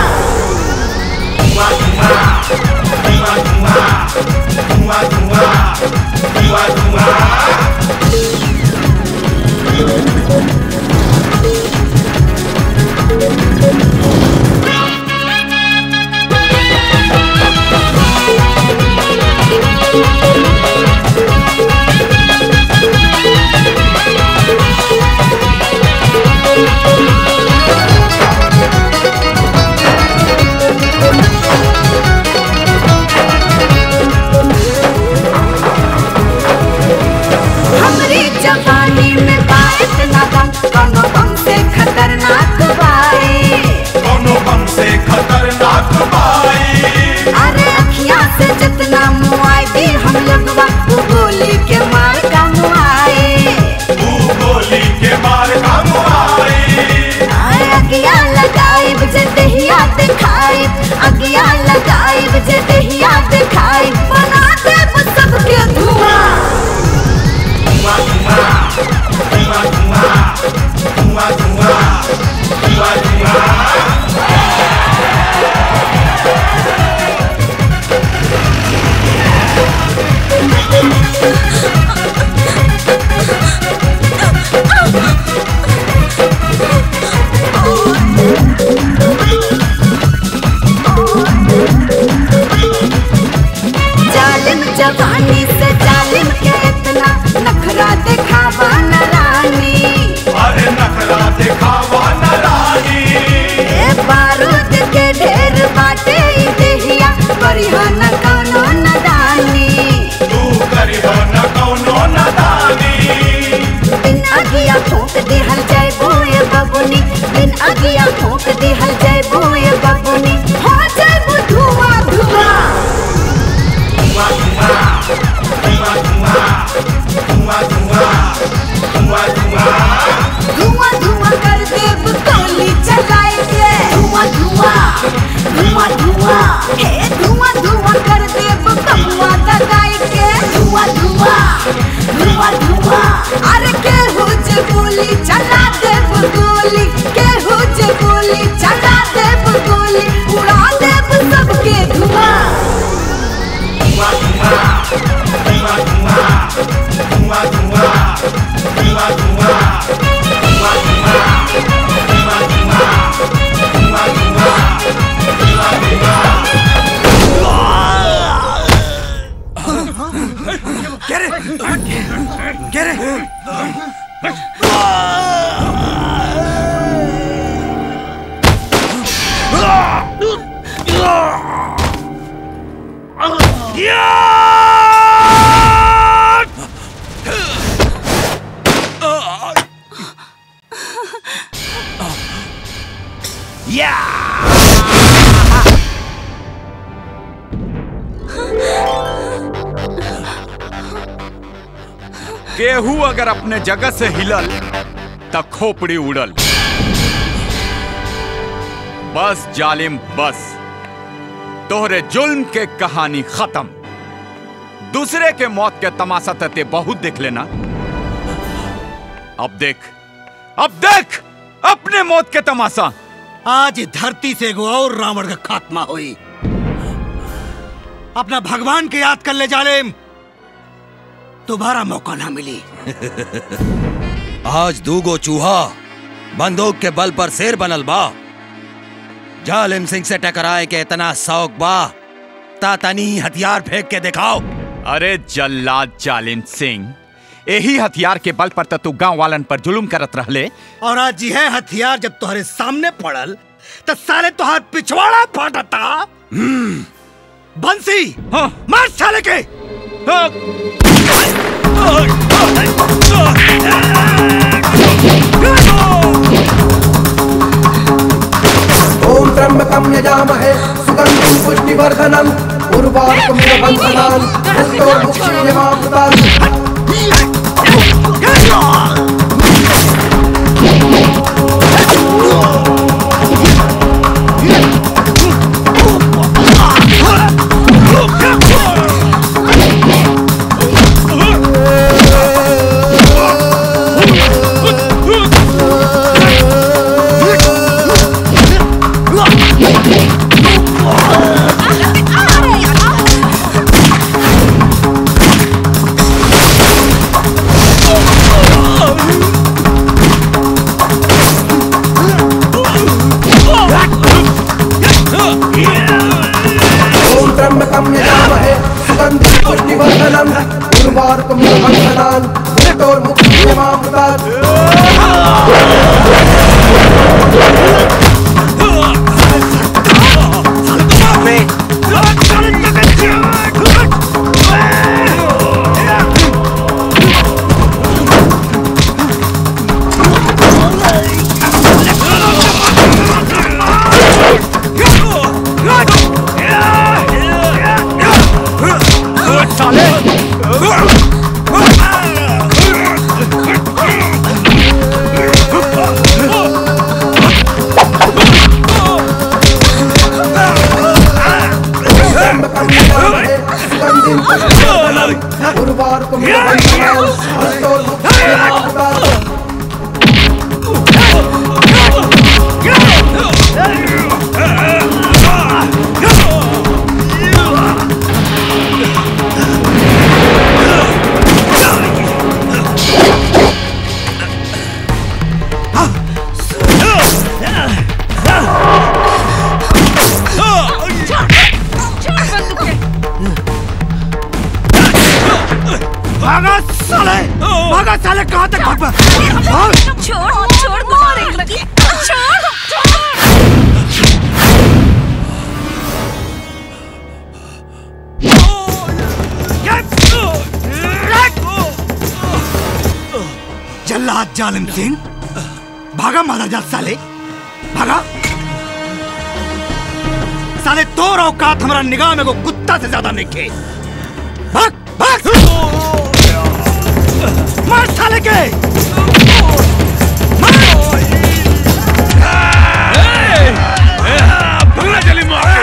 S1: हमरी जवानी में बात ना दम कोनो बम से खतरनाक बाई
S21: कोनो बम से खतरनाक बाई
S1: अरे अखियां से जितना मुआई दी हम लगवा वो गोली के मार का मुआई
S21: तू गोली के मार का मुआई
S1: अरे अगिया लगाई बजे दहिया दिखाई अगिया लगाई बजे दहिया दिखाई बना दे वो सबके धुआं जालिम जवानी से जालिम के इतना नखरा दिखावा न रानी
S21: अरे नखरा दिखावा न रानी
S1: ए बारूद के ढेर बाटे ई देहिया करिहा न कौनो नदानी
S21: तू करिहो न कौनो नदानी
S1: बिन अगिया फूक दिहल जय बोए बबुनी बिन अगिया फूक दिहल जय बोए बबुनी हो जय धुआं धुआं धुआं धुआं कर देव गोली चलाएंगे धुआं धुआं धुआं धुआं हे धुआं धुआं कर देव कमुआ दगाएंगे धुआं धुआं धुआं धुआं अरे के हो जे गोली चला देव गोली के हो जे गोली चला देव गोली उड़ा देव सबके धुआं
S21: क्या रे क्या रे
S4: केहू अगर अपने जगह से हिलल त खोपड़ी उड़ल बस जालिम बस तोहरे जुल्म के कहानी खत्म दूसरे के मौत के तमाशा तते बहुत देख लेना अब देख अब देख अपने मौत के तमाशा
S5: आज धरती से एगो और रावण का खात्मा हुई अपना भगवान के याद कर ले जालेम दोबारा मौका ना मिली
S10: आज दूगो चूहा बंदूक के बल पर शेर बनल बा जालिम सिंह से टकराए के इतना शौक बा तातनी हथियार फेंक के दिखाओ
S4: अरे जल्लाद जालिम सिंह यही हथियार के बल पर तो तू गांव वालन पर जुलुम करत रहले
S5: और आज यह हथियार जब तुम्हारे सामने पड़ल तो साले तुहार पिछवाड़ा फाटता बंसी मार साले के
S11: ओम त्र्यंबकं यजामहे सुगन्धिं पुष्टिवर्धनम् उर्वारुकमिव बन्धनान् मृत्योर्मुक्षीयमामृतात् ओम त्र्यंबकं यजामहे सुगन्धिं पुष्टिवर्धनम् उर्वारुकमिव बन्धनान् मृत्योर्मुक्षीयमामृतात् त्र्यंबकं यजामहे सुगन्धिं पुष्टिवर्धनम् उर्वारुकमिव बन्धनान् मृत्योर्मुक्षीयमामृतात्
S5: भागा साले भागा साले कहाँ तक भाग भाग
S3: छोड़ छोड़ मारे लगी छोड़
S5: जल्लाद जालिम सिंह भागा मारा जा साले भागा साले तोर औकात हमारा निगाह में को कुत्ता से ज्यादा नहीं खे भाग भाग मार साले के
S8: भगना चली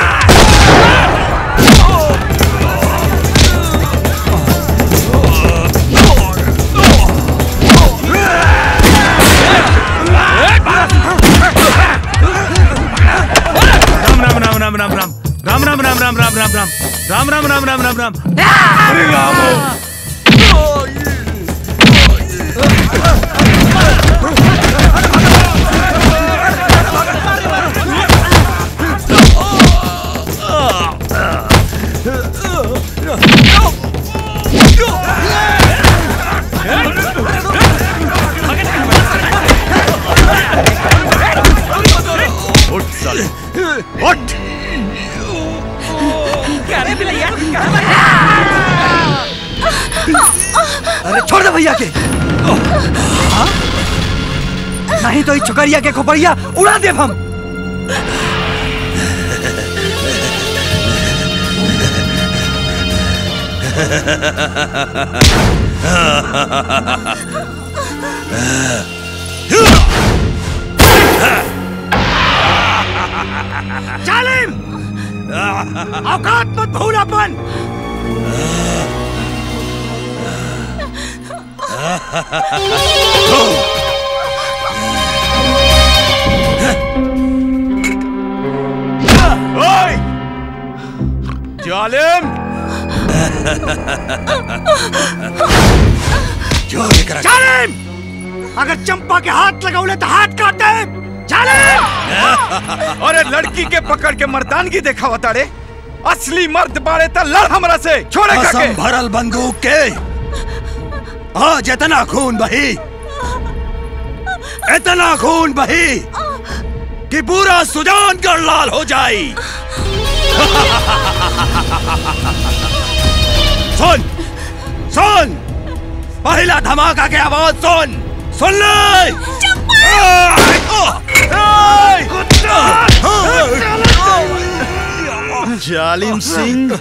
S21: राम राम राम राम राम राम राम राम राम राम राम राम राम राम राम राम राम राम अरे राम
S4: उठ साले उठ
S2: अरे छोड़ दे भैया के हाँ? नहीं तो इस चुकरिया के खोपड़िया उड़ा दे हम
S5: जालिम औकात मत भूल अपन
S10: जो करा
S5: जालिम अगर चंपा के हाथ लगाउले तो हाथ काट दे जालिम
S4: अरे लड़की के पकड़ के मर्दानगी देखा तारे असली मर्द बाड़े त लड़ हमरा से छोड़े
S10: कसम
S4: काके
S10: भरल बंदूक के आज इतना खून बही इतना खून बही कि पूरा सुजान कर लाल हो जाई सुन सुन पहला धमाका के आवाज सुन सुन ले
S17: जालिम सिंह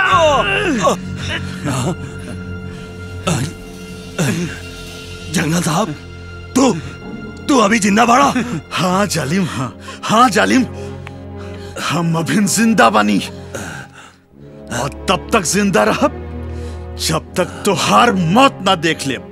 S10: जंगल साहब तू तू अभी जिंदा बाड़ा
S17: हाँ जालिम हाँ हाँ जालिम हम अभी जिंदा बनी और तब तक जिंदा रह जब तक तुहार मौत ना देख ले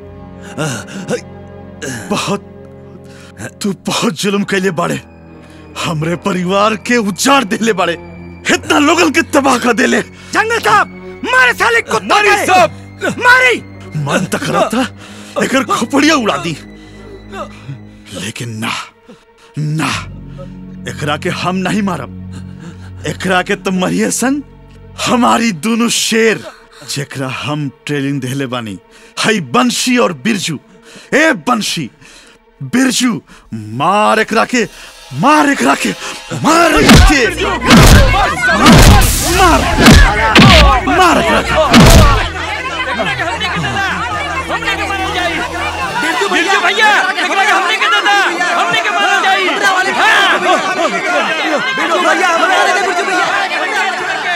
S17: बहुत तू बहुत जुल्म कैले बाड़े हमरे परिवार के उजाड़ देले बाड़े इतना लोगन के तबाह कर देले
S5: जंगल साहब मारे साले कुत्ता
S17: मारी
S5: के।
S17: सब।
S5: मारी
S17: मन तक रहा था एकर खोपड़िया उड़ा दी लेकिन ना ना एकरा के हम नहीं मारब एकरा के तो मरिए सन हमारी दोनों शेर जेकरा हम ट्रेनिंग देले बानी हई बंशी और बिरजू ए बंशी बिरजू मार एकरा के मार एकरा के मार एकरा के मार मार एकरा के
S13: बिरजू भैया एकरा के हमने के दादा हमने के मारल जाई बिरजू भैया हमने के बिरजू भैया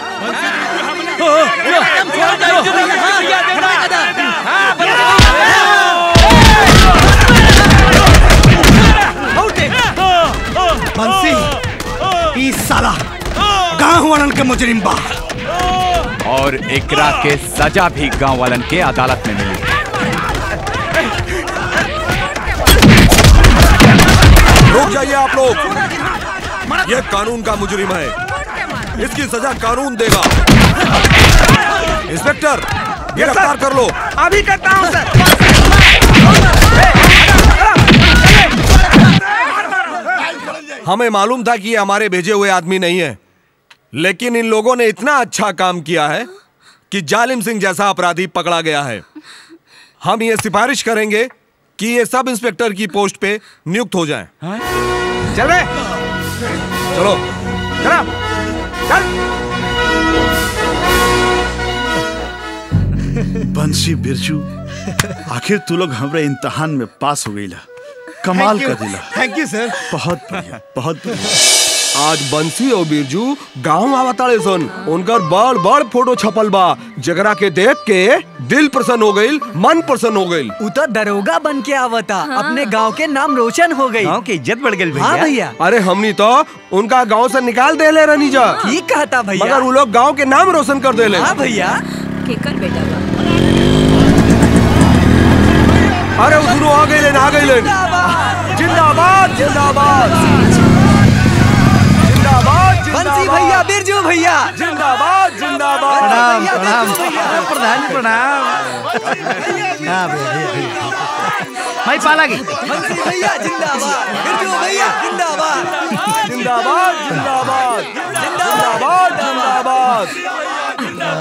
S5: बंसी ई साला गांव वालन के मुजरिम बा
S4: और एकरा के सजा भी गांव वालन के अदालत में मिली
S9: रुक जाइए आप लोग ये कानून का मुजरिम है इसकी सजा कानून देगा इंस्पेक्टर गिरफ्तार कर लो
S5: अभी करता हूँ सर
S9: हमें मालूम था कि ये हमारे भेजे हुए आदमी नहीं है लेकिन इन लोगों ने इतना अच्छा काम किया है कि जालिम सिंह जैसा अपराधी पकड़ा गया है हम ये सिफारिश करेंगे कि ये सब इंस्पेक्टर की पोस्ट पे नियुक्त हो जाएं।
S5: चल रहे
S9: चलो
S5: चला चल
S17: बंसी बिरजू आखिर तू लोग हमरे इम्तहान में पास हो गईला कमाल
S5: Thank you.
S17: कर दिला
S5: थैंक यू सर
S17: बहुत बढ़िया बहुत बढ़िया
S9: आज बंसी और बिरजू गांव आवताड़े सन उनकर बड़ बड़ फोटो छपल बा जगरा के देख के दिल प्रसन्न हो गईल मन प्रसन्न हो गईल
S2: उ तो दरोगा बन के आवता अपने गांव के नाम रोशन हो गई
S13: गांव की इज्जत बढ़ गई
S2: हाँ भैया
S9: अरे हमनी तो उनका गांव से निकाल दे ले रनी जा
S2: ठीक कहता भैया
S9: मगर वो लोग गांव के नाम रोशन कर दे ले
S2: हाँ भैया
S3: केकर बेटा बा
S9: अरे वो दोनों आ गए आ गए जिंदाबाद जिंदाबाद जिंदाबाद
S2: बंसी भैया बिरजू भैया
S9: जिंदाबाद जिंदाबाद
S5: प्रणाम
S2: भैया,
S5: प्रणाम
S2: बिरजू भैया।
S5: प्रधान प्रणाम हाँ भैया भैया मैं पाला गई
S2: बंसी भैया जिंदाबाद बिरजू भैया जिंदाबाद
S9: जिंदाबाद जिंदाबाद जिंदाबाद जिंदाबाद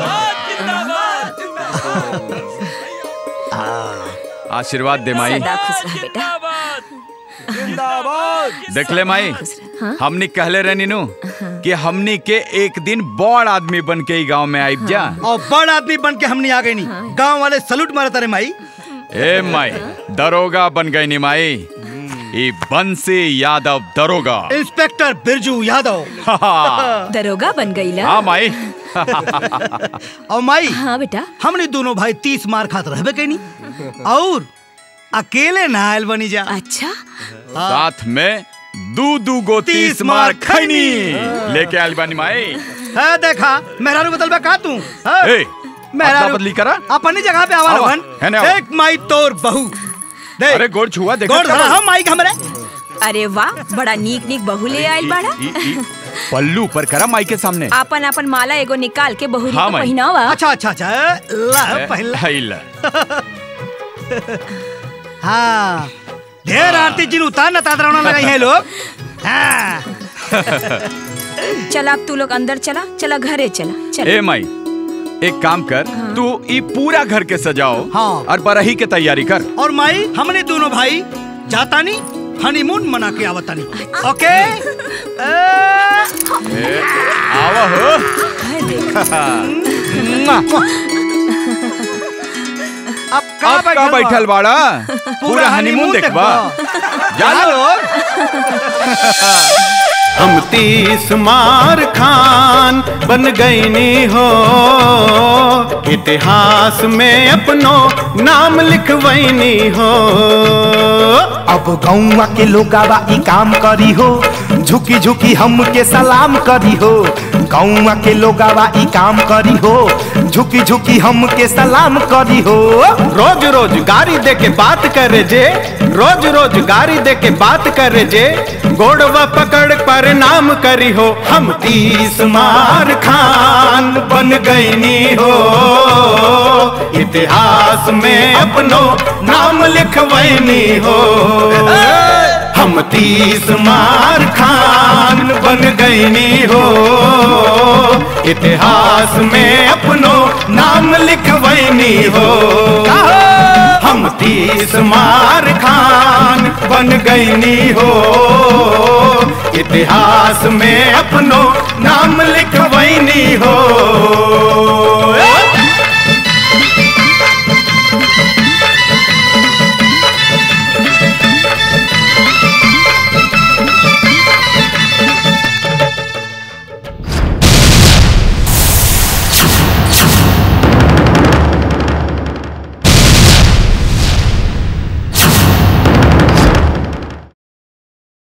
S4: आशीर्वाद दे माई
S3: सदा खुश रह बेटा
S9: जिंदाबाद
S4: देख ले माई
S3: हाँ?
S4: हमनी कहले रहनी नु कि हमनी के एक दिन बड़ आदमी बन के गांव में आइब जा
S5: और बड़ आदमी बन के हमने आ गए नहीं गांव वाले सलूट मारता रे माई
S4: ए माई दरोगा बन गई नी माई ई बंसी यादव दरोगा
S5: इंस्पेक्टर बिरजू यादव
S3: दरोगा बन गई ला
S4: हाँ माई
S5: और माई
S3: हाँ बेटा
S5: हमने दोनों भाई तीस मार खात रहबे कहीं और अकेले ना आयल बनी जा
S3: अच्छा
S4: साथ में दू दू गो
S5: तीस
S4: तीस
S5: मार
S4: मार खैनी
S5: खैनी।
S4: लेके आयल बानी माई
S5: है देखा मेहरारू बदल का तू हाँ?
S4: ए, अदला बदली करा
S5: अपनी जगह पे आवा
S4: आवा,
S5: रहन
S4: है ना आवा।
S5: देख माई तोर बहू देख
S4: अरे गोड़ छुआ देखा
S5: गोड़ धरा हम माई के हमरे
S3: अरे वाह बड़ा नीक नीक बहू ले आयल बाड़ा
S4: ई- ई- पल्लू पर करा माई के सामने
S3: आपन आपन माला एगो निकाल के बहुरी
S4: हाँ,
S3: को
S4: माई।
S3: पहिनावा
S5: अच्छा अच्छा अच्छा ला पहला
S4: हाय ला।
S5: हाँ ढेर आरती जिन उतार न तादरावना लगाई है लोग हाँ
S3: चला अब तू लोग अंदर चला चला घरे चला चला
S4: ए माई एक काम कर तू ई पूरा घर के सजाओ
S5: हाँ।
S4: और बरही के तैयारी कर
S5: और माई हमने दोनों भाई जातानी हनीमून मना के आवतानी ओके
S4: ए, आवा हो
S5: अब
S4: अब का बैठल बाड़ा पूरा हनीमून देखबा जा लोग
S7: हम तीस मार खान बन गईनी हो इतिहास में अपनो नाम लिखवैनी हो
S6: अब गौवा के लोगावा ई काम करी हो झुकी झुकी हमके सलाम करी हो गौवा के लोगावा ई काम करी हो झुकी झुकी हमके सलाम करी हो
S7: रोज रोज गाड़ी दे के बात करे जे रोज रोज गाड़ी दे के बात करे जे गोड़वा पकड़ पर नाम करी हो हम तीस मार खान बन गईनी हो इतिहास में अपनो नाम लिखवैनी हो हम तीस मार खान बन गईनी हो इतिहास में अपनो नाम लिखवैनी हो हम तीस मार खान बन गईनी हो इतिहास में अपनो नाम लिखवैनी हो